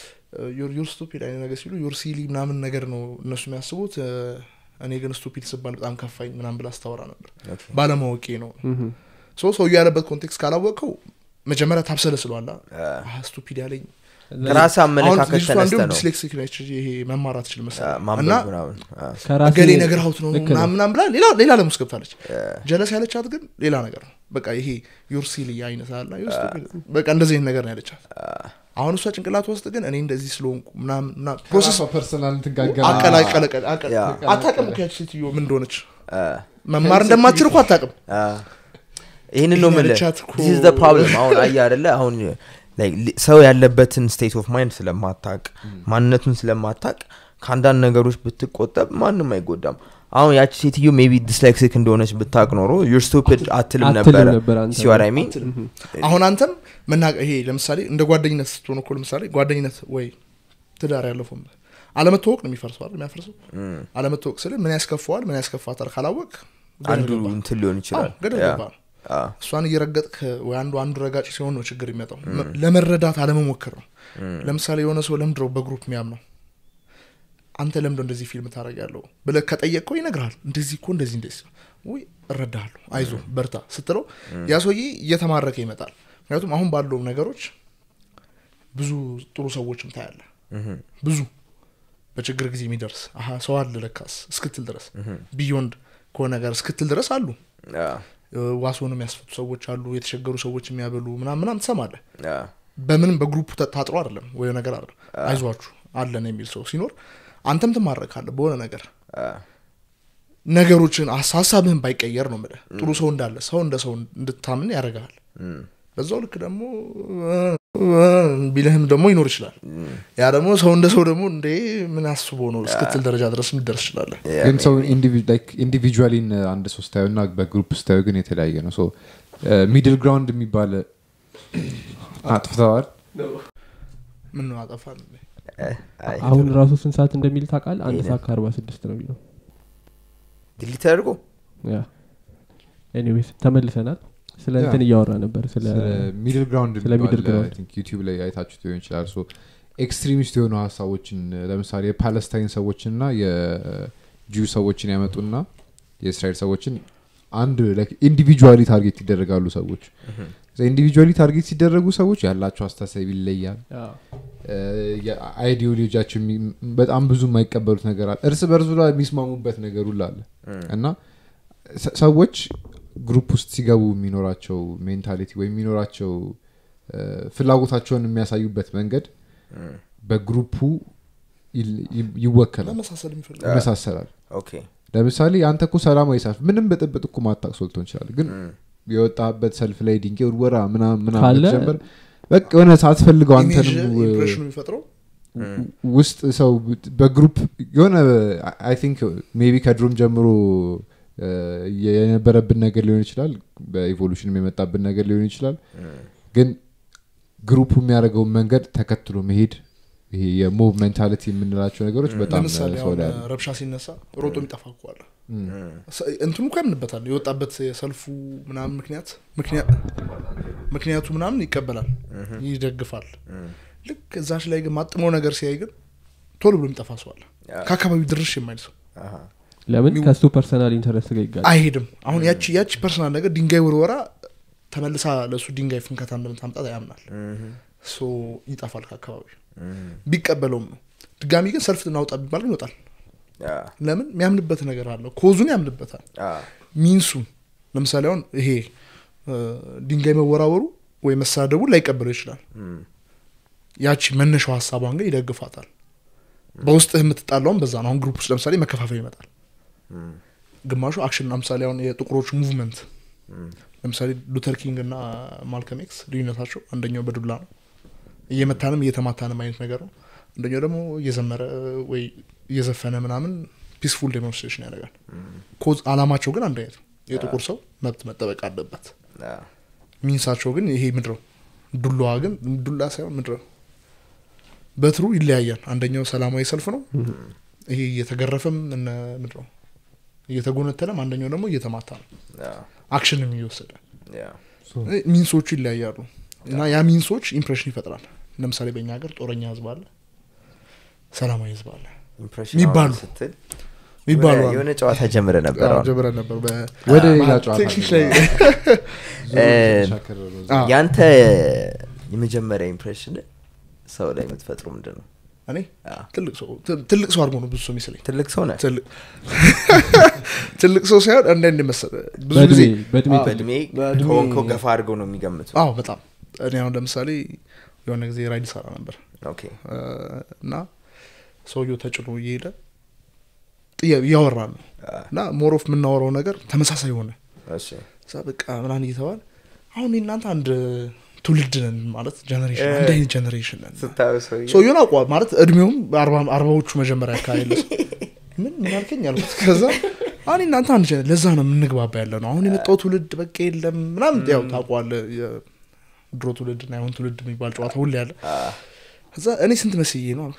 ዩር ስቱፒድ አይነት ነገር ሲሉ ዩር ሲሊ ምናምን ነገር ነው እነሱ የሚያስቡት እ፣ እኔ ግን ስቱፒድ ስባል በጣም ከፋኝ ምናምን ብላ አስታወራ ነበር ኦኬ ባለማወቄ ነው ምሁም። ሶ ሰውዬው ያለበት ኮንቴክስት ካላወቀው መጀመሪያ ታብሰለ ስለዋላ አ፣ ስቱፒድ ያለኝ ከራስህ አሁን አመለካከት ልጅቷ ተነስተ እንዲሁም ነው ዲስሌክሲክ ነች ይሄ መማር አትችል አ፣ መሰለኝ እና ማንበብ ምናምን አ፣ ከራስህ- እገሌ ነገር ሀውት ነው ልክ ነው። ምናምን ምናምን ብላ ሌላ ሌላ ዓለም ውስጥ ገብታለች ጀለስ ያለቻት ግን ሌላ ነገር ነው በቃ ይሄ ዩር ሲሊ አይነት አላ ዩር stupid። በቃ እንደዚህ አይነት ነገር ነው ያለቻት አሁን እሷ ጭንቅላት ውስጥ ግን እኔ እንደዚህ ስለሆንኩ ምናምን ምናምን ፕሮሰስ ፐርሰናል ትጋገር አቀላቀለቀ ያ። አታቅም ከያች ሴትዮ ምን እንደሆነች አ፣ መማር እንደማትችል እኮ አታቅም አ፣ ይህንን ነው ይሄን የምልህ ያለቻት እኮ- This is the problem አሁን አየህ አይደለ አሁን like ሊ- ሰው ያለበትን ስቴት ኦፍ ማይንድ ስለማታቅ ማንነቱን ስለማታቅ ከአንዳንድ ነገሮች ብትቆጠብ ማንም አይጎዳም አሁን ያቺ ሴትዮ ሜቢ ዲስላክሲክ እንደሆነች ብታቅ ኖሮ ዩር ስቱፒድ አትልም አትልም ነበረ ነበር አንተ። ሲወራ ሚን አሁን አንተም መናገር ይሄ ለምሳሌ እንደ ጓደኝነት ስትሆን እኮ ለምሳሌ ጓደኝነት ወይ ትዳር ያለፈው አለመታወቅ ነው የሚፈርሰው አይደል የሚያፈርሰው አለመታወቅ ስል ምን ያስከፋዋል ምን ያስከፋታል ካላወቅ ገደል አንዱ ገባ። እንትን ሊሆን ይችላል አዎ፣ ገደል ያ። ገባ ነው አ፣ እሷን እየረገጥክ ወይ አንዱ አንዱ ረጋጭ ሲሆን ነው ችግር የሚመጣው መ- ለመረዳት አለመሞከር ነው ለምሳሌ የሆነ ሰው ለምድረው በግሩፕ የሚያምነው አንተ ለምዶ እንደዚህ ፊልም ታደረግ ያለው ብለ ከጠየቅከው ይነግርሃል እንደዚህ እኮ እንደዚህ እንደዚህ ወይ እረዳሃለሁ አይዞ በርታ ስትለው ያ ሰውዬ እየተማረከ ይመጣል ምክንያቱም አሁን ባለው ነገሮች ብዙ ጥሩ ሰዎችም ታያለ ብዙ በችግር ጊዜ የሚደርስ አሀ ሰው አለ ለካስ እስክትል ድረስ ቢዮንድ ከሆነ ነገር እስክትል ድረስ አሉ አ፣ ዋሶን የሚያስፈቱ ሰዎች አሉ የተቸገሩ ሰዎች የሚያበሉ ምናም ምናም ትሰማለህ አ፣ በምንም በግሩፕ ተ- ታጥሮ አይደለም ወይ ነገር አለ አይዟችሁ አለን የሚል ሰው ሲኖር አንተም ትማረካለህ በሆነ ነገር አ፣ ነገሮችን ሀስ- ሀሳብህን ባይቀየር ነው ምልህ ጥሩ ሰው እንዳለ ሰው እንደ ሰው እንድታምን ያደርግሃል እም፣ በዛው ልክ ደግሞ ቢልህም ደግሞ ይኖር ይችላል ያ ደግሞ ሰው እንደ ሰው ደግሞ እንዴ ምን አስቦ ነው እስክትል ደረጃ ድረስ ልደርስ ይችላለን ያ፣ ግን ሰው ኢንዲቪጁዋሊን አንድ ሰው ስታዩ እና በግሩፕ ስታዩ ግን የተለያየ ነው ሚድል ግራውንድ የሚባል አጥፍተዋል ምን ነው አጠፋን አይ፣ አሁን ራሱ ስንት ሰዓት እንደሚል ታውቃል አንድ ሰዓት ከአርባ ስድስት ነው የሚለው ዲሊት ተደርጎ ያ ኤኒዌይስ ተመልሰናል ስለ ያ። እንትን እያወራ ነበር ስለ ሚድል ግራውንድ ስለ middle ground። ዩቲዩብ ላይ አይታችሁት ሊሆን ይችላል ሶ ኤክስትሪሚስት የሆኑ ሀሳቦችን ለምሳሌ የፓለስታይን ሰዎችን ና የጁ ሰዎችን ያመጡና የእስራኤል ሰዎችን አንድ ኢንዲቪጁዋሊ ታርጌት ይደረጋሉ ሰዎች ኢንዲቪጁዋሊ ታርጌት ሲደረጉ ሰዎች ያላቸው አስተሳሰብ ይለያል አይዲዮሎጂያቸው የሚ- በጣም ብዙ የማይቀበሉት ነገር አለ እርስ በርሱ ላይ የሚስማሙበት ነገር ሁሉ አለ እና ሰ- ሰዎች ግሩፕ ውስጥ ሲገቡ የሚኖራቸው ሜንታሊቲ ወይም የሚኖራቸው እ፣ ፍላጎታቸውን የሚያሳዩበት መንገድ በግሩፑ ይል- ይ- ይወከላል ለመሳሰል የሚፈልግ ይመሳሰላል ኦኬ ለምሳሌ አንተ እኮ ሰላማዊ ሰልፍ ምንም ብጥብጥ እኮ ማታቅ ሶልቶ እንችላል ግን የወጣበት ሰልፍ ላይ ድንጋይ ውርወራ ምናምን ምናምን ካለ- ጀመር በቃ የሆነ ሳትፈልገው ኢሜጅ አንተንም ው- ኢምፕሬሽኑ የሚፈጥረው ውስጥ ሰው በግሩፕ የሆነ አይ ቲንክ ሜቢ ከድሮም ጀምሮ እ፣ የነበረብን ነገር ሊሆን ይችላል በኢቮሉሽንም የመጣብን ነገር ሊሆን ይችላል ግን ግሩፑ የሚያደርገውን መንገድ ተከትሎ መሄድ ይሄ የሞቭ ሜንታሊቲ የምንላቸው ነገሮች በጣም ለምሳሌ ሰው አሁን ላይ አለ። ረብሻ ሲነሳ ሮጦ የሚጠፋ እኮ አለ ሰ- እንትኑ እኮ ያምንበታል የወጣበት የሰልፉ ምናምን ምክንያት ምክንያት ምክንያቱ ምናምን ይቀበላል ይደግፋል ልክ እዛች ላይ ግን ማጥመው ነገር ሲያይ ግን ቶሎ ብሎ የሚጠፋ ሰው አለ ከአካባቢው ድርሽ የማይል ሰው አሃ፣ ለምን ሚው- ከሱ ፐርሰናል ኢንተረስት ጋር ይጋል አይሄድም አሁን ያቺ ያቺ ፐርሰናል ነገር ድንጋይ ውርወራ ተመልሳ ለእሱ ድንጋይ ፍንከታ እንደምታምጣት ያምናል ሶ ይጠፋል ከአካባቢው ቢቀበለውም ነው ድጋሚ ግን ሰልፍ እናውጣ ቢባል ግን ይወጣል ያ፣ ለምን የሚያምንበት ነገር አለው ኮዙን ያምንበታል አ፣ ሚንሱን ለምሳሌ አሁን ይሄ እ፣ ድንጋይ መወራወሩ ወይ መሳደቡ ላይቀበለው ይችላል እም፣ ያቺ መነሻው ሀሳቧን ግን ይደግፋታል በውስጥህ የምትጣላውን በዛ ነው አሁን ግሩፕ ውስጥ ለምሳሌ መከፋፈል ይመጣል እም፣ ግማሹ አክሽን ለምሳሌ አሁን የጥቁሮቹ ሙቭመንት እም፣ ለምሳሌ ሉተር ኪንግ እና ማልከም ኤክስ ልዩነታቸው አንደኛው በዱላ ነው እየመታንም እየተማታንም አይነት ነገር ነው አንደኛው ደግሞ እየዘመረ ወይ እየዘፈነ ምናምን ፒስፉል ዴሞንስትሬሽን ያደርጋል ኮዝ አላማቸው ግን አንድ አይነት ነው የጥቁር ሰው መብት መጠበቅ አለበት አ፣ ሚንሳቸው ግን ይሄ ምድረው ዱላዋ ግን ዱላ ሳይሆን ምድረው በትሩ ይለያያል አንደኛው ሰላማዊ ሰልፍ ነው ይሄ እየተገረፈም እነ ምድረው እየተጎነተለም አንደኛው ደግሞ እየተማታ ነው አ፣ አክሽንም እየወሰደ ያ፣ ሚንሶቹ ይለያያሉ እና ያ ሚንሶች ኢምፕሬሽን ይፈጥራል ለምሳሌ በእኛ ሀገር ጦረኛ ህዝብ አለ ሰላማዊ ህዝብ አለ ኢምፕሬሽን የሚባሉ አሁን ስትል የሚባሉ የሆነ- አሉ። የሆነ ጨዋታ ጀምረ ነበር አዎ፣ አሁን ጀምረን ነበር በ- ወደ ሌላ መሀል ጨዋታ ቴክኒክ ላይ ዞሮ እ፣ ተሻከረ ነው። አዎ። ያንተ የመጀመሪያ ኢምፕሬሽን ሰው ላይ የምትፈጥሩ ምንድን ነው እኔ አዎ። ትልቅ ሰው ት- ትልቅ ሰው አድርጎ ነው ብዙ ሰው የሚስለኝ ትልቅ ሰው ነህ ትልቅ ትልቅ ሰው ሳይሆን አንዳንድ መሰለ ብዙ ጊዜ በእድሜ በእድሜ አዎ፣ በእድሜ በእድሜ- ከሆንከው ገፋ አድርገው ነው የሚገምቱ አዎ በጣም እኔ አሁን ለምሳሌ የሆነ ጊዜ ራይድ ሰራ ነበር ኦኬ እ፣ እና ሰውየው ተጭኖ እየሄደ ጥያ- እያወራን ነው አ፣ እና ሞሮፍ የምናወራው ነገር ተመሳሳይ ሆነ እሺ እዛ በቃ ምናምን እየተባለ አሁን እናንተ አንድ ትውልድ ነን ማለት ጀኔሬሽን እ። አንድ አይነት ጀኔሬሽን ነን ስታዩ ሰውዬው ሰውየውን አቋ ማለት እድሜውም በአርባ- አርባዎቹ መጀመሪያ አካባቢ ያለ ሰው ምን ምን አልከኝ አልኩት ከዛ አሁን እናንተ አንድ ጀኔ- ለዛ ነው የምንግባባ ያለ ነው አሁን የመጣው ትውልድ በቃ የለም ምናምን ያው ታውቀዋለህ የድሮ ትውልድ እና የአሁን ትውልድ የሚባል ጨዋታ ሁሌ ያለ አ፣ ከዛ እኔ ስንት መስዬ ነው አልኩት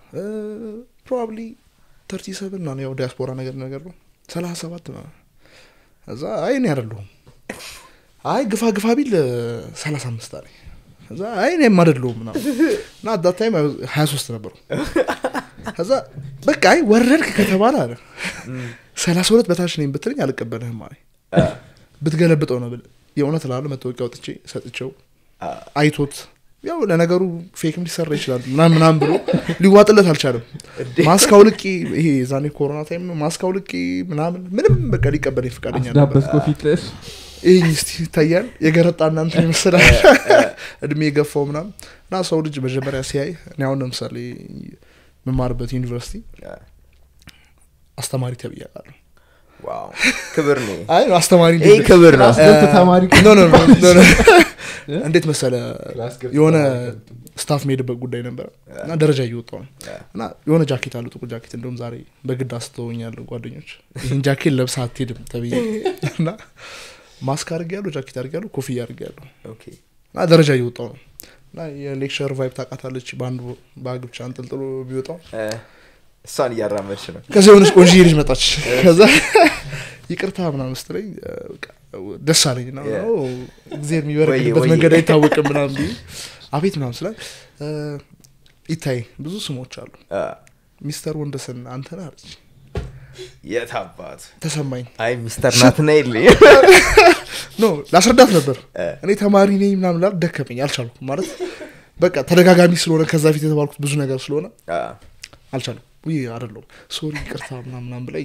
ፕሮባብሊ ተርቲ ሰብን ነው ያው ዲያስፖራ ነገር ነገር ነው ሰላሳ ሰባት ነው እዛ አይ እኔ አይደለሁም አይ ግፋ ግፋ ቢል ሰላሳ አምስት አለኝ እዛ አይ እኔም አይደለሁም ምናምን እና አዳት ታይም ሀያ ሶስት ነበሩ ከዛ በቃ አይ ወረድክ ከተባለ አለ ሰላሳ ሁለት በታች ነኝ ብትለኝ አልቀበልህም አለኝ ብትገለብጠው ነው ብል የእውነት ላሉ መታወቂያ ወጥቼ ሰጥቼው አይቶት ያው ለነገሩ ፌክም ሊሰራ ይችላል ምናም ምናም ብሎ ሊዋጥለት አልቻለም ማስክ አውልቄ ይሄ ዛኔ ኮሮና ታይም ነው ማስክ አውልቄ ምናምን ምንም በቃ ሊቀበለኝ ፍቃደኛ ነበር አስዳበስኮ ፊት ይህ እስቲ ይታያል የገረጣ እናንተ ይመስላል እድሜ የገፋው ምናምን እና ሰው ልጅ መጀመሪያ ሲያይ እኔ አሁን ለምሳሌ የምማርበት ዩኒቨርሲቲ አስተማሪ ተብያለሁ ዋው ክብር ነው አይ አስተማሪ ይህ እንዴት- ክብር ነው ገብቶ ተማሪ ኖ ኖ ኖ ኖ ኖ። እንዴት መሰለ ክላስ ገብቶ የሆነ ተማሪ ስታፍ መሄድበት ጉዳይ ነበረ እና ደረጃ እየወጣው ነው እና የሆነ ጃኬት አሉ ጥቁር ጃኬት እንደውም ዛሬ በግድ አስተውኛል ጓደኞች ይህን ጃኬት ለብሳ አትሄድም ተብዬ እና ማስክ አድርግ ያሉ ጃኬት አድርግ ያሉ ኮፍያ አድርግ ያሉ ኦኬ እና ደረጃ እየወጣው ነው እና የሌክቸር ቫይብ ታውቃታለች በአንድ ባግ ብቻ አንጠልጥሎ ቢወጣው እ፣ እሷን እያራመድሽ ነው ከዚ የሆነች ቆንጆዬ ልጅ መጣች ከዛ ይቅርታ ምናምን ስትለኝ እ፣ በቃ ደስ አለኝ እና Yeah. ኦ፣ እግዜር የሚበረክትበት ወዬ፣ መንገድ ወዬ። አይታወቅም ምናምን ብዬ አቤት ምናምን ስላል እ፣ ይታይ ብዙ ስሞች አሉ እ፣ ሚስተር ወንደሰን አንተ ነህ አለች የት አባት ተሰማኝ አይ ሚስተር ናትና የለ ኖ ላስረዳት ነበር እ። እኔ ተማሪ ነኝ ምናምን ላል ደከመኝ አልቻልኩም ማለት በቃ ተደጋጋሚ ስለሆነ ከዛ ፊት የተባልኩት ብዙ ነገር ስለሆነ አልቻልኩም ውይ አይደለሁም ሶሪ ቅርታ ምናምናም ብለኝ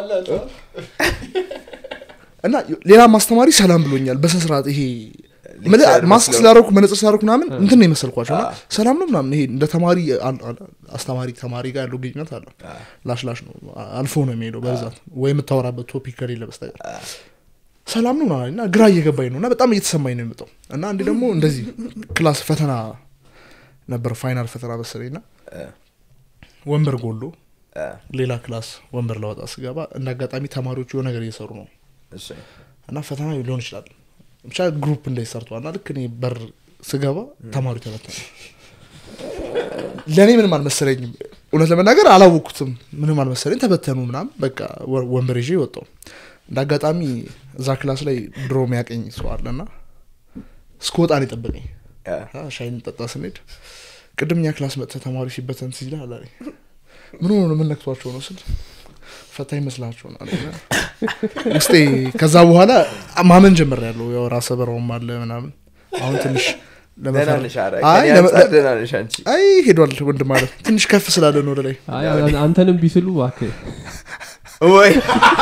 እና ሌላ ማስተማሪ ሰላም ብሎኛል በስነስርዓት ይሄ ምል- ሌክቸር ማስክ መስለው። ስላደረኩ መነጽር ስላደረኩ ምናምን እንትን ነው የመሰልኳቸው እና አ። ሰላም ነው ምናምን ይሄ እንደ ተማሪ አል- አል- አስተማሪ ተማሪ ጋር ያለው ግንኙነት አለ ላሽ ላሽ ነው አ- አልፎ ነው የሚሄደው በብዛት ወይ የምታወራበት ቶፒክ ከሌለ በስተቀር ሰላም ነው ምናምን እና ግራ እየገባኝ ነው እና በጣም እየተሰማኝ ነው የመጣው እና አንዴ ደግሞ እንደዚህ ክላስ ፈተና ነበር ፋይናል ፈተና መሰለኝ እና ወንበር ጎሎ ሌላ ክላስ ወንበር ለወጣ ስገባ እንደ አጋጣሚ ተማሪዎቹ የሆነ ነገር እየሰሩ ነው እና ፈተና ሊሆን ይችላል ብቻ ግሩፕ እንደዚህ ሰርተዋል እና ልክ እኔ በር ስገባ ተማሪ ተበተነ ለእኔ ምንም አልመሰለኝም እውነት ለመናገር አላወቅኩትም ምንም አልመሰለኝ ተበተኑ ምናም በቃ ወ- ወንበር ይዤ ወጣው እንደ አጋጣሚ እዛ ክላስ ላይ ድሮ የሚያቀኝ ሰው አለና እስከወጣ ነው የጠበቀኝ እና ሻይ እንጠጣ ስንሄድ ቅድም እኛ ክላስ መጥተ ተማሪ ሲበተን ሲል አላለኝ ምን ሆኖ ነው ምን ነክቷቸው ነው ስል ፈታ ይመስላቸው ነው አለኝ። እና ውስጤ ከዛ በኋላ ማመን ጀምር ያለው ያው ራሰ በራውም አለ ምናምን አሁን ትንሽ ለመፈር- አይ ለመ- ደናነሽ አንቺ አይ ሄዷል ወንድ ማለት ትንሽ ከፍ ስላለ ነው ወደ ላይ አይ፣ አንተንም ቢስሉ እባክህ ወይ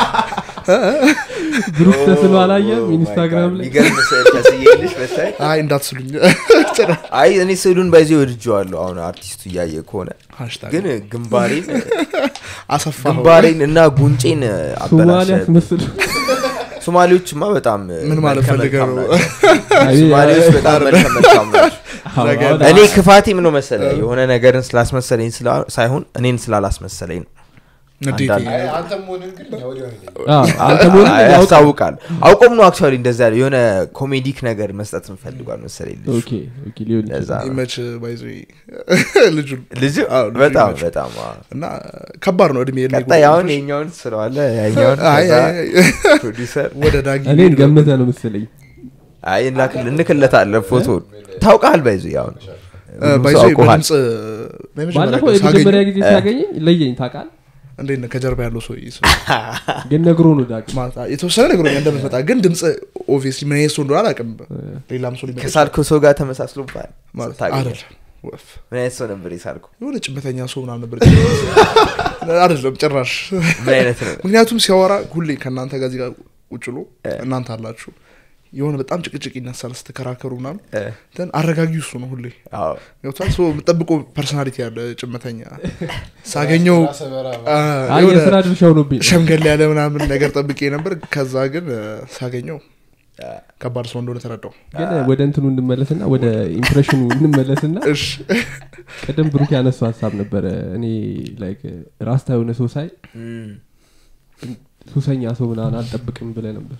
ብሩክ ተስሎ አላየም ኢንስታግራም ላይ ሚገርም ስዕል ተስዬልሽ በታይ አይ እንዳትስሉኝ አይ እኔ ስዕሉን በዚህ ወድጀዋለሁ አሁን አርቲስቱ እያየ ከሆነ ሃሽታግ ግን ግንባሬን አሰፋ ግንባሬን እና ጉንጬን ሶማሊያ አበላሸ አስመስል ሶማሌዎችማ በጣም ምን ማለት መልከ ፈልገህ መልካም ነው? ናቸው። ሶማሌዎች በጣም መልከ መልካም ናቸው እኔ ክፋቴ ምን ነው መሰለ የሆነ ነገርን ስላስመሰለኝ ስላ- ሳይሆን እኔን ስላላስመሰለኝ ነው ንዴቴ አንዳንድ- አይ፣ አንተም መሆንን ግን እኛ ወዲያው ነው የለየው። አንተ መሆን አይ፣ ያስታውቃል አውቆም ነው አክቹዋሊ እንደዛ ያለው የሆነ ኮሜዲክ ነገር መስጠት እንፈልጓል መሰለኝ ልጁ ኦኬ ኦኬ ሊሆን ለዛ ይችላል ነው። ይመች ባይዞ ልጁ ልጁ አዎ፣ ልጁ በጣም ይመች። በጣም አዎ። እና ከባድ ነው እድሜ የእድሜ ቀጣይ ጉዳይ አሁን ነው። የኛውን ስለዋለ ያኛውን አይ፣ ከዛ አይ፣ አይ፣ ፕሮዲሰር ወደ ዳጊ እኔን ገመተ ነው መሰለኝ አይ እንላክል እንክለታለን ፎቶ ታውቃል ባይዙ ያሁን ባይዞ አውቀሃል በድምፅ በመጀመሪያ ባለፈው ቀን የመጀመሪያ ሳገኘው- ጊዜ ሲያገኘኝ ለየኝ ታውቃል እንዴት ነህ ከጀርባ ያለው ሰው ግን ነግሮ ነው ዳግ የተወሰነ ነገሮኛ እንደምትመጣ ግን ድምፅ ኦብቪየስሊ ምን አይነት ሰው እንደሆነ አላውቅም ሌላም ሰው ሊመጣ ይችላል ከሳልከው ሰው ጋር ተመሳስሎባል ማለት ታገኘ አይደለም ወፍ ምን አይነት ሰው ነበር የሳልከው የሆነ ጭበተኛ ሰው ምናምን ነበር አይደለም ጭራሽ ምን አይነት ነው ምክንያቱም ሲያወራ ሁሌ ከእናንተ ጋር እዚህ ጋር ቁጭ ብሎ እ። እናንተ አላችሁ የሆነ በጣም ጭቅጭቅ ይነሳል ስትከራከሩ ምናምን እ፣ ን አረጋጊው እሱ ነው ሁሌ አዎ ገብቷል ሰው የምጠብቆ ፐርሶናሊቲ ያለ ጭመተኛ ሳገኘው ራሰ በራ አ፣ አይ የሆነ የስራ ድርሻ ሆኖብኝ ሸምገል ያለ ምናምን ነገር ጠብቄ ነበር ከዛ ግን እ፣ ሳገኘው አ፣ ከባድ ሰው እንደሆነ ተረዳው ግን ወደ እንትኑ እንመለስና ወደ ኢምፕሬሽኑ እንመለስና እሺ ቅድም ብሩክ ያነሱ ሀሳብ ነበረ እኔ ላይክ ራስታ የሆነ ሰው ሳይ እም። ሱሰኛ ሰው ምናምን አልጠብቅም ብለ ነበር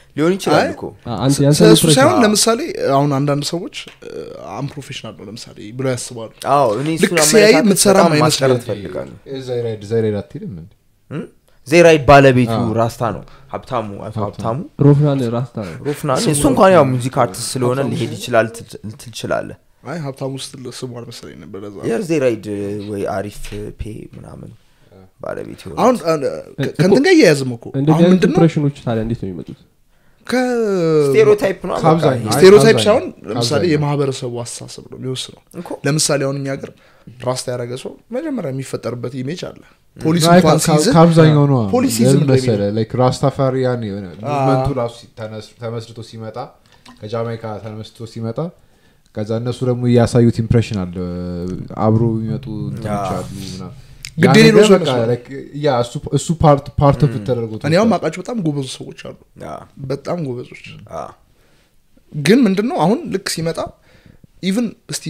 ሊሆን ይችላል አይ፣ እኮ አ- አንተ ስለ ያንተን እሱ ኢምፕሬሽን- ሳይሆን አዎ። ለምሳሌ አሁን አንዳንድ ሰዎች አንፕሮፌሽናል ነው ለምሳሌ ብለው ያስባሉ አዎ እኔ ልክ እሱን ሲያይ አመለካከት የምትሰራም በጣም አይመስልም። ማስቀረት ፈልጋለሁ ዘይራይድ ዘይራይድ አትሄድም እንዴ ዜራይድ ባለቤቱ አዎ። ራስታ ነው ሀብታሙ አቶ ሀብታሙ ሮፍናን ራስታ ነው ሮፍና እሱ እንኳን ያው ሙዚክ አርቲስት ስለሆነ ሊሄድ ይችላል ትል- ትችላለህ አይ ሀብታም ውስጥ ስሙ አልመሰለኝ ነበር ለዛ ነው። የር ዜራይድ ወይ አሪፍ ፔ ምናምን ባለቤት የሆነ አሁን አ- ከ- ከእንትን ጋር እያያዝም እኮ እንደዚህ አሁን አይነት ምንድን ነው ኢምፕሬሽኖች ታዲያ እንዴት ነው የሚመጡት ስቴሪዮታይፕ ነው በቃ ከአብዛኛው ይሄ። ስቴሪዮታይፕ ከአብዛኛው- ሳይሆን ለምሳሌ ከአብዛኛው። የማህበረሰቡ አስተሳሰብ ነው የሚወስነው እኮ ለምሳሌ አሁን እኛ ሀገር ራስታ ያደረገ ሰው መጀመሪያ የሚፈጠርበት ኢሜጅ አለ ፖሊስ አይ፣ እንኳን ከ- ሲይዝ ከአብዛኛው ነው ፖሊሲዝም ነው መሰለ ላይክ ራስታፋሪያን የሆነ ሙቭመንቱ ራሱ ተነስ- ተመስርቶ ሲመጣ ከጃማይካ ተመስርቶ ሲመጣ ከዛ እነሱ ደግሞ እያሳዩት ኢምፕሬሽን አለ አብሮ የሚመጡ እንትኖች ያ። አሉ ምናምን። ግድ ያ የሌለው ነገር ሰው በቃ ይመስላል። like ያ እሱ- እሱ ፓርት ፓርት ኦፍ ተደርጎ እኔ አሁን ማውቃቸው በጣም ጎበዙ ሰዎች አሉ አ፣ በጣም ጎበዞች አ፣ ግን ምንድን ነው አሁን ልክ ሲመጣ ኢቭን እስቲ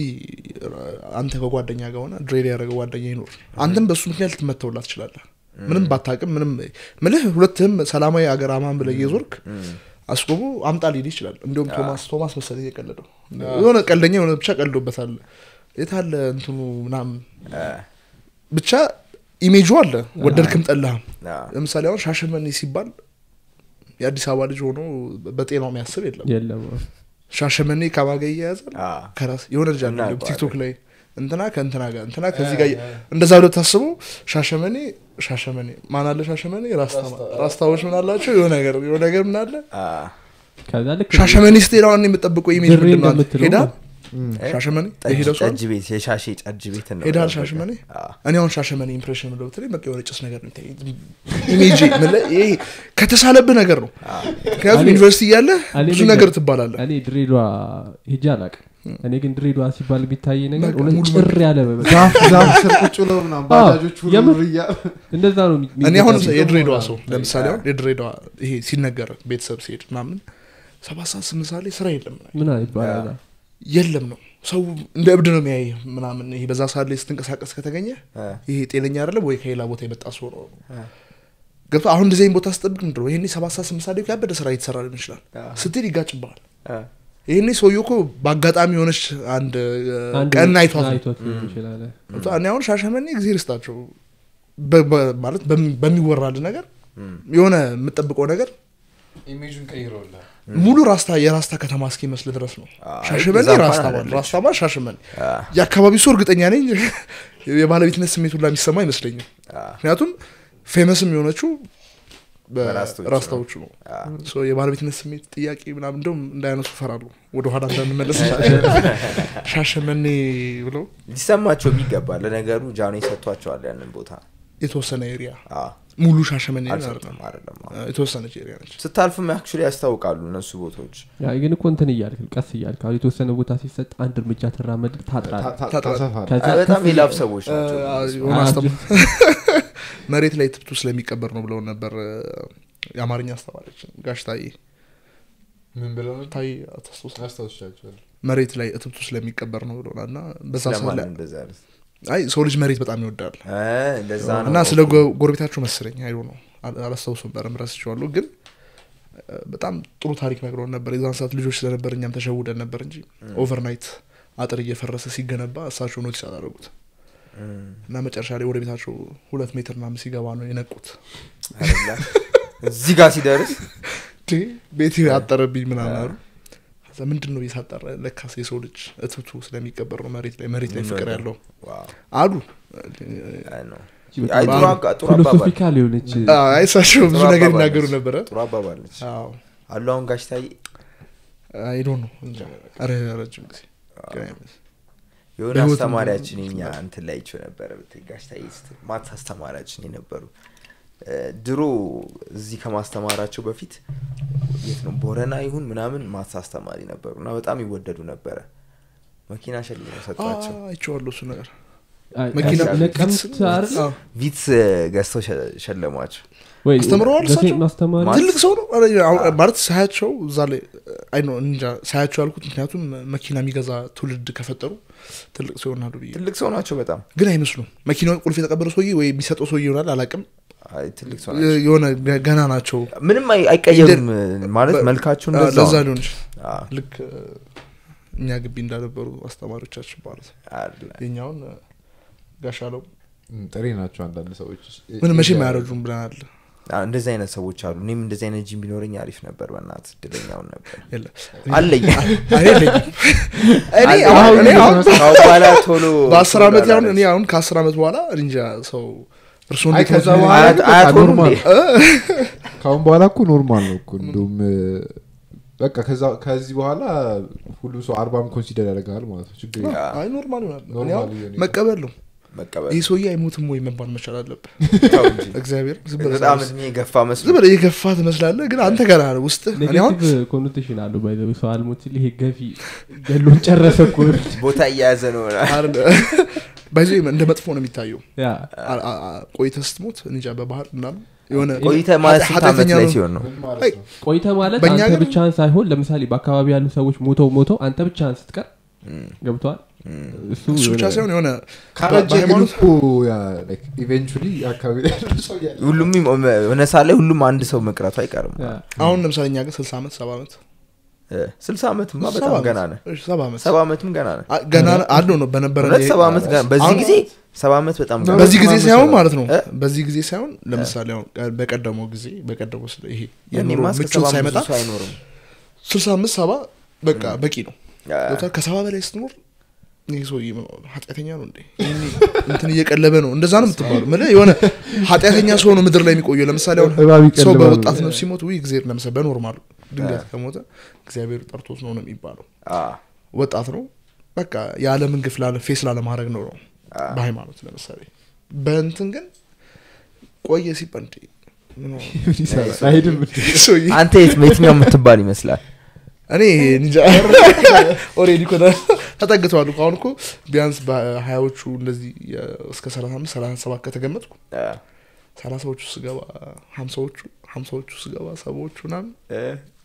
አንተ ከጓደኛ ጋር ሆነ ድሬድ ያደረገ ጓደኛ ይኖር አንተም በእሱ ምክንያት ልትመተውላ ትችላለህ ምንም ባታቅም ምንም ምልህ ሁለትህም ሰላማዊ አገር አማን ብለህ እየዞርክ አስቆሙ አምጣ ሊል ይችላል እንዲሁም ቶማስ ቶማስ መሰለኝ የቀለደው የሆነ ቀልደኛ የሆነ ብቻ ቀልዶበታል የታለ እንትኑ ምናምን አ፣ ብቻ ኢሜጁ አለ ወደድክም ጠላህም አ፣ ለምሳሌ አሁን ሻሸመኔ ሲባል የአዲስ አበባ ልጅ ሆኖ በጤናው የሚያስብ የለም የለም ሻሸመኔ ከማጋ እያያዛል አ፣ ከራስ የሆነ ልጅ አለ እናውቀዋለን። ቲክቶክ ላይ እንትና ከእንትና ጋር እንትና ከዚህ ጋር እንደዛ ብለው ታስቡ ሻሸመኔ ሻሸመኔ ማን አለ ሻሸመኔ ራስታ ራስታዎች ምን አላቸው የሆነ ነገር የሆነ ነገር ምን አለ አ፣ ከዛ ልክ ሻሸመኔ ስትሄድ አሁን የምጠብቀው ኢሜጅ ድሬ ምንድን ነው አንተ? እንደምትለው ሄዳ ነው። ሻሸመኔ ጠጅ የሄደው ሰው ጠጅ ቤት የሻሼ ጠጅ ቤት ነው ሄዳል በቃ። ሻሸመኔ አ፣ እኔ አሁን ሻሸመኔ ኢምፕሬሽን ምለው ብትለኝ በቃ የሆነ ጭስ ነገር ነው የሚታየኝ። ኢሜጅ ምልህ ይሄ ከተሳለብህ ነገር ነው ምክንያቱም እኔ- ዩኒቨርሲቲ እያለ እኔ ብዙ ልንገር- ነገር ትባላለህ እኔ ድሬዳዋ ሄጄ አላቅም እኔ ግን ድሬዳዋ ሲባል የሚታይ ነገር በቃ እውነት ሙሉ ጭር ያለ በቃ ዛፍ ዛፍ ስር ቁጭ ብለው ምናምን ባጃጆች ሁሉ የምር- እያ እንደዛ ነው የሚ- እኔ አሁን የሚመስለው። የድሬዳዋ ሰው ደግሞ ለምሳሌ አሁን የድሬዳዋ ይሄ ሲነገር ቤተሰብ ሲሄድ ምናምን ሰባት ሰዓት ስምንት ሰዓት ላይ ስራ የለም ምን ይባላል የለም ነው ሰው እንደ እብድ ነው የሚያይ ምናምን ይሄ በዛ ሰዓት ላይ ስትንቀሳቀስ ከተገኘ አ፣ ይሄ ጤነኛ አይደለም ወይ ከሌላ ቦታ የመጣ ሰው ነው ገብቶ አሁን እንደዚህ አይነት ቦታ ስጠብቅ ምንድነው ይሄኔ ሰባት ሰዓት ስምንት ሰዓት ላይ እኮ ያበደ ስራ እየተሰራ ሊሆን ይችላል አ፣ ስትል ይጋጭብሃል አ፣ ይሄኔ ሰውዬው እኮ በአጋጣሚ የሆነች አንድ አንድ ቀን አይቷት ነው አይቷት ሊሆን ይችላል ገብቶ እኔ አሁን ሻሸመኔ ጊዜ ርስታቸው በ- በ- ማለት በሚ- በሚወራል ነገር የሆነ የምጠብቀው ነገር ኢሜጁን ቀይረውላል ሙሉ ራስታ የራስታ ከተማ እስኪመስል ድረስ ነው አይ፣ ሻሸመኔ እዛ እንኳን ራስታ ባል አይደለችም። ራስታ ባል ሻሸመኔ አ፣ የአካባቢ ሰው እርግጠኛ ነኝ የባለቤትነት ስሜት ሁላ የሚሰማ አይመስለኝም አ፣ ምክንያቱም ፌመስም የሆነችው በራስታዎቹ ነው። በራስታዎቹ ነው አ፣ ሶ የባለቤትነት ስሜት ጥያቄ ምናምን እንደውም እንዳያነሱ ፈራሉ ወደኋላ እንዳንመለስ ሻሸመኔ ብለው ሊሰማቸው የሚገባ ለነገሩ ጃኖ ሰጥቷቸዋል ያንን ቦታ የተወሰነ ኤሪያ አ፣ ሙሉ ሻሸመኔ ግን አልሰጡም አይደለም አይደለም አ። የተወሰነች ኤሪያ ነች ስታልፍም አክቹዋሊ ያስታውቃሉ እነሱ ቦታዎች ያ ግን እኮ እንትን እያልክ ቀስ እያልክ አሁን የተወሰነ ቦታ ሲሰጥ አንድ እርምጃ ትራመድ ታጥራል ታጥራለህ። ከዛ አይ፣ በጣም ከፍ የላብ ሰዎች አ- ናቸው አ- እነሱ። የሆነ አ- አስተማ- መሬት ላይ ትብቱ ስለሚቀበር ነው ብለውን ነበር አ፣ የአማርኛ አስተማሪች ጋሽ ታዬ ምን ብለው ነው ታዬ አታስታውስ አስታውሻቸዋል መሬት ላይ እትብቱ ስለሚቀበር ነው ብለውናል እና በዛ ሰዓት ስለማን ላይ እንደዛ ያሉት? አይ ሰው ልጅ መሬት በጣም ይወዳል እ፣ እንደዛ ነው እና ስለ ጎ- ጎረቤታቸው መሰለኝ አይዶ ነው አል- አላስታውስም ነበር ረስቼዋለሁ ግን አ፣ በጣም ጥሩ ታሪክ ነግረውን ነበር የዛን ሰዓት ልጆች ስለነበር እኛም ተሸውደን ነበር እንጂ ኦቨርናይት አጥር እየፈረሰ ሲገነባ እሳቸው ኖቲስ አላደረጉት እም፣ እና መጨረሻ ላይ ወደ ቤታቸው ሁለት ሜትር ምናምን ሲገባ ነው የነቁት አይደለ? እዚህ ጋር ሲደርስ እንዴ ቤት አጠረብኝ ምናምን አሉ ከዛ ምንድን ነው የሳጠረ ለካስ የሰው ልጅ እትብቱ ስለሚቀበር ነው መሬት ላይ መሬት ላይ ፍቅር ያለው ዋው፣ አሉ አይ ነው። በጣም አይ፣ ጥሩ አጋ- ጥሩ አባባል ፊሎሶፊካል የሆነች አይ እሳቸው ብዙ ጥሩ ነገር አባባል ይናገሩ ነች። ነበረ ጥሩ አባባል ነች አዎ አሉ አሁን ጋሽ ታዬ አይዶ ነው እንጃ ኧረ ረጅም ጊዜ ግን አይመስልም። የሆነ በህይወት አስተማሪያችን እንኳን እኛ እንትን ላይ ይቸው ነበረ ብትይ ጋሽ ታዬ ስትል ማት አስተማሪያችን የነበሩ እ፣ ድሮ እዚህ ከማስተማራቸው በፊት የት ነው ቦረና ይሁን ምናምን ማት አስተማሪ ነበሩ እና በጣም ይወደዱ ነበረ መኪና ሸልሞ ሰጧቸው አ፣ አይቼዋለሁ እሱ ነገር አይ፣ መኪና ነቀምት አይደል? አዎ። ቪትስ ገዝተው ሸ- ሸለሟቸው ወይ አስተምረዋል ደሴ እሳቸው? ማስተማሪ ማለት- ትልቅ ሰው ነው ኧረ፣ አሁን ማለት ሳያቸው እዛ ላይ አይ ነው እንጃ ሳያቸው ያልኩት ምክንያቱም መኪና የሚገዛ ትውልድ ከፈጠሩ ትልቅ ሰው ይሆናሉ ብዬ ትልቅ ሰው ናቸው በጣም ግን አይመስሉም መኪናውን ቁልፍ የተቀበለው ሰውዬ ወይ የሚሰጠው ሰውዬ ይሆናል አላቅም አይ፣ ትልቅ ሰው ናቸው። የሆነ ገና ናቸው ምንም አይ- አይቀየሩም ማለት መልካቸው አ፣ እንደዛ ለዛ ነው። ሊሆን ይችላል አዎ፣ ልክ እ፣ እኛ ግቢ እንዳነበሩ አስተማሪዎቻችን ማለት ነው አለ። የኛውን እ፣ ጋሻለው እም፣ ጥሬ ናቸው አንዳንድ ሰዎች ምን መቼም አያረጁም ብለናል አዎ፣ እንደዚህ አይነት ሰዎች አሉ እኔም እንደዚህ አይነት ጂም ቢኖረኝ አሪፍ ነበር በእናት እድለኛውን ነበር የለ አለኝ እኔ የለኝም። እኔ አለኝ። አሁን እኔ አሁን ከአሁን በኋላ ቶሎ በአስር ቶሎ ዓመት ያሁን አላለች። እኔ አሁን ከአስር ዓመት በኋላ እንጃ ሰው እርሱ አይ እንዴት ከዛ ነው በኋላ አያት- ግን አያት በቃ ሆኑ ኖርማል እንዴ? ካሁን በኋላ እኮ ኖርማል ነው እኮ እንደውም እ፣ በቃ ከዛ- ከዚህ በኋላ ሁሉም ሰው አርባም ኮንሲደር ያደርጋል ማለት ነው ችግር የለም። አይ ኖርማል ይሆናል እኔ ኖርማል አሁን እየሆነ መቀበል ነው መቀበል ይህ ሰውዬ አይሞትም ወይ መባል መቻል አለብህ ተው እንጂ። እግዚአብሔር ዝም ብለህ በጣም ሳይንስ- እድሜ የገፋ ዝም መስሎ ብለህ የገፋ ትመስላለህ ግን አንተ ገና ነው ውስጥ እኔ አሁን ኔጌቲቭ ኮኖቴሽን አሉ ባይ ዘ ወይ ሰው አልሞት ሲል ይሄ ገፊ ገሎን ጨረሰ እኮ ቦታ እየያዘ ነው ባይዞ እንደ መጥፎ ነው የሚታየው ያ አ- አ- አ- ቆይተህ ስትሞት እንጃ በባህር ምናምን የሆነ ቆይተ ማለት ስንት ዓመት ኃጢአተኛ ላይ ነው። ሲሆን ነው ምን ማለት አይ፣ ነው? ቆይተ ማለት በእኛ አንተ ሀገር- ብቻህን ሳይሆን ለምሳሌ በአካባቢ ያሉ ሰዎች ሞተው ሞተው አንተ ብቻህን ስትቀር ገብተዋል እሱ እሱ ብቻ የሆነ- ሳይሆን የሆነ ካረጀ ግን በሃይማኖት እኮ ኢቨንቹሊ አካባቢ ላይ ያለው ሰው እያለ ሁሉም የሆነ ሰዓት ላይ ሁሉም አንድ ሰው መቅረቱ አይቀርም ያ። አሁን ለምሳሌ እኛ ግን ስልሳ ዓመት ሰባ ዓመት ስልሳ ዓመትማ ሰባ በጣም ዓመት። ገና ነ እሺ፣ ሰባ ዓመት ሰባ ዓመትም ገና ነ አ- ገና አለው ነው በነበረ እውነት ሰባ ዓመት ገና በዚህ አሁን- ጊዜ ሰባ ዓመት በጣም ገና በዚህ ጊዜ ሰባ ሳይሆን ዓመት ማለት ነው እ? በዚህ ጊዜ ሳይሆን ለምሳሌ አሁን ቀ- በቀደመው ጊዜ በቀደመው ስለ ይሄ የኑሮ ያኔማ እስከ ምቾት ሰባ ሳይመጣ ብዙ ሰው አይኖርም ስልሳ አምስት ሰባ በቃ በቂ ነው አ፣ ገብቶሃል? ከሰባ በላይ ስትኖር ይህ ሰው ኃጢአተኛ ነው እንዴ ይሄኔ እንትን እየቀለበ ነው እንደዛ ነው የምትባሉ ምልህ የሆነ ኃጢአተኛ ሰው ነው ምድር ላይ የሚቆየው ለምሳሌ አሁን እባብ ሰው ይቀልባል። በወጣትነቱ ሲሞት ውይ እግዚአብሔር ለምሳሌ በኖርማሉ ድንገት ከሞተ እግዚአብሔር ጠርቶት ነው ነው የሚባለው አ፣ ወጣት ነው በቃ የዓለምን ግፍ ላለ ፌስ ላለማድረግ ነው ነው በሃይማኖት ለምሳሌ በእንትን ግን ቆየ ሲባል እንዴ ምን ሆነ? ምን ይሰራል? አይሄድም እንዴ? ሰውዬ አንተ የት የትኛው የምትባል ይመስላል እኔ እንጃ ኦሬዲ ኮ ተጠግተዋል እኮ አሁን እኮ ቢያንስ በሀያዎቹ እንደዚህ የ- እስከ ሰላሳ አምስት ሰላሳ ሰባት ከተገመጥኩ አ፣ ሰላሳዎቹ ስገባ ሀምሳዎቹ ሀምሳዎቹ ስገባ ሰባዎቹ ምናምን እ፣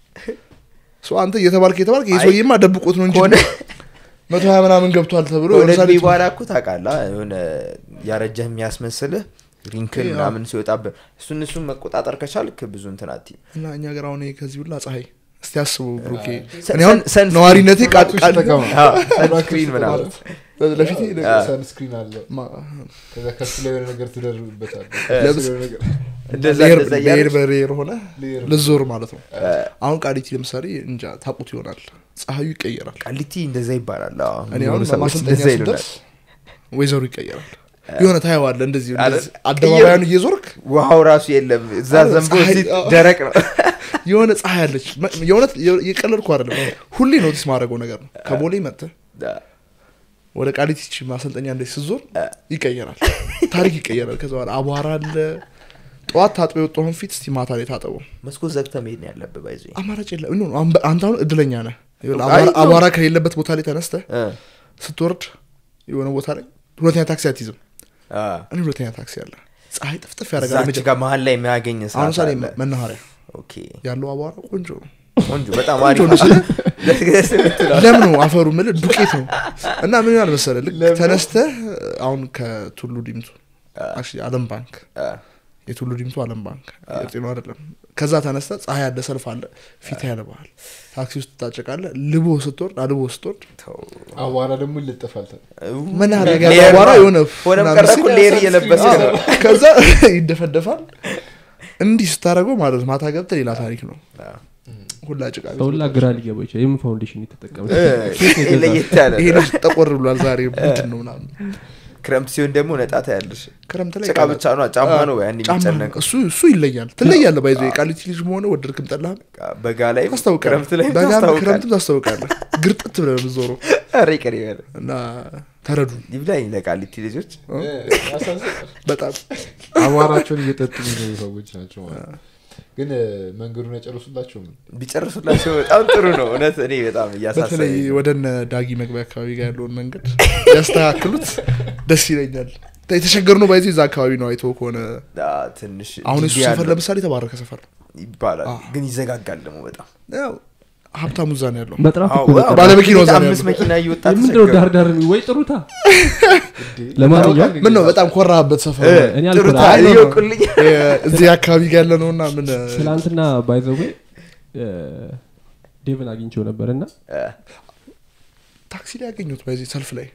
ሶ አንተ እየተባልክ እየተባልክ ይህ አይ፣ ሰውዬማ ደብቆት ነው እንጂ ከሆነ መቶ ሀያ ምናምን ገብቷል ተብሎ ከሆነ ለምሳሌ እድሜ በኋላ እኮ ታውቃለህ የሆነ ያረጀህ የሚያስመስልህ ሪንክል ያው። ምናምን ሲወጣብህ እሱን እሱን መቆጣጠር ከቻልክ ብዙ እንትን አትይም እና እኛ ገር አሁን ይሄ ከዚህ ሁላ ፀሐይ እስቲ አስቡ ብሩኬ ሰ- እኔ አሁን ሰን- ሰን- ነዋሪነቴ ቃል ሁላችሁ ቃል ተጠቀሙ። ሰንስክሪን ምናምን ለፊቴ ሰንስክሪን አለ ማ- ከዛ ከሱ ላይ የሆነ ነገር ትደርብበታል ለብስ- እንደዛ ብሔር እንደዛ ብሔር እያደረግህ በሬር ሆነ ሌየር ልዞር ማለት ነው እ፣ አሁን ቃሊቲ ለምሳሌ እንጃ ታቁት ይሆናል ፀሐዩ ይቀየራል ቃሊቲ እንደዛ ይባላል አዎ። እኔ አሁን የሚኖሩ ሰዎች ማሰልጠኛ እንደዛ ይሉናል ስደርስ ወይዘሩ ይቀየራል የሆነ ታየዋለ እንደዚህ አረ፣ እንደዚህ አደባባያን እየዞርክ ውሃው ራሱ የለም እዛ አረ፣ ዘንቦ ፀሐይ- እዚህ አዎ። ደረቅ ነው የሆነ ፀሐይ አለች መ- የእውነት የቀለድኩ አይደለም ሁሌ ኖቲስ ማድረገው ነገር ነው ከቦሌ መጥተህ ወደ ቃሊቲ ይህች ማሰልጠኛ እንደዚህ ስዞር ይቀየራል ታሪክ ይቀየራል ከዛ በኋላ አቧራ አለ ጠዋት ታጥበ የወጣሁን ፊት እስቲ ማታ ላይ ታጠበው መስኮት ዘግተህ መሄድ ነው ያለብህ ባይዞ አማራጭ የለም ኖ፣ አሁን በ- አንተ አሁን እድለኛ ነህ ይኸውልህ፣ አይ፣ አቧራ- ነው። አቧራ ከሌለበት ቦታ ላይ ተነስተህ ስትወርድ የሆነ ቦታ ላይ ሁለተኛ ታክሲ አትይዝም እኔ ሁለተኛ ታክሲ አለ ፀሐይ ጥፍጥፍ ያደርጋል እዛች ጋር መሀል ላይ የሚያገኝ አሁን ሰዓት ምሳሌ አለ መናኸሪያ ኦኬ ያለው አቧራ ቆንጆ ነው ቆንጆ በጣም ቆንጆ አሪፍ ነው ስለ ደስ ደስ የምትለው። ለም ነው አፈሩ ምል ዱቄት ነው እና ምን ይሆናል መሰለህ ልክ ተነስተህ አሁን ከቱሉ ዲምቱ actually አለም ባንክ አ፣ የቱሉ ዲምቱ አለም ባንክ የጤና አይደለም ከዛ ተነስተ ፀሐይ ያለ ሰልፍ አለ ፊት ያለባል ታክሲ ውስጥ ታጨቃለ ልቦ ስትወርድ አልቦ ስትወርድ ተው። አቧራ ደግሞ ይለጠፋል መናኸሪያ ጋር ሌየር አቧራ ነው። የሆነ ሆነም ምናምን ቀረ ሲል እኮ ሌየር እየለበሰ ነው ከዛ ይደፈደፋል እንዲህ ስታደረገው ማለት ነው። ማታ ገብተህ ሌላ ታሪክ ነው አ፣ ሁላ ጭቃ ቤት ሰውላ ነው። ግራ ሊገባ ይችላል የምን ፋውንዴሽን የተጠቀመ እ፣ ለየት ያለ ይሄ ነው። ልጅ ጠቆር ብሏል ዛሬ ምንድን ነው ምናምን ክረምት ሲሆን ደግሞ ነጣታ ያለሽ ክረምት ላይ ጭቃ ብቻ ነው ጫማ ነው ያን ጫማ ነው። የሚጨነቀው እሱ እሱ ይለያል ትለያለ ባይዞ የቃሊቲ ልጅ መሆነ ወደድክም ጠላህም በጋ ላይ ታስታውቃለህ ክረምት ላይ በጋም ታስታውቃለህ ክረምትም ታስታውቃለህ ግርጥት ብለህ ነው የምትዞረው ኧረ ይቅር ይበል እና ተረዱ ይብላኝ ለቃሊቲ ልጆች በጣም አቧራቸውን እየጠጡ የሚኖሩ ሰዎች ናቸው ማለት ነው። ግን እ፣ መንገዱን ያጨርሱላቸው ቢጨርሱላቸው በጣም ጥሩ ነው እውነት እኔ በጣም በተለይ እያሳሰበኝ ነው። ወደ እነ ዳጊ መግቢያ አካባቢ ጋር ያለውን መንገድ ያስተካክሉት ደስ ይለኛል የተቸገሩ ነው ባይዜ እዛ አካባቢ ነው አይቶ ከሆነ አ፣ ትንሽ አሁን እሱ ዲቢ ሰፈር ያለው ለምሳሌ የተባረከ ሰፈር ነው ይባላል አዎ። ግን ይዘጋጋል ደግሞ በጣም ያው ሀብታሙ እዛ ነው ያለው መጥራት እኮ አዎ፣ በቃ አዎ፣ ባለመኪናው እዛ ነው አምስት ያለው። መኪና እየወጣ ምንድነው ተቸገሩ። ዳር ዳር ወይ ጥሩታ ለማንኛውም ምን ነው በጣም ኮራበት ሰፈር እ፣ እኔ ጥሩታ አልኮራ- አይ፣ ነው፣ ነው። እየወቁልኝ እ፣ እዚህ አካባቢ ጋር ያለ ነው እና ምን ትላንትና ባይዘዌ ዴቭን አግኝቼው ነበር እና እ፣ ታክሲ ላይ ያገኙት በዚህ ሰልፍ ላይ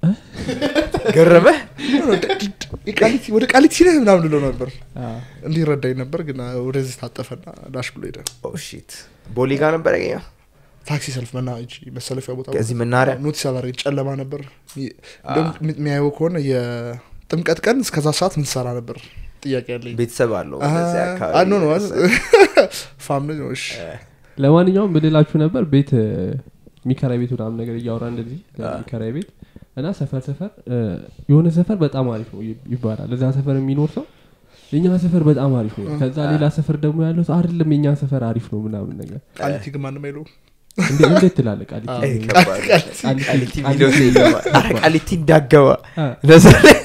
ገረመህ የቃሊቲ- ወደ ቃሊቲ ነህ ምናምን ልለው ነበር እንዲረዳኝ ነበር ግን ወደዚህ ታጠፈና ዳሽ ብሎ ሄደ ኦ ሺት ቦሌ ጋር ነበር ያገኘው ታክሲ ሰልፍ መና እጅ መሰለፊያ ቦታ ከዚህ መናሪያ ኖቲስ አላደረገ ጨለማ ነበር እንደውም የሚያየው ከሆነ የጥምቀት ቀን እስከዛ ሰዓት ምን ትሰራ ነበር ጥያቄ ያለኝ ቤተሰብ አለው አ- በዚያ አ- አካባቢ ኖ ኖ ፋሚሊ ነው እሺ ለማንኛውም ብልላችሁ ነበር ቤት እ፣ የሚከራይ ቤት ምናምን ነገር እያወራ እንደዚህ የሚከራይ ቤት እና ሰፈር ሰፈር እ፣ የሆነ ሰፈር በጣም አሪፍ ነው ይ- ይባላል እዛ ሰፈር የሚኖር ሰው የኛ ሰፈር በጣም አሪፍ ነው ከዛ ሌላ ሰፈር ደግሞ ያለው ሰው አይደለም የኛ ሰፈር አሪፍ ነው ምናምን ነገር ቃሊቲ ግን ማንም አይለው እንዴ- እንዴት ትላለህ ቃሊቲ እ፣ ከባድ ነው። ቃሊቲ- ቃሊቲ ቃሊቲ- ቪዲዮ ላይ ይገባል። ኧረ ቃሊቲ እንዳገባ አ፣ ለዛ ላይ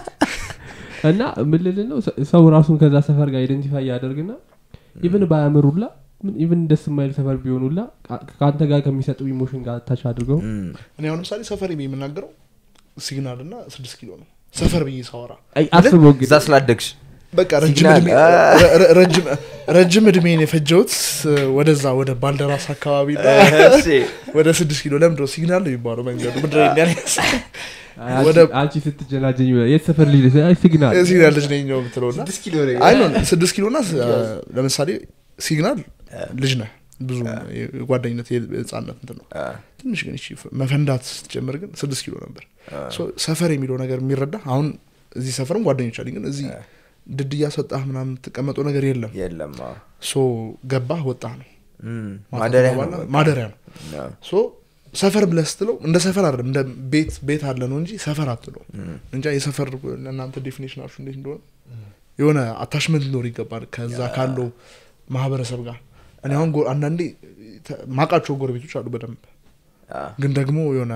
እና ምልል ነው ሰ- ሰው ራሱን ከዛ ሰፈር ጋር አይደንቲፋይ ያደርግና ኢቭን ባያምሩላ ኢቭን ደስ የማይል ሰፈር ቢሆኑላ ቃ- ከአንተ ጋር ከሚሰጡ ኢሞሽን ጋር ታች አድርገው እም፣ እኔ አሁን ለምሳሌ ሰፈር ብዬ የምናገረው ሲግናል እና ስድስት ኪሎ ነው ሰፈር ብዬ ሳወራ አይ፣ አስበው እንግዲህ እዛ ስላደግሽ በቃ ረጅም ሲግናል፣ እድሜ- አ- ረ- ረ- ረጅም- ረጅም እድሜን የፈጀውት ወደዛ ወደ ባልደራስ አካባቢ እና እሺ። ወደ ስድስት ኪሎ ለምንድን ነው ሲግናል ነው የሚባለው መንገዱ ምድረ ያስ አይ፣ አንቺ- ወደ- አንቺ ስትጀናጀኝ የት ሰፈር ልጅ አይ ሲግናል ሲግናል ልጅ ነኝ ነው የምትለው እና ስድስት ኪሎ ነው አይ ነው ስድስት ኪሎ እና ለምሳሌ ሲግናል ልጅ ነህ ብዙ የጓደኝነት የህፃነት እንትን ነው አ፣ ትንሽ ግን እቺ መፈንዳት ስትጀምር ግን ስድስት ኪሎ ነበር ሶ ሰፈር የሚለው ነገር የሚረዳ አሁን እዚህ ሰፈርም ጓደኞች አለኝ ግን እዚህ ድድ እያስወጣህ ምናምን የምትቀመጠው ነገር የለም የለም አዎ። ሶ ገባህ ወጣህ ነው እም፣ ማታ ማደሪያ ነው ትገባለህ፣ በቃ። ማደሪያ ነው አዎ። ሶ ሰፈር ብለህ ስትለው እንደ ሰፈር አይደለም እንደ ቤት ቤት አለ ነው እንጂ ሰፈር አትለው እንጃ የሰፈር እናንተ ዴፊኔሽናችሁ እንዴት እንደሆነ የሆነ አታችመንት ሊኖር ይገባል ከዛ ካለው ማህበረሰብ ጋር እኔ አሁን ጎ- አንዳንዴ ተ- ማቃቸው ጎረቤቶች አሉ በደንብ አ፣ ግን ደግሞ የሆነ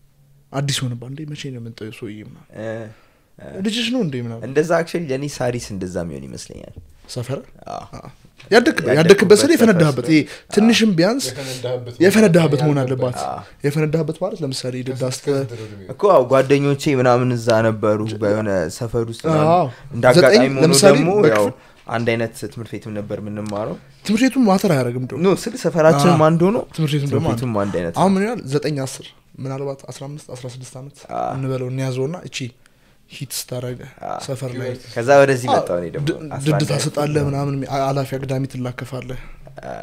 አዲስ ሆነባ እንዴ መቼ ነው የምንጠው ሰውዬ ምናምን እ፣ ልጅሽ ነው እንዴ ምናምን እንደዛ አክቹዋሊ ለእኔ ሳሪስ እንደዛ የሚሆን ይመስለኛል ሰፈር አዎ። ያደክበት ያደክበት ስለ የፈነዳህበት ይሄ ትንሽም ቢያንስ የፈነዳህበት መሆን አለባት የፈነዳህበት ማለት ለምሳሌ ድዳስተ እኮ አዎ ጓደኞቼ ምናምን እዛ ነበሩ በሆነ ሰፈር ውስጥ ምናምን። አዎ። እንደ አጋጣሚ ዘጠኝ ሆኖ ለምሳሌ ደግሞ ያው በክፍል- አንድ አይነት ትምህርት ቤትም ነበር የምንማረው ትምህርት ቤቱም ማተር አያደረግም ደ ኖ ስል ሰፈራችንም አንድ ሆኖ ትምህርት ቤቱም ደግሞ ትምህርት አንድ ቤቱም አንድ አይነት አሁን ምን ይላል ዘጠኝ አስር ምናልባት አስራ አምስት አስራ ስድስት ዓመት አ። እንበለው እንያዘው ና እቺ ሂት ስታረገ አ። ሰፈር ላይ ከዛ ወደዚህ መጣሁ እኔ ደግሞ ድ- 11 ድድ ታሰጣለህ ምናምን አላፊ አግዳሚ ትላከፋለህ አ፣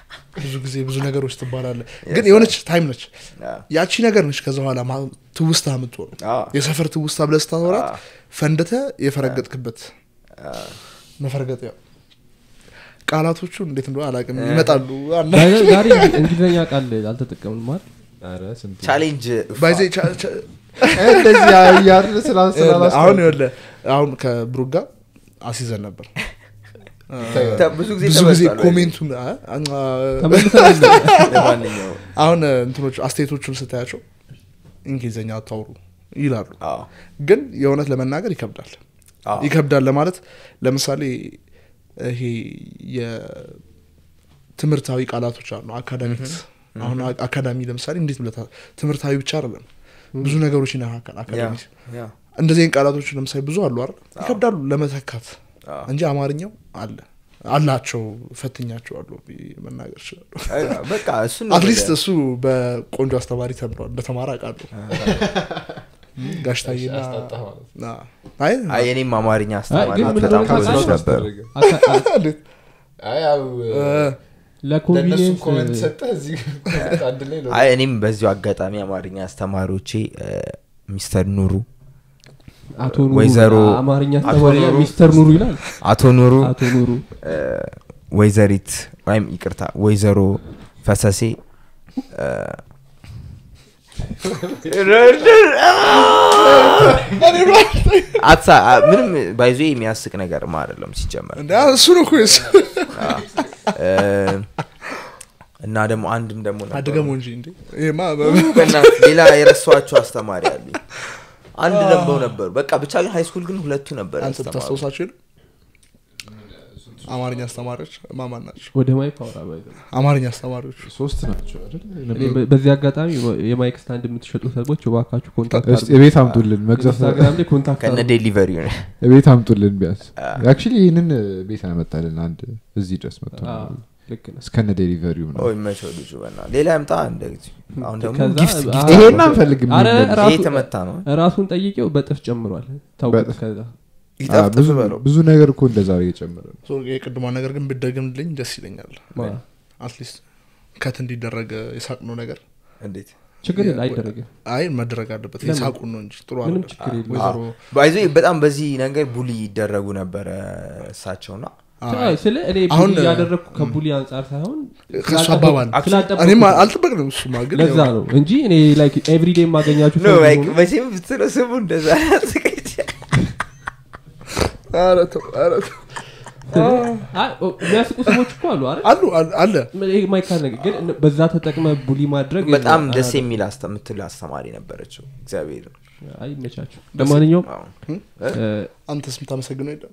ብዙ ጊዜ ብዙ ነገሮች ትባላለህ ግን የሆነች ታይም ነች አ፣ ያቺ ነገር ነች ከዛ በኋላ ማ- ትውስታ የምትሆኑ አ፣ የሰፈር ትውስታ ብለህ ስታወራት አ፣ ፈንድተ የፈረገጥክበት አ። መፈርገጥ ያው ቃላቶቹ እንዴት እንደሆነ አላውቅም ይመጣሉ አንዳንድ- ዛሬ ዛሬ እንግሊዝኛ ቃል አልተጠቀምንም ማለት ኧረ ስንቱ ቻሌንጅ ባይዜ ቻ- ቻ- እንደዚህ ያለ ስላ ስላላስ አሁን ይኸውልህ አሁን ከብሩክ ጋር አሲዘን ነበር ተ- ብዙ ጊዜ ብዙ ጊዜ ተመልሷል። ኮሜንቱን አ- አ- ተመልሰን ለማንኛውም አሁን እንትኖች አስተያየቶቹን ስታያቸው እንግሊዝኛ አታውሩ ይላሉ አዎ፣ ግን የእውነት ለመናገር ይከብዳል አዎ። ይከብዳል ለማለት ለምሳሌ ይሄ የትምህርታዊ ቃላቶች አሉ አካዳሚክስ አሁን አ- አካዳሚ ለምሳሌ እንዴት ብለታ ትምህርታዊ ብቻ አይደለም ብዙ ነገሮች ይነካካል ያ፣ አካዳሚ ያ፣ እንደዚህ አይነት ቃላቶች ለምሳሌ ብዙ አሉ አይደል ይከብዳሉ ለመተካት አዎ። እንጂ አማርኛው አለ አላቸው ፈትኛቸው አሉ ብዬ መናገር ይችላሉ አ፣ በቃ እሱን ነው አትሊስት ወደ- እሱ በቆንጆ አስተማሪ ተምሯል እንደተማረ አውቃለሁ ጋሽታዬና ያስጠጣህ ማለት አ- አይ አይ የኔም አማርኛ አስተማሪ ግን ምን በጣም እንደሆነ ጎበዞች ታውቃለህ? ነበሩ አካ- አ- እንዴት? አይ ያው እ፣ ለእነሱ ኮመንት ለኮንቪኒየንስ ሰጠህ እዚህ አንድ ላይ ነው አይ እኔም በዚሁ አጋጣሚ አማርኛ አስተማሪዎቼ እ፣ ሚስተር ኑሩ አቶ ኑሩ ወይዘሮ- አማርኛ አቶ አስተማሪ ኑሩ። ሚስተር ኑሩ ይላል አቶ ኑሩ አቶ ኑሩ እ፣ ወይዘሪት ወይም ይቅርታ ወይዘሮ ፈሰሴ እ፣ አትሳ አ- ምንም ባይዞ የሚያስቅ ነገርም አይደለም ሲጀመር እንደ እሱ ነው እኮ የሱ እ፣ እና ደግሞ አንድም ደግሞ ነበሩ። አደገሞ እንጂ እንዴ ይሄማ በእናትህ ሌላ የረሷቸው አስተማሪ አሉኝ አንድ ነበው ነበሩ በቃ ብቻ ግን ሃይስኩል ግን ሁለቱ ነበር አንተ ያስተማሩ። ታስታውሳቸው የለ አማርኛ አስተማሪዎች ማማን ናቸው ወደ ማይክ አውራ ባይ ዘ ወይ። አማርኛ አስተማሪዎች ሶስት ናቸው አይደል እኔ በ- በዚህ አጋጣሚ የማይክ ስታንድ የምትሸጡ ሰዎች እባካችሁ ኮንታክት እስቲ እቤት አምጡልን መግዛት ኢንስታግራም ላይ ኮንታክት ከነ አድርጉ። ዴሊቨሪ ነው እቤት አምጡልን ቢያንስ አክቹሊ ይህንን ቤት ያመጣልን አንድ እዚህ ድረስ መጥቶ ነው። አዎ፣ ልክ ነህ። እስከነ ዴሊቨሪው ነው ኦ ይመቸው ልጁ በና ሌላ ያምጣ እንደዚህ አሁን ደግሞ ከዛ- ጊፍት አ- ጊፍት ይሄን አንፈልግም አረ የሚል ራሱ- ይሄ የተመታ ነው ራሱን ጠይቄው በጥፍ ጨምሯል ታውቁት በጥፍ። ከዛ አ፣ ይጠፍጥፍ ብዙ በለው ብዙ ነገር እኮ እንደዛ እየጨመረ ነው ሶ የቅድሟ ነገር ግን ብደግምልኝ ደስ ይለኛል ማ- አትሊስት ከት እንዲደረግ የሳቅነው ነገር እንዴት ችግር የለ አይደረግም አይ መደረግ አለበት ለምን? የሳቁን ነው እንጂ ጥሩ ምንም አይደለም። ችግር የለም ወይዘሮ ባይዞ በጣም በዚህ ነገር ቡሊ ይደረጉ ነበረ እሳቸውና አይ፣ ስለ እኔ አሁን- ቡሊ ያደረግኩ ከቡሊ አንጻር ሳይሆን ከእሱ ስላልጠበቅ- አባባል ስላልጠበቅኩት እኔም ነው። አልጠበቅንም እሱማ ግን ለዛ ያው- ነው እንጂ እኔ ላይክ ኤቭሪዴ የማገኛችሁ ኖ ሰው ላይክ ቢሆኑ- መቼም ብትለው ስሙ እንደዛ ያስቀጭ ኧረ ተው፣ ኧረ ተው። አይ፣ ኦ፣ የሚያስቁ ሰዎች እኮ አሉ አይደል አሉ አሉ- አለ ይሄ የማይካድ ነገር ግን እነ- በዛ ተጠቅመ ቡሊ ማድረግ በጣም የለም። ደስ የሚል አስተ- የምትል አስተማሪ ነበረችው እግዚአብሔር አይ ይመቻችሁ ለማንኛውም አዎ። እ፣ አንተስ የምታመሰግነው የለም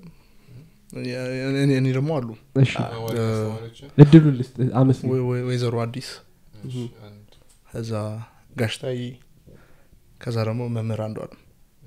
እኔ- እኔ- እኔ ደግሞ አሉ እሺ እድሉ ልስጥ አመስግን ወይ- ወይ- ወይዘሮ አዲስ ከዛ ጋሽታይ ከዛ ደግሞ መምህር አንዱ አሉ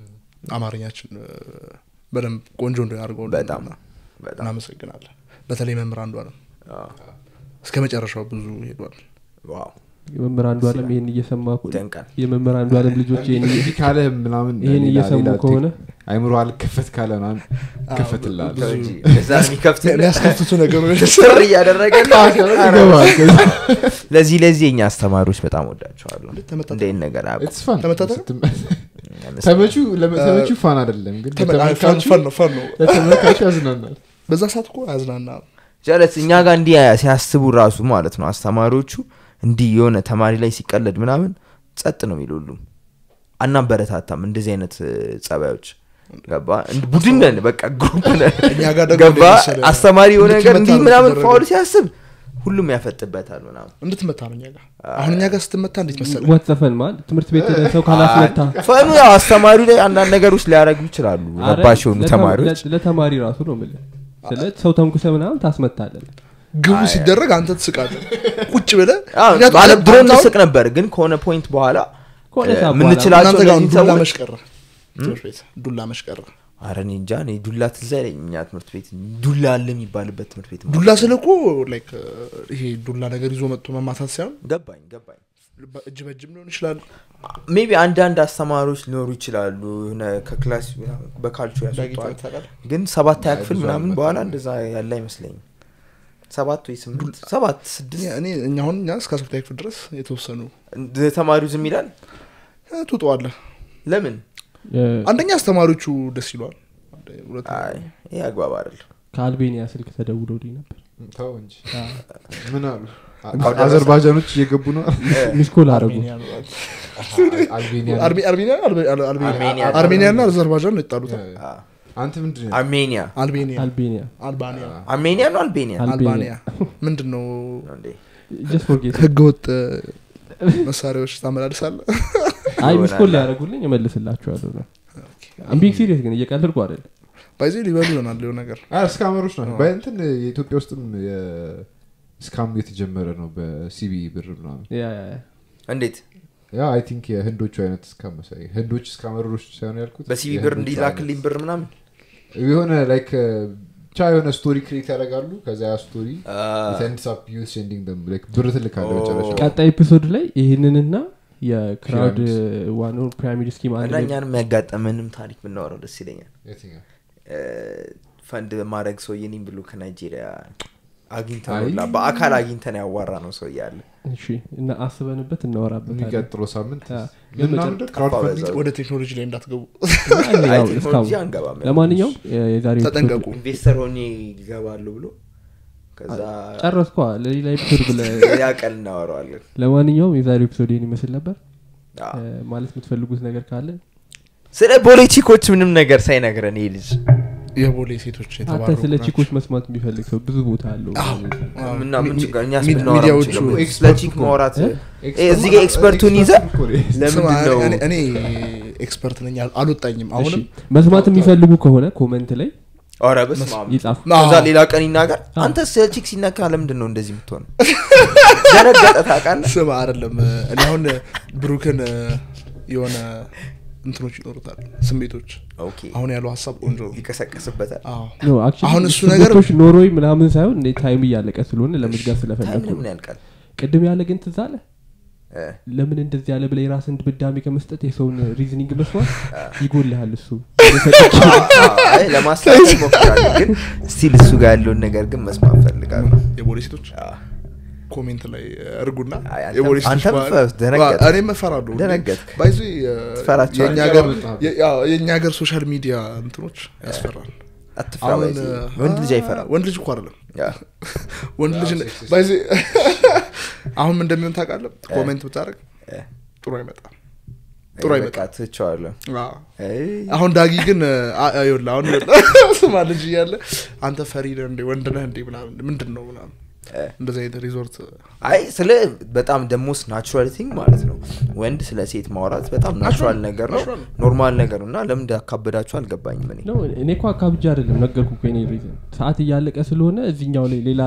አማርኛችን እ፣ በደንብ ቆንጆ እንደ አድርገው በጣም በጣም እናመሰግናለን በተለይ መምህር አንዱ አለም አዎ። እስከ መጨረሻው ብዙ ሄዷል ዋው የመምህር አንዱ አለም ይህን እየሰማ እኮ- ይደንቃል የመምህር አንዱ አለም ልጆች ይህን እየ- እንዲህ ካለ ምናምን ይህን ሌላ- እየሰሙ ሌላ ከሆነ አይምሮ አልከፈት ካለ ምናምን ይከፈትልሃል ተው እንጂ እዛ የሚከፍት የሚያስከፍቱ ነገሮች ስር እያደረገ ይገባል ለዚህ ለዚህ የኛ አስተማሪዎች በጣም ወዳቸዋለሁ ተመጣጣኝ። እንደ ይህን ነገር አቁ It's fun። ተመታተነ? ስትመ- ተመቹ ለመ- ተመቹ ፋን አይደለም ግን ለተመልካቹ ፈን ነው ፈን ነው ለተመልካቹ ያዝናናል በዛ ሰዓት እኮ ያዝናና ጀለስ እኛ ጋር እንዲህ ሲያስቡ ራሱ ማለት ነው አስተማሪዎቹ እንዲህ የሆነ ተማሪ ላይ ሲቀለድ ምናምን ጸጥ ነው የሚል ሁሉም አናበረታታም እንደዚህ አይነት እ, ጸባዮች ገባ እንድ- ቡድን ነን በቃ ግሩፕ ነን እኛ ጋር ደግሞ ገባ እንዴት መሰለህ? አስተማሪ የሆነ ነገር እንድትመታ እንዲህ ነው ምናምን የተደረገው። ፋውል ሲያስብ ሁሉም ያፈጥበታል ምናምን እንድትመታ ነው እኛ ጋር አሁን እኛ ጋር ስትመታ እንዴት መሰለ ወት ዘፈን ማለት ትምህርት ቤት ሄደህ ሰው ካላስመታ ፈኑ ያው አስተማሪው ላይ አንዳንድ ነገሮች ሊያደረጉ ይችላሉ አረ፣ ረባሽ የሆኑ ለተ- ተማሪዎች ለ- ለተማሪ ራሱ ነው የምልህ ስለ ሰው ተንኩሰ ምናምን ታስመታለን ግቡ ሲደረግ አንተ ትስቃለህ ቁጭ ብለህ አዎ፣ ምክንያቱም ማለት ድሮ አንተ አሁን እንስቅ ነበር ግን ከሆነ ፖይንት በኋላ ከሆነ እ, ሰዓት በኋላ ምንችላቸው እናንተ ጋር እነዚህ ዱላ ሰዎች መሽቀረ ትምህርት ቤት ዱላ መሽቀረ አረ እኔ እንጃ እኔ ዱላ ትዝ አይለኝ እኛ ትምህርት ቤት ዱላ አለ የሚባልበት ትምህርት ቤት ዱላ ስለ እኮ ላይክ ይሄ ዱላ ነገር ይዞ መጥቶ መማታት ሳይሆን ገባኝ ገባኝ እጅ በእጅም ሊሆን ይችላል ሜቢ አንዳንድ አስተማሪዎች ሊኖሩ ይችላሉ የሆነ ከክላስ ምናምን በካልቾ ያስወጠዋል ታውቃለህ? ግን ሰባተኛ ክፍል ብዙ ምናምን አልመጣም። በኋላ እንደዛ ያለ አይመስለኝም ሰባት ወይ ስምንት ሰባት ስድስት እኔ እኛ አሁን እኛ እስከ አስርታ ክፍል ድረስ የተወሰኑ እንደ ተማሪው ዝም ይላል እ፣ ትውጠዋለህ ለምን እ፣ አንደኛ አስተማሪዎቹ ደስ ይለዋል ሁለተኛ አይ ይህ አግባብ አይደል ከአልቤኒያ ስልክ ተደውሎልኝ ነበር ተው እንጂ ምን አሉ አውደ አዘርባጃኖች እየገቡ ነው ሚስኮል አረጉ አርሜኒያ ነው። አልቤኒያ አርሜ- አርሜኒያ አልቤ- አል- አልቤኒያ አርሜኒያ። አርሜኒያ እና አዘርባጃን ነው የጣሉት አንተ ምንድን ነው አርሜኒያ አልቤኒያ አልቤኒያ አልባኒያ አርሜኒያ ነው አልቤኒያ አል- አልባኒያ ምንድን ነው ነው እንዴ? ጀስት ፎርጌት ህገወጥ መሳሪያዎች ታመላልሳለ አይ ይሆናል። ሚስኮል ሊያደረጉልኝ እመልስላችኋለሁ ነው አምቢግ ሲሪየስ ግን እየቀለድኩ አይደለም ባይዜ ሊበሉ ይሆናል ሊሆን ነገር እስካመሮች ናቸው በእንትን የኢትዮጵያ ውስጥም ስካም የተጀመረ ነው በሲቢ ብር ምናምን ያ ያ ያ። እንዴት ያ አይ ቲንክ የህንዶቹ አይነት እስካም መሰለኝ ህንዶች እስካመሮች ሳይሆን ያልኩት በሲቪ ብር የህንዶቹ እንዲላክልኝ ብር ምናምን አይነት። የሆነ ላይክ ብቻ የሆነ ስቶሪ ክሬት ያደርጋሉ ከዛ ያ ስቶሪ ብር ትልካለ መጨረሻ ቀጣይ ኤፒሶድ ላይ ይህንንና የክራውድ ዋናውን ፒራሚድ ስኪም አንድ እና ላይ እኛንም ያጋጠመንም ታሪክ ብናወራው ደስ ይለኛል የትኛው? እ፣ ፈንድ ማድረግ ሰው የኔም ብሎ ከናይጄሪያ አግኝተን አይ። ሁላ በአካል አግኝተን ያዋራ ነው ሰው እያለ እሺ እና አስበንበት እናወራበታለን የሚቀጥለው ሳምንት ያ። ግን ምናምን መጨረ- ክራውድ ጠፋ ፈንዲንግ በዛው። ወደ ቴክኖሎጂ ላይ እንዳትገቡ አይ፣ አይ ያው ቴክኖሎጂ እስካሁን አንገባም ለማንኛውም የ- የዛሬው ተጠንቀቁ ኢንቨስተር ሆኜ ይገባሉ ብሎ ከዛ ጨረስኳ ለሌላ ኤፒሶድ ብለ ያ ቀን እናወረዋለን ለማንኛውም የዛሬው ኤፒሶድ ይህን ይመስል ነበር አዎ። እ፣ ማለት የምትፈልጉት ነገር ካለ ስለ ፖለቲኮች ምንም ነገር ሳይነግረን ይህ ልጅ የቦሌ ሴቶች አንተ የተባረኩ ስለ ናቸው። ቺኮች መስማት የሚፈልግ ሰው ብዙ ቦታ አለው አዎ። ምና ሚ- ምን ሚ- ችግር እኛስ ሚ- ብናወራ ሚዲያዎቹ ምን ችግር? ኤክስፐርት ስለ ቺክ እኮ። ማውራት እ? እ፣ እዚህ ጋር ኤክስፐርቱን ይዘ ስማ፣ ለምንድን ነው እኔ- እኔ ኤክስፐርት ነኝ አል- አልወጣኝም አሁንም እሺ፣ መስማት የሚፈልጉ ከሆነ ኮመንት ላይ ኧረ በስመ አብ። ይጻፉ ከዛ አዎ። ሌላ ቀን ይናገር አዎ። አንተ ስለ ቺክ ሲነካ ለምንድን ነው እንደዚህ የምትሆነው ደነገጠ ታውቃለህ ስም አይደለም እኔ አሁን ብሩክን እ፣ የሆነ እንትኖች ይኖሩታል ስሜቶች ኦኬ አሁን ያለው ሀሳብ ቆንጆ ነው ይቀሰቀስበታል አዎ ኖ አክቹዋሊ አሁን እሱ ነገር- ስሜቶች ኖሮኝ ምናምን ሳይሆን እንደ ታይም እያለቀ ስለሆነ ለመዝጋት ታይም ስለፈለግኩ ነው። ለምን ያልቃል ቅድም ያለ ግን ትዝ አለ እ፣ ለምን እንደዚህ ያለ ብለ የራስን ድምዳሜ ከመስጠት የሰውን ሪዝኒንግ መስማት ይጎልሃል እሱ አይ ለማስታወስ ሞክራለሁ ግን ስቲል እሱ ጋር ያለውን ነገር ግን መስማት ፈልጋለሁ የቦሌ ሴቶች አዎ። ኮሜንት ላይ እርጉና አይ፣ አንተም- የቦሌ ሴቶች አንተም ባህል- ፈ- ደነገጥክ። ዋ- እኔም እፈራለሁ ደነገጥክ። ባይዞ ትፈራቸዋለህ? የእኛ ሀገር በጣም። የ- ያው የእኛ ሀገር ሶሻል ሚዲያ እንትኖች ያስፈራል አትፍራ አሁን ባይዜ። እ፣ ወንድ ልጅ አ- አይፈራም ወንድ ልጅ እኮ አይደለም ያ። ወንድ ልጅ ሴክሲስት። ባይዜ አሁን ምን እንደሚሆን ታውቃለህ ኮሜንት ብታደርግ እ፣ ጥሩ አይመጣም ጥሩ በቃ አይመጣም ትቼዋለሁ አዎ። አይ፣ አሁን ዳጊ ግን አ- አ- ይኸውልህ አሁን ይኸውልህ ስማ ልጅ እያለ አንተ ፈሪ ነህ እንዴ ወንድ ነህ እንዴ ምናምን ምንድን ነው ምናምን እ። እንደዚህ አይነት ሪዞርት አይ ስለ በጣም ደሞስ ናቹራል ቲንግ ማለት ነው ወንድ ስለ ሴት ማውራት በጣም ናቹራል ነገር ነው natural ነው። ኖርማል ነገር ነው እና ለምን እንዳካበዳችሁ አልገባኝም እኔ ነው እኔ እኮ አካብጃ አይደለም ነገርኩ እኮ የኔ ሪዝን ሰዓት እያለቀ ስለሆነ እዚኛው ላይ ሌላ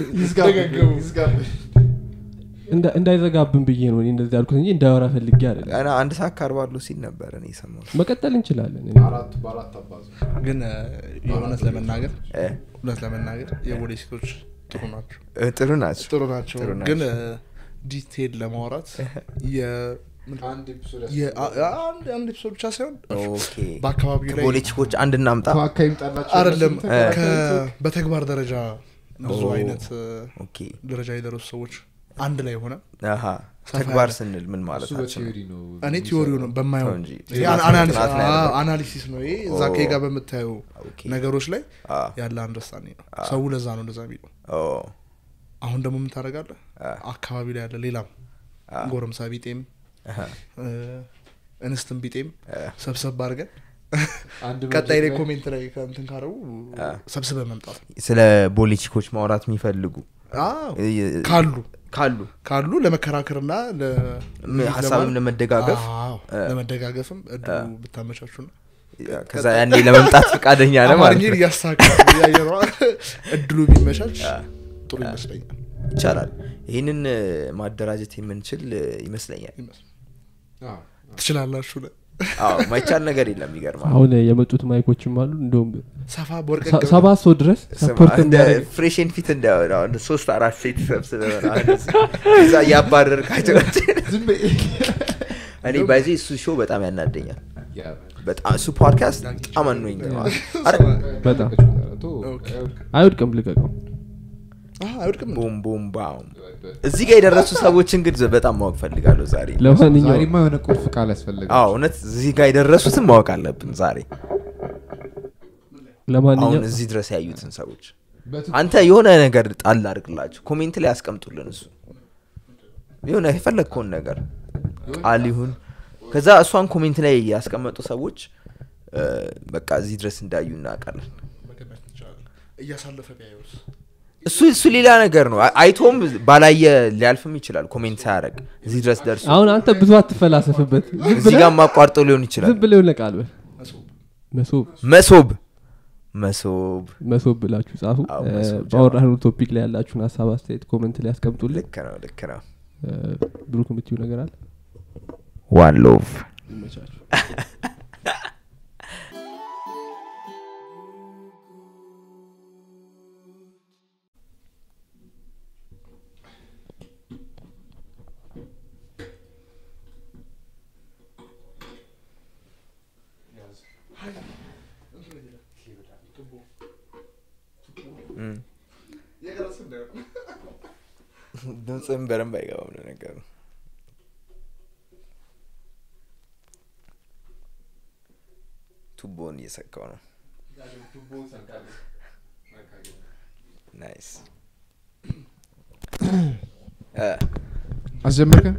እንዳ- እንዳይዘጋብን ብዬ ነው እኔ እንደዚህ ያልኩት እንጂ እንዳወራ ፈልጌ አይደለም ገና አንድ ሰዓት ካርባለሁ ሲል ነበር እኔ የሰማሁት መቀጠል እንችላለን እኔ አራት በአራት አባዙ ግን እ፣ የእውነት ለመናገር እ፣ እውነት ለመናገር የቦሌ ሴቶች ጥሩ ናቸው እ፣ ጥሩ ናቸው ጥሩ ናቸው ጥሩ ናቸው። ግን እ፣ ዲቴል ለማውራት የ- አንድ ኤፒሶድ የ- አ- አንድ አንድ ኤፒሶድ ብቻ ሳይሆን ኦኬ በአካባቢው ላይ ከፖለቲኮች አንድ እናምጣ ተዋካ ይምጣላቸው አይደለም እነሱም ከ- በተግባር ደረጃ ብዙ ኦ። አይነት እ፣ ኦኬ ደረጃ የደረሱ ሰዎች አንድ ላይ ሆነ አሀ ሰፋ ተግባር ያለ- ስንል ምን እሱ ማለታችን ነው? በቲዮሪ ነው እኔ ቲዎሪው ነው በማየው ተው እንጂ። ይሄ ጥናት አናሊስ- ጥናት ነው አ- ያደረገው። አናሊሲስ ነው ይሄ እዛ ኦ። ከጋ በምታየው ኦኬ። ነገሮች ላይ አ፣ ያለ አንደርስታንዲንግ ነው ሰው ለዛ ነው እንደዛ የሚለው ኦ፣ አሁን ደግሞ ምን ታደርጋለህ አ፣ አካባቢ ላይ ያለ ሌላም አ፣ ጎረምሳ ቢጤም አሀ፣ እ፣ እንስትም ቢጤም አ፣ ሰብሰብ አድርገን አንድ ቀጣይ ላይ መድረክ ኮሜንት ላይ ከእንትን ካረቡ አ። ሰብስበ መምጣት ነው ስለ ፖለቲኮች ማውራት የሚፈልጉ አዎ፣ እ፣ ካሉ ካሉ ካሉ ለመከራከርና ለ- ም- ሀሳብን ለማለት- ለመደጋገፍ አዎ፣ አ። ለመደጋገፍም እድሉ ብታመቻቹና ከዛ ያኔ ለመምጣት ፈቃደኛ ነው ማለት አማርኛን ነው እያስተካከል እያየ ነው እድሉ ቢመቻች ጥሩ ይመስለኛል ይቻላል ይህንን እ፣ ማደራጀት የምንችል እ፣ ይመስለኛል አዎ። ትችላላችሁ ለ- አዎ ማይቻል ነገር የለም ይገርማል አሁን የመጡት ማይኮችም አሉ እንደውም ሰፋ በወርቀ ሰ- ሰባት ሰው ድረስ ሰፖርት የሚያደርግ ፍሬሽን ፊት እንዳይሆን አሁን ሶስት አራት ሴት ሰብስበ እዛ እያባረርካቸው ዝም በይ። እኔ ባይዜ እሱ ሾው በጣም ያናደኛል ያ፣ በጣም እሱ ፖድካስት በጣም አኖኝ በጣም ቶ- ኦኬ። አይወድቅም ልቀቀው አይወድቅም እንዴ? ቡም ቡም ባም እዚህ ጋር የደረሱ ሰዎችን ግን በጣም ማወቅ ፈልጋለሁ ዛሬ ለማንኛውም ዛሬማ የሆነ ቁልፍ ቃል ያስፈልጋል አዎ እውነት እዚህ ጋር የደረሱትን ማወቅ አለብን ዛሬ አሁን ለማንኛውም እዚህ ድረስ ያዩትን ሰዎች በትኩ- አንተ የሆነ ነገር ጣል አድርግላቸው ኮሜንት ላይ ያስቀምጡልን እሱ የሆነ የፈለግከውን ነገር ቃል ይሁን ከዛ እሷን ኮሜንት ላይ ያስቀመጡ ሰዎች እ፣ በቃ እዚህ ድረስ እንዳዩ እናውቃለን መገመት እንችላለን። እያሳለፈ ቢያየውስ እሱ እሱ ሌላ ነገር ነው አይ- አይቶም ባላየ ሊያልፍም ይችላል ኮሜንት ሳያደርግ እዚህ ድረስ ደርሶ አሁን አንተ ብዙ አትፈላሰፍበት ዝም እዚህ ብለህ- ጋር ማቋርጦ ሊሆን ይችላል ዝም ብለው ለቃል በል መስሎ መሶብ መሶብ መሶብ መሶብ ብላችሁ ጻፉ አዎ፣ እ፣ መሶብ ባወራነው ቶፒክ ላይ ያላችሁን ሀሳብ አስተያየት ኮመንት ላይ ያስቀምጡልን ልክ ነው ልክ ነው እ፣ ብሩክ የምትዩ ነገር አለ ዋን ሎቭ ይመቻችሁ ድምፅም በደንብ አይገባም ለነገሩ ቱቦን እየሰካው ነው ናይስ እ፣ አስጀመርከን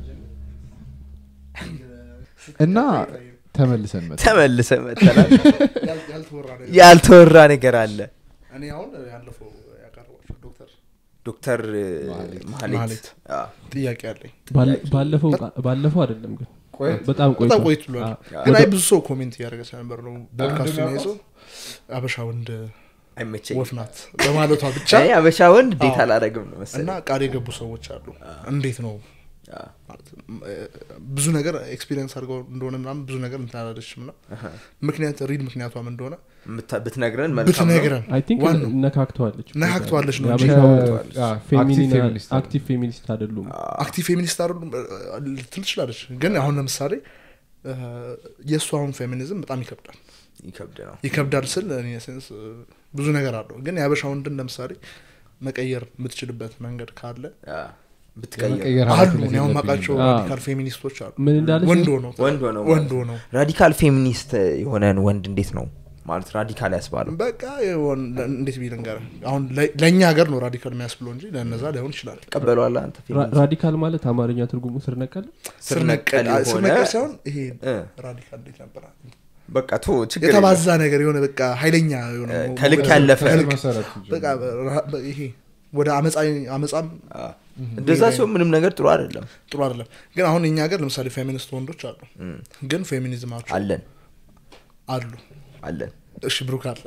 እና ተመልሰን መጣ ተመልሰ መጠናል ያል- ያልተወራ ነገር ያልተወራ ነገር አለ እኔ አሁን ያለፈው ያቀረባቸው ዶክተር ዶክተር እ፣ ማህሌት። ማህሌት ማህሌት። አ፣ ጥያቄ አለኝ ባለ- ባለፈው ባለፈው አይደለም ግን ቆየት በጣም ቆይቶ በጣም ቆይት ብሏል አዎ። ግን ወደ- አይ ብዙ ሰው ኮሜንት እያደረገ ስለነበር ነው ፖድካስቱን የሚያውቀው? ይዘው አበሻ ወንድ አይመቸኝ ወፍ ናት በማለቷ ብቻ እኔ አበሻ ወንድ ዴት አዎ። አላረግም ነው እና መሰለኝ ቃል የገቡ ሰዎች አሉ እንዴት ነው አዎ። ማለት እ፣ ብዙ ነገር ኤክስፒሪየንስ አድርገው እንደሆነ ምናምን ብዙ ነገር እንትን አላለችም እና ምክንያት ሪል ምክንያቷም እንደሆነ ምታ- ብትነግረን መልካም ነው ብትነግረን አይ ቲንክ ዋናው ነካክተዋለች ነካክተዋለች ነው እንጂ የአበሻው አክቲቭ ፌሚኒን ፌሚኒስት አሉ። አክቲቭ ፌሚኒስት አይደሉም አክቲቭ ፌሚኒስት አሉ ልትል ትችላለች ግን አሁን ለምሳሌ እ፣ የእሱ አሁን ፌሚኒዝም በጣም ይከብዳል ይከብድ ነው ይከብዳል ስል እኔ ሴንስ እ፣ ብዙ ነገር አለው ግን የአበሻ ወንድን ለምሳሌ መቀየር የምትችልበት መንገድ ካለ አዎ። ብትቀይር የመቀየር አሉ ኃላፊነት እኔ አሁን የለብኝም። ማውቃቸው አዎ። ራዲካል ፌሚኒስቶች አሉ ምን እንዳለች ወንድ ሆነው ወንድ ሆነው ወንድ ሆነው ራዲካል ፌሚኒስት የሆነን ወንድ እንዴት ነው ማለት ራዲካል ያስባለው በቃ የሆን- እንዴት ቢል ንገር አሁን ለ- ለእኛ ሀገር ነው ራዲካል የሚያስብለው እንጂ ለእነዛ ላይሆን ይችላል ቀበለዋለ አንተ ራ- ፌሚኒስት? ራዲካል ማለት አማርኛ ትርጉሙ ስር ነቀል ስር ነቀል አ- ስር የሆነ ነቀል ሳይሆን ይሄ እ፣ ራዲካል እንዴት ነበር በቃ ቶ ችግር የለም። የተባዛ ነገር የሆነ በቃ ኃይለኛ የሆነ እ፣ ከልክ ያለፈ ከስር ከልክ- መሰረቱ በቃ ራ- በ- ይሄ ወደ አመፃ አመፃም አዎ። እንደዛ ሲሆን ምንም ነገር ጥሩ አይደለም ጥሩ አይደለም ግን አሁን እኛ ሀገር ለምሳሌ ፌሚኒስት ወንዶች አሉ እም፣ ግን ፌሚኒዝማቸው አለን አሉ አለን እሺ ብሩክ አለ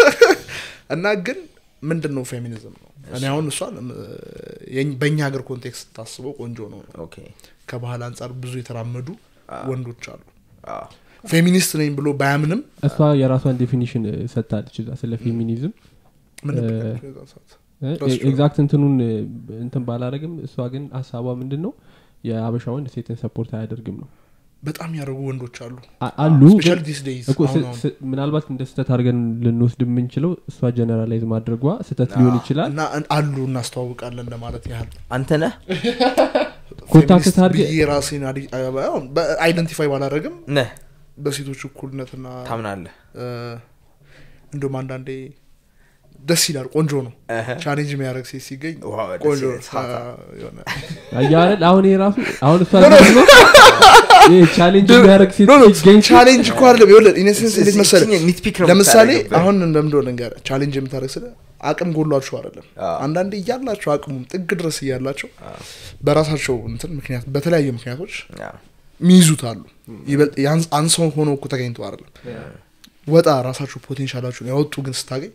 እና ግን ምንድን ነው ፌሚኒዝም ነው እኔ አሁን እሷን እ፣ የኝ- በእኛ ሀገር ኮንቴክስት ታስበው ቆንጆ ነው ኦኬ ከባህል አንጻር ብዙ የተራመዱ ወንዶች አሉ አዎ። ፌሚኒስት ነኝ ብሎ ባያምንም እሷ የራሷን ዴፊኒሽን ሰጥታለች እዛ ስለ ፌሚኒዝም ምን እ፣ ነበር ያልኩት የዛን ሰዓት? እ፣ That's true. ኤግዛክት እንትኑን እ፣ እንትን ባላረግም እሷ ግን ሀሳቧ ምንድን ነው የአበሻ ወንድ ሴትን ሰፖርት አያደርግም ነው በጣም ያደረጉ ወንዶች አሉ አ- አሉ ስፔሻሊ ግን ዲስ ዴይዝ እኮ ስ- ስ- ምናልባት እንደ ስህተት አድርገን ልንወስድ የምንችለው እሷ ጀነራላይዝ ማድረጓ ስህተት ሊሆን ይችላል እና አሉ እናስተዋውቃለን ለማለት ያህል አንተ ነህ ኮንታክት ፌሚኒስት ታርገ ብዬ ራሴን አይደንቲፋይ ባላደረግም ነህ በሴቶች እኩልነትና ታምናለህ እ፣ እንዲሁም አንዳንዴ ደስ ይላል ቆንጆ ነው እህ። ቻሌንጅ የሚያደርግ ሴት ሲገኝ ዋው፣ ደስ ቆንጆ ይላል። ሳታ። አ፣ የሆነ አያረል አሁን ይሄ ራሱ አሁን እሷ ደግሞ ይሄ ቻሌንጅ የሚያደርግ ሴት ኖ ኖ ሲገኝ ቻሌንጅ እኮ አይደለም ይኸውልህ ኢነሴንስ እንዴት መሰለህ እዚህ ኒትፒክ ነው ለምሳሌ የምታደርግበት። አሁን እንደምንደ ነገር ቻሌንጅ የምታደርግ ስለ አቅም ጎሏችሁ አይደለም አዎ። አንዳንዴ እያላቸው አቅሙም ጥግ ድረስ እያላቸው በራሳቸው እንትን ምክንያት በተለያዩ ምክንያቶች አዎ። ሚይዙት አሉ ይበልጥ ያንስ- አንሰው ሆኖ እኮ ተገኝተው አይደለም ወጣ ራሳቸው ፖቴንሻላቸውን ያወጡ ግን ስታገኝ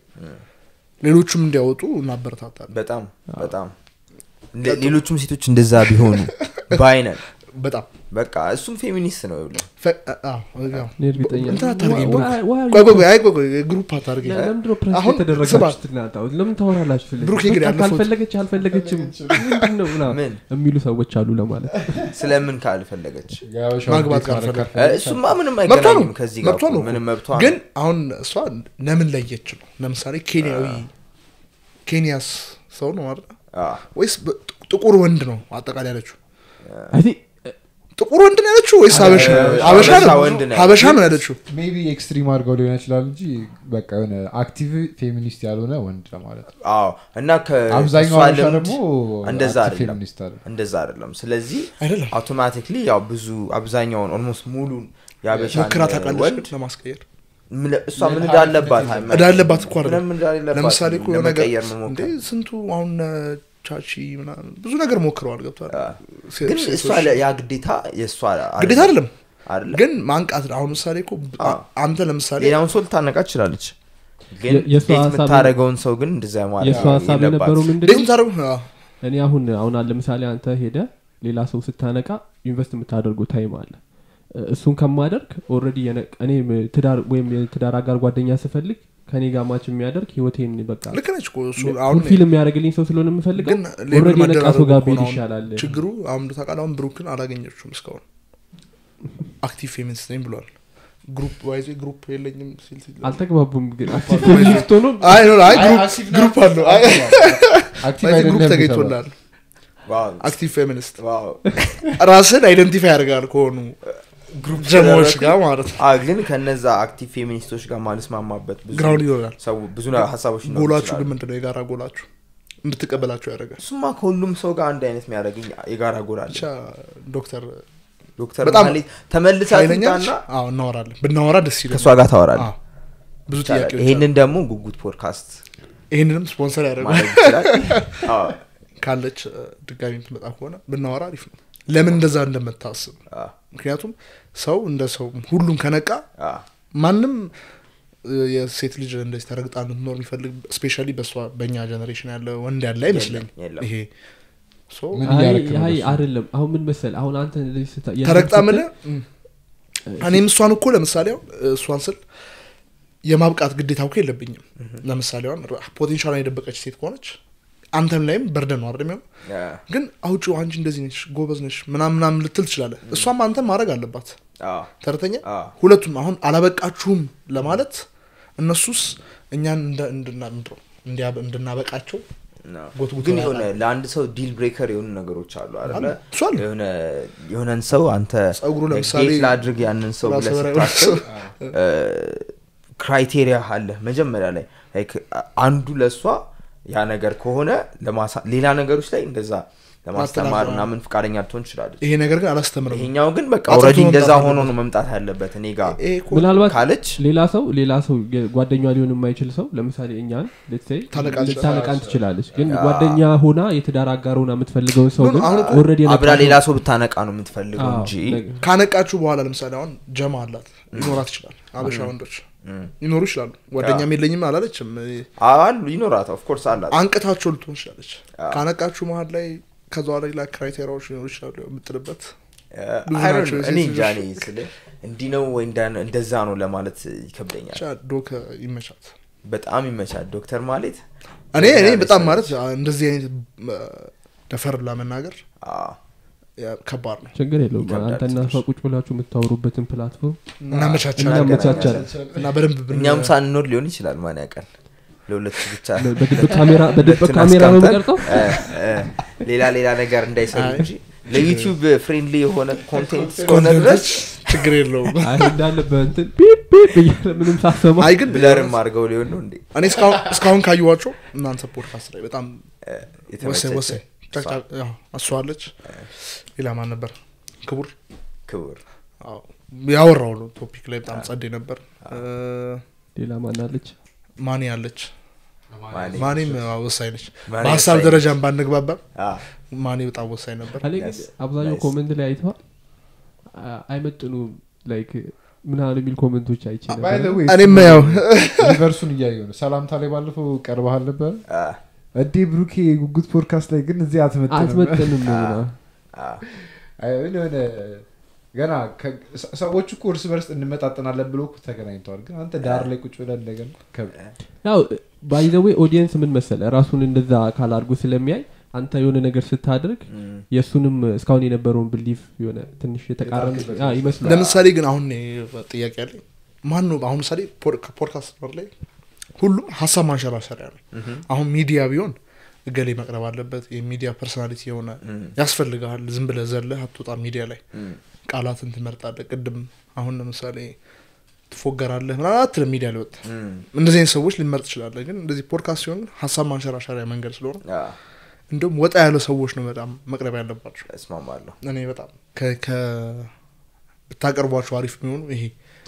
ሌሎቹም እንዲያወጡ እናበረታታለን በጣም በጣም እንደ- ሌሎቹም ሴቶች እንደዛ ቢሆኑ ባይነን በጣም በቃ እሱም ፌሚኒስት ነው ይኸውልህ። ፈ- አዎ፣ ያው። እኔ እርግጠኛ እንትን አታርገኝ ብሩክ። Why- why are ቆይ you- ቆይ ቆይ፣ አይ ቆይ ቆይ ግሩፕ አታርገኝ ለምንድነው ፕረስ አሁን የተደረጋችሁት እናንተ? አሁን ለምን ታወራላችሁ ስለዚህ? ብሩክ ግን በቃ ያለፈው- ካልፈለገች አልፈለገችም ምንድን ነው ምናምን ምን የሚሉ ሰዎች አሉ ለማለት ስለምን ካልፈለገች የሀበሻ ማግባት ውጤት ማለት ካልፈለግ- እ፣ ካልፈለግ እሱማ ምንም መብቷ ነው አይገናኝም ከዚህ ጋር መብቷ እኮ ነው ምንም መብቷ ግን ነው አሁን እሷ ለምን ለየች ነው ለምሳሌ ኬንያዊ ኬንያስ ሰው ነው አይደል አዎ። ወይስ በ- ጥቁር ወንድ ነው አጠቃላይ ያለችው አይ ቲንክ ጥቁር ወንድ ነው ያለችው ወይስ ሀበሻ እ፣ ሀበሻ ሀበሻ ነው ወንድ ነው ሀበሻ ነው ያለችው ሜቢ ኤክስትሪም አድርገው ሊሆን ይችላል እንጂ በቃ የሆነ አክቲቭ ፌሚኒስት ያልሆነ ወንድ ለማለት ነው አዎ እና ከ- አብዛኛው እሷ ሀበሻ ልምድ ደግሞ እንደዛ አክቲቭ አይደለም ፌሚኒስት አለ እንደዛ አይደለም ስለዚህ አይደለም አውቶማቲክሊ ያው ብዙ አብዛኛውን ኦልሞስት ሙሉን የአበሻ ሞክራ ታውቃለች ወንድ ለማስቀየር ምን- እሷ ምን እንዳለባት አይመ- እዳለባት እኮ አይደለም ምንም እንዳሌለባት ለምሳሌ እኮ የሆነ ነገር ለመቀየር እንዴ መሞከር ስንቱ አሁን እ፣ ቻቺ ምናምን ብዙ ነገር ሞክረዋል ገብቷል አ። ሴ- ግን ሴቶች- እሷ ለ- ያ ግዴታ የእሷ ግዴታ አይደለም አይደለም ግን ማንቃት አሁን ምሳሌ እኮ አ። አንተ ለምሳሌ ሌላውን ሰው ልታነቃ ትችላለች ግን የ- የእሷ ዴት ሀሳብ- የምታደረገውን ሰው ግን እንደዛ ማለት የእሷ ሀሳብ የነበረው ምንድን እንዴት ነው ምታደርጉ እኔ አሁን አሁን አለ ለምሳሌ አንተ ሄደ ሌላ ሰው ስታነቃ ኢንቨስት የምታደርገው ታይም አለ እ- እሱን ከማደርግ ኦልሬዲ እኔ ትዳር ወይም የትዳር አጋር ጓደኛ ስፈልግ ከኔ ጋር ማች የሚያደርግ ህይወቴን በቃ ልክ ነች እኮ እሱ አሁን ፉልፊል የሚያደርግልኝ ሰው ስለሆነ የምፈልገው ግን ሌብል ኦልሬዲ የነቃ ሰው ጋር መደራረቡ ብሄድ እኮ ነው አሁን ይሻላል ችግሩ አሁን ታውቃለህ አሁን ብሩክን አላገኘችውም እስካሁን አክቲቭ ፌሚኒስት ነኝ ብሏል ግሩፕ ዋይዜ ግሩፕ የለኝም ሲል ሲል አልተግባቡም ግን አክቲቭ ፌሚኒስት ሆኖ አይ ኖ አይ አይ፣ ግሩፕ- አክቲቭ ግሩፕ አለው አይ አክቲቭ ዋይዜ ግሩፕ አይደለም ተገኝቶላል ዋው አክቲቭ ፌሚኒስት ዋው ራስን አይደንቲፋይ ያደርጋል ከሆኑ ግሩፕ ጀማዎች ስለረኩ- ጋር ማለት ነው አ ግን ከነዛ አክቲቭ ፌሚኒስቶች ጋር ማልስማማበት ብዙ ግራውንድ ይሆናል ሰው ብዙ ነ- ሀሳቦች ሊኖሩ ጎላችሁ ይችላሉ። ግን ምንድነው የጋራ ጎላችሁ እንድትቀበላችሁ ያደርጋል እሱማ ከሁሉም ሰው ጋር አንድ አይነት የሚያደርግኝ የጋራ ጎል አለ ብቻ ዶክተር ዶክተር በጣም መሀሌት ተመልሳ ኃይለኛ ነች? ትምጣና አዎ እናወራለን ብናወራ ደስ ይላል ከእሷ ጋር ታወራለህ አዎ። ብዙ ይቻላል። ጥያቄዎች ይሄንን ደግሞ ጉጉት ፖድካስት ይህንንም ስፖንሰር ያደርጋል ማድረግ ይችላል አዎ። ካለች እ፣ ድጋሚ የምትመጣ ከሆነ ብናወራ አሪፍ ነው ለምን እንደዛ እንደምታስብ አ፣ ምክንያቱም ሰው እንደ ሰው ሁሉም ከነቃ አ፣ ማንም እ፣ የሴት ልጅ እንደዚህ ተረግጣ እንድትኖር የሚፈልግ ስፔሻሊ በእሷ በእኛ ጀኔሬሽን ያለ ወንድ ያለ አይመስለኝ የለም። ይሄ ሶ ምን አይ እያደረክ ነው አይ በሱ? አይደለም አሁን ምን መሰል አሁን አንተ እንደዚህ ስታ- ያንን ተረግጣ ስትል- ምለ እኔም እሷን እኮ ለምሳሌ አሁን እሷን ስል የማብቃት ግዴታ እኮ የለብኝም ለምሳሌ አሁን ፖቴንሻሏን የደበቀች ሴት ከሆነች አንተም ላይም በርደን ነው አይደል የሚሆነው አ፣ ግን አውጪው አንቺ እንደዚህ ነች ጎበዝ ነች ምናምን ምናምን ልትል ትችላለህ እሷም አንተም ማድረግ አለባት አ፣ ተረተኛ አ፣ ሁለቱም አሁን አላበቃችሁም ለማለት እነሱስ እኛን እንደ- እንድና- ምንድን ነው እንዲያ- እንድናበቃቸው ነው። ጎትጉቶ ግን ያውቃል። የሆነ ለአንድ ሰው ዲል ብሬከር የሆኑ ነገሮች አሉ አለ አለ። እሱ አለ። የሆነ የሆነን ሰው አንተ ጸጉሩ like ለምሳሌ date ላድርግ ያንን ሰው ራሰ ብለህ በራ- ስታስብ ክራይቴሪያ አለ መጀመሪያ ላይ like አንዱ ለእሷ ያ ነገር ከሆነ ለማሳ ሌላ ነገሮች ላይ እንደዛ ለማስተማር ማስተማር፣ ምናምን ፈቃደኛ ልትሆን ትችላለች ይሄ ነገር ግን አላስተምርም ይሄኛው ግን በቃ አጥርቶ ኦልሬዲ እንደዛ መምጣት ሆኖ አለበት። ነው መምጣት ያለበት እኔ ጋር ይሄ እኮ ምናልባት ካለች ሌላ ሰው ሌላ ሰው ጓደኛ ሊሆን የማይችል ሰው ለምሳሌ እኛን let's say ታነቃ ልታነቃን ትችላለች ግን ጓደኛ ሆና የትዳር አጋር ሆና የምትፈልገውን ሰው ግን አሁን እኮ ኦልሬዲ አብራ ሌላ ሰው ብታነቃ ነው የምትፈልገው እንጂ ካነቃችሁ በኋላ ለምሳሌ አሁን ጀማ አላት ሊኖራት ይችላል አበሻ ወንዶች ሊኖሩ ይችላሉ ጓደኛም የለኝም አላለችም አሉ ይኖራት ኦፍኮርስ አላት አንቅታቸው ልትሆን ትችላለች ካነቃችሁ መሀል ላይ ከዛ ሌላ ክራይቴሪያዎች ሊኖሩ ይችላሉ የምጥልበት ብዙ I don't ናቸው know። እኔ የሴት እንጃ ልጆች። እኔ ስልህ እንዲህ ነው ወይ እንዳ- እንደዛ ነው ለማለት ይከብደኛል ብቻ ዶክ ይመቻት በጣም ይመቻል ዶክተር ማለት እኔ እኔ ያለ በጣም ሰው- ማለት እንደዚህ አይነት እ፣ ደፈር ለመናገር አዎ። ያ- ከባድ ነው ችግር የለውም ይከብዳል አንተና እሷ ቁጭ ብላችሁ የምታወሩበትን ፕላትፎርም እናመቻቻለን እናመቻቻለን እና በደንብ ብን- እኛም ሳንኖር ሊሆን ይችላል ማን ያውቃል ለሁለቱ ብቻ በድብቅ ካሜራ በድብቅ ሁለቱን ካሜራ ነው አስቀምጠን፣ የሚቀርጠው እ፣ እ፣ ሌላ ሌላ ነገር እንዳይሰሩ አይ፣ እንጂ ለዩቲዩብ ፍሬንድሊ የሆነ ኮንቴንት እስከሆነ ድረስ ችግር የለውም አይ እንዳለ በእንትን ፒፕ ፒፕ እያለ ምንም ሳሰማ አይ ግን ብለርም አድርገው ሊሆን ነው እንዴ እኔ እስካሁን እስካሁን ካየኋቸው እናንተ ፖድካስት ላይ በጣም እ፣ ወሳኝ የተመቸች ወሳኝ ጨቅጫቅ- ያው እሷ አለች ሌላ ማን ነበር ክቡር ክቡር አዎ፣ ያወራው ነው ቶፒክ ላይ በጣም ጸዴ ነበር እ፣ ሌላ ማናለች ማኒ አለች ማኔ ማኒም አዎ፣ ወሳኝ ነች ማኔ በሀሳብ ወሳኝ ደረጃም ባንግባባም አ፣ ማኒ በጣም ወሳኝ ነበር አለ ግን Yes, አብዛኛው nice. ኮመንት ላይ አይተዋል አ- አይመጥኑም ላይክ ምናምን የሚል ኮመንቶች አይቼ By the ነበር way, እኔም ያው ሪቨርሱን እያየሁ ነው ሰላምታ ላይ ባለፈው ቀርበሃል ነበር አ፣ እዴ ብሩኬ ጉጉት ፖድካስት ላይ ግን እዚህ አትመጥንም አትመጥንም ነው ምናምን። አ፣ አይ፣ የሆነ የሆነ ገና ከ- ሰ- ሰዎቹ እኮ እርስ በርስ እንመጣጠናለን ብሎ እኮ ተገናኝተዋል ግን አንተ ዳር ላይ ቁጭ ብለን እንደገና ከብ- ያው ባይዘዌ ኦዲየንስ ምን መሰለ ራሱን እንደዛ አካል አድርጎ ስለሚያይ አንተ የሆነ ነገር ስታደርግ እም፣ የእሱንም እስካሁን የነበረውን ብሊፍ የሆነ ትንሽ የተቃረነ የጣልክበት አ፣ ይመስላል ለምሳሌ ግን አሁን እኔ ጥያቄ ያለኝ ማን ነው አሁን ምሳሌ ፖድካስት ላይ ሁሉም ሀሳብ ማንሸራሸሪያ ነው እም፣ አሁን ሚዲያ ቢሆን እገሌ መቅረብ አለበት የሚዲያ ፐርሶናሊቲ የሆነ እም፣ ያስፈልግሃል ዝም ብለህ ዘለህ አትወጣ ሚዲያ ላይ እም፣ ቃላትን ትመርጣለህ ቅድም አሁን ለምሳሌ ትፎገራለህ ምናምን አትልም ሚዲያ ላይ ወጥተህ እም፣ እንደዚህ አይነት ሰዎች ሊመርጥ ትችላለህ ግን እንደዚህ ፖድካስት ሲሆን ሀሳብ ማንሸራሸሪያ መንገድ ስለሆነ አ፣ እንዲሁም ወጣ ያለ ሰዎች ነው በጣም መቅረብ ያለባቸው እስማማለሁ እኔ በጣም ከ- ከ- ብታቀርቧቸው አሪፍ የሚሆኑ ይሄ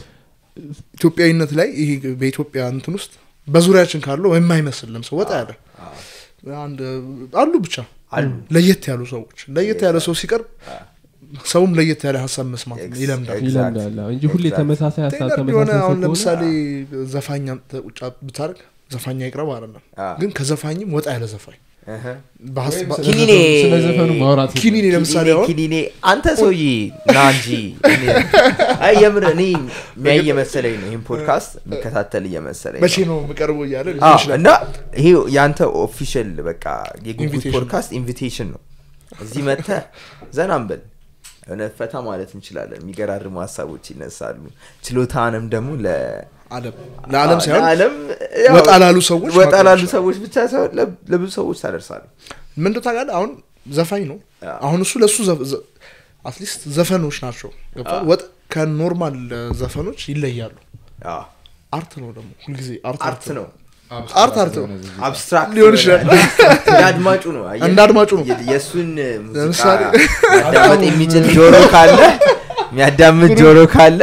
ኢትዮጵያዊነት ላይ ይሄ በኢትዮጵያ እንትን ውስጥ በዙሪያችን ካለው የማይመስልም ሰው ወጣ ያለ አ፣ አንድ አሉ ብቻ አሉ ለየት ያሉ ሰዎች ለየት ያለ ሰው ሲቀርብ አ፣ ሰውም ለየት ያለ ሀሳብ መስማት Ex- ይለምዳል Exact. ይለምዳል አዎ፣ እንጂ ሁሌ Exact. ተመሳሳይ ሀሳብ ቴነር የሆነ ተመሳሳይ ሰው አሁን ከሆነ ለምሳሌ ዘፋኝ አምጥተህ ቁጭ ብታደርግ ዘፋኝ አይቅረብ አይደለም አ፣ ግን ከዘፋኝም ወጣ ያለ ዘፋኝ እህ፣ በሀስ- ወይም በ- ስለ ኪኒኔ ዘፈኑ- ስለ ዘፈኑ ማውራት ኪኒኔ ለምሳሌ አሁን ኪኒኔ አንተ ሰውዬ ና እንጂ እኔ- አይ የምር እኔ የሚያይ እየመሰለኝ ነው ይህን ፖድካስት የሚከታተል እየመሰለኝ መቼ ነው ነው የምቀርበው እያለ አዎ፣ ሊሆን ይችላል እና ይሄ የአንተ ኦፊሻል በቃ የጉጉት Invitation. ፖድካስት ኢንቪቴሽን ነው እዚህ መጥተ ዘናም በል የሆነ ፈታ ማለት እንችላለን የሚገራርሙ ሀሳቦች ይነሳሉ ችሎታንም ደግሞ ለ አለም ለአለም ሳይሆን ለዓለም ወጣ ላሉ ሰዎች ወጣ ማቅረብ ላሉ ይችላል። ሰዎች ብቻ ሳይሆን ለ- ለብዙ ሰዎች ታደርሳሉ ምንድ ታውቃለህ አሁን ዘፋኝ ነው አዎ። አሁን እሱ ለእሱ አትሊስት ዘፈኖች ናቸው ገብቶሃል? አዎ። ወጥ ከኖርማል ዘፈኖች ይለያሉ አዎ፣ አርት ነው ደግሞ ሁልጊዜ አርት አርት ነው አርት አርት ነው አብስትራክት ሊሆን ይችላል። እንደ አድማጩ ነው አየህ? እንደ አድማጩ ነው። የ- የእሱን ሙዚቃ ለምሳሌ ማዳመጥ የሚችል ጆሮ ካለ የሚያዳምጥ ጆሮ ካለ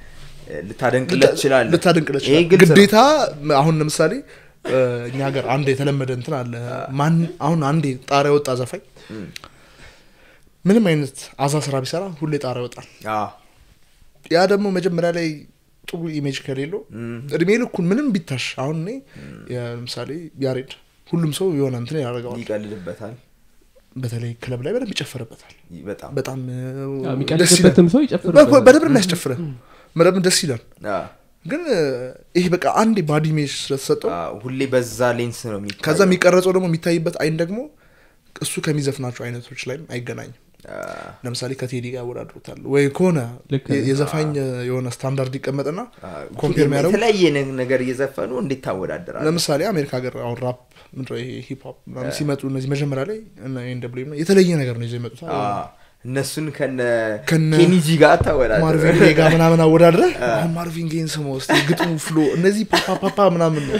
ልታደንቅለት ትችላለህ ልታደንቅለት ይሄ ይችላል ግልጽ ነው። ግዴታ አሁን ለምሳሌ እ፣ እኛ ሀገር አንድ የተለመደ እንትን አለ ማን አሁን አንዴ ጣሪያ ወጣ ዘፋኝ ምንም አይነት አዛ ስራ ቢሰራ ሁሌ ጣራ ይወጣል አዎ። ያ ደግሞ መጀመሪያ ላይ ጥሩ ኢሜጅ ከሌለው እም፣ እድሜ ልኩን ምንም ቢታሽ አሁን እኔ ለምሳሌ ያሬድ ሁሉም ሰው የሆነ እንትን ያደርገዋል ይቀልድበታል በተለይ ክለብ ላይ በደንብ ይጨፈርበታል ይ- በጣም በጣም እ, ያው ደስ ይላል የሚቀልድበትም ሰው በ- ይጨፍርበታል በደንብ የሚያስጨፍርህ በደንብ ደስ ይላል አዎ። ግን እ, ይሄ በቃ አንድ ባዲ ኢሜጅ ስለተሰጠው አዎ፣ ሁሌ በዛ ሌንስ ነው የሚታየው። ከዛ የሚቀረጸው ደግሞ የሚታይበት አይን ደግሞ እሱ ከሚዘፍናቸው አይነቶች ላይም አይገናኝም አዎ፣ ለምሳሌ ከቴዲ ጋር ያወዳድሩታል ወይ ከሆነ ልክ የ- ነው። የዘፋኝ እ, የሆነ ስታንዳርድ ይቀመጥና አዎ። ኮምፔር የሚያደርጉ የተለያየ ነ- ነገር እየዘፈኑ እንዴት ታወዳደራለህ? ለምሳሌ አሜሪካ ሀገር አሁን ራፕ ምንድነው ይሄ ሂፕ ሆፕ ምናምን ሲመጡ እነዚህ መጀመሪያ ላይ እና ኤን ደብሊው ምናምን የተለየ ነገር ነው ይዘው ይመጡት አዎ፣ እነሱን ከነ ከነ- ኬኒጂ ጋር ታወዳደር ማርቪን ጌ ጋር ምናምን አወዳድረ አሁን ማርቪን ጌን ስማ ውስጥ ግጥሙ ፍሎ እነዚህ ፓፓፓፓ ምናምን ነው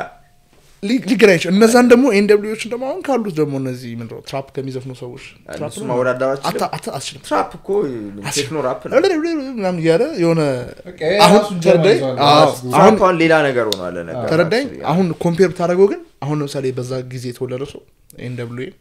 ሊ- ሊገናኝ ይችላል እነዛን ደግሞ ኤን ደብሊዎችን ደግሞ አሁን ካሉት ደግሞ እነዚህ ምንድነው ትራፕ ከሚዘፍኑ ሰዎች ትራፕ እነሱ ነው? ማወዳደር አታ- አትችልም? አታ- አትችልም ትራፕ እኮ ቴክኖ ራፕ ነው ምናምን እያለ የሆነ በቃ አሁን የራሱን ጀማ ተረዳኝ ይዟል። አዎ፣ ራሱ አሁን ትራፕ አሁን ሌላ ነገር ሆኗል ነገር ተረዳኝ አሁን ኮምፔር ብታደረገው ግን አሁን ለምሳሌ በዛ ጊዜ የተወለደ ሰው ኤን ደብሊው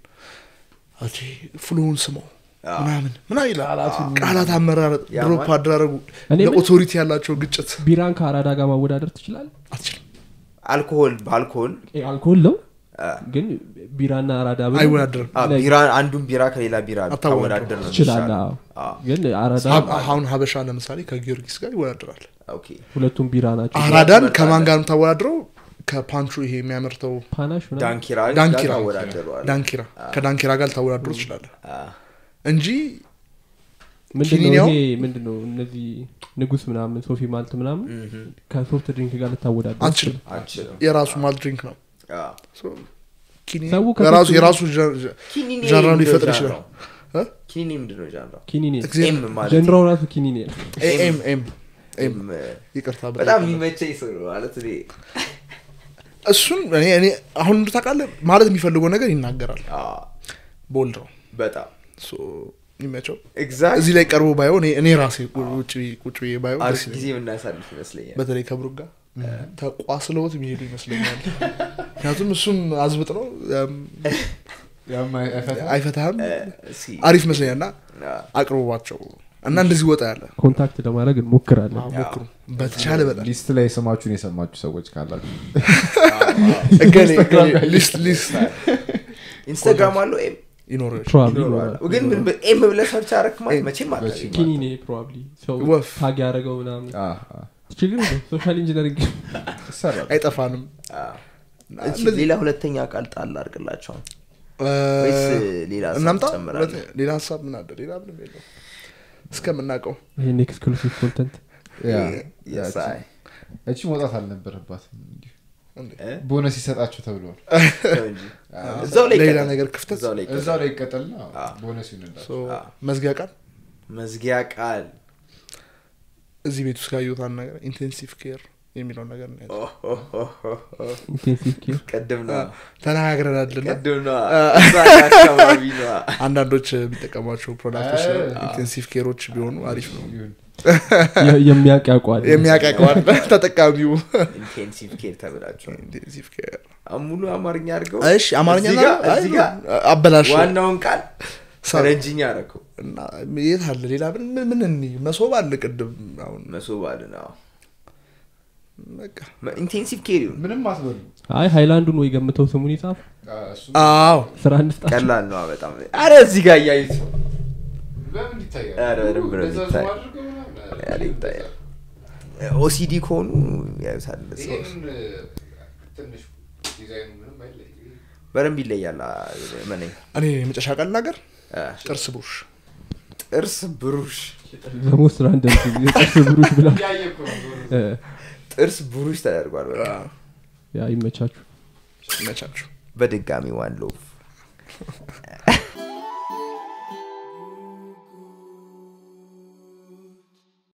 ፍሎውን ስመው አዎ። ምናምን ምና ይላል ቃላት አመራረጥ ያ ድሮፕ ማለት- አደራረጉ እኔ ምን- ለኦቶሪቲ ያላቸው ግጭት ቢራን ከአራዳ ጋር ማወዳደር ትችላል አትችልም አልኮሆል በአልኮሆል አልኮል ነው አ፣ ግን ቢራና አራዳ ብለህ አይወዳደርም አ፣ ላይ- ቢራ አንዱን ቢራ ከሌላ ቢራ አታወዳድረው። ታወዳደር ነው ትችላለህ የሚሻለው። አዎ። አዎ፣ ግን አራዳ ሀብ- አሁን ሀበሻ ለምሳሌ ከጊዮርጊስ ጋር ይወዳደራል ኦኬ። ሁለቱም ቢራ ናቸው አራዳን ትመርጣለህ? ከማን ጋር የምታወዳድረው ከፓንቹ ይሄ የሚያመርተው ፓናሽ ምናምን ዳንኪራ ጋር ዳንኪራ ታወዳድረዋለህ። ዳንኪራ ከዳንኪራ ጋር ልታወዳድሩ ትችላለህ አ፣ እንጂ ምንድነው ኪኒኒያው? ይሄ ምንድነው እነዚህ ንጉስ ምናምን ሶፊ ማልት ምናምን እምም፣ ከሶፍት ድሪንክ ጋር ልታወዳደር አትችልም አልችልም። የራሱ ማል ድሪንክ ነው አ፣ ሶ ኪኒ ሰው ከሶስቱ- የራሱ የራሱ ዣ- ዣ- ኪኒኒ ዣንራውን ምንድነው ሊፈጥር ዣንራው? ይችላል እ? ኪኒኒ ምንድነው ዣንራው? ኪኒኔ እግዚአብሔር- ኤም ማለት ጀንድራው ራሱ ኪኒኔ ነው ኤ- ኤም ኤም ኤም ኤም፣ ይቅርታ በጣም የሚመቸኝ ሰው ነው ማለት እኔ እሱን እኔ እኔ አሁን እንዱ ታውቃለህ ማለት የሚፈልገው ነገር ይናገራል አ፣ ቦልድ ነው በጣም ሶ የሚመቸው ኤግዛክት እዚህ ላይ ቀርቦ ባየው እኔ- እኔ ራሴ ውጭ ቁጭ ብዬ ባየው ደስ አሪፍ ይለኛል። ጊዜ የምናሳልፍ ይመስለኛል። በተለይ ከብሩክ ጋር ተቋስለውት የሚሄዱ ይመስለኛል ምክንያቱም እሱም አዝብጥ ነው ያም ያም አይፈታም። አይፈታህም እ፣ እስኪ፣ አሪፍ ይመስለኛል እና አ፣ አቅርቧቸው እና እንደዚህ ወጣ ያለ ኮንታክት ለማድረግ እንሞክራለን አዎ፣ ሞክሩ በተቻለ በጣም ሊስት ላይ ስማችሁን የሰማችሁ ሰዎች ካላችሁ እገሌ እገሌ ሊስት ሊስት ኢንስታግራም አለው ኤም ይኖር ፕሮባብሊ ይኖረዋል። ግን ምን በ- ኤም ብለህ ሰርች አደረክ ማለት መቼም አታገኝም። ኪኒኔ ፕሮባብሊ ሰው ወፍ። ታግ ያደረገው ምናምን አ፣ አ፣ ችግር የለውም ሶሻል ኢንጂነሪንግ ይሰራል። አይጠፋንም አ፣ እሺ፣ እንደዚህ- ሌላ ሁለተኛ ቃል ጣል አድርግላቸው እ፣ ወይስ ሌላ ሀሳብ እናምጣ ትጨምራለህ? ሁለት- ሌላ ሀሳብ ምን አለ ሌላ ምንም የለው እስከምናውቀው ይህን ኤክስክሉሲቭ ኮንተንት ያ፣ Yes, ያ፣ አይ። እቺ መውጣት አልነበረባትም እንዲሁ እንዴ። እ? ቦነስ ይሰጣችሁ ተብሏል ተው እንጂ። እዛው ላይ ሌላ ይቀጥል። ነገር ክፍተት እዛው ላይ ይቀጥል። እዛው ላይ ይቀጠልና አ። ቦነስ ይሆንላል ሶ፣ መዝጊያ ቃል መዝጊያ ቃል እዚህ ቤት ውስጥ ካየሁት አንድ ነገር ኢንቴንሲቭ ኬር የሚለውን ነገር ነው ያለው። ኦ፣ ኦ፣ ኦ፣ ኦ፣ ኦ። ኢንቴንሲቭ ኬር ቅድም ነዋ ተነጋግረናልና ቅድም ነዋ እዛ አካባቢ ነዋ አንዳንዶች የሚጠቀሟቸው ፕሮዳክቶች አ- ኢንቴንሲቭ ኬሮች ቢሆኑ አሪፍ ነው ይሁን። የሚያውቅ ያውቀዋል የሚያቀቀዋል ተጠቃሚው ኢንቴንሲቭ ኬር ተብላቸው ኢንቴንሲቭ ኬር ሙሉ አማርኛ አድርገው እሺ አማርኛ እዚህ ና- ጋር- አይ፣ እዚህ ጋር አበላሽ ዋናውን ቃል ሳ- ረጅኛ አደረከው እና የት አለ ሌላ ምን ምን- ምን እኒ መሶብ አለ ቅድም አሁን መሶብ አለ ነው በቃ ኢንቴንሲቭ ኬር ይሁን ምንም አትበሉ አይ ሃይላንዱን ወይ ገምተው ስሙን ይጻፍ አ፣ እሱም አዎ ስራ እንስጣቸው ቀላል ነው በጣም አረ እዚህ ጋር እያዩት ለምን ይታያል? ኧረ በደንብ ነው እንደዛ የሚታይ። ዙም አድርገው ምናምን። ኧረ ይታያል። ኦሲዲ ከሆኑ ያዩታል እንደዚህ። ይሄን ትንሽ ዲዛይኑ ምንም አይለይም። በደንብ ይለያል አ፣ መነኝ እኔ የመጨረሻ ቃል ናገር አ፣ ጥርስ ብሩሽ ጥርስ ብሩሽ ዘሞስት ራንደም የጥርስ ብሩሽ ብላ እያየ እኮ ነው ዞሮ ዞሮ። እ፣ ጥርስ ብሩሽ ተደርጓል በቃ። ያ ይመቻችሁ ይመቻችሁ በድጋሚ ዋን ሎቭ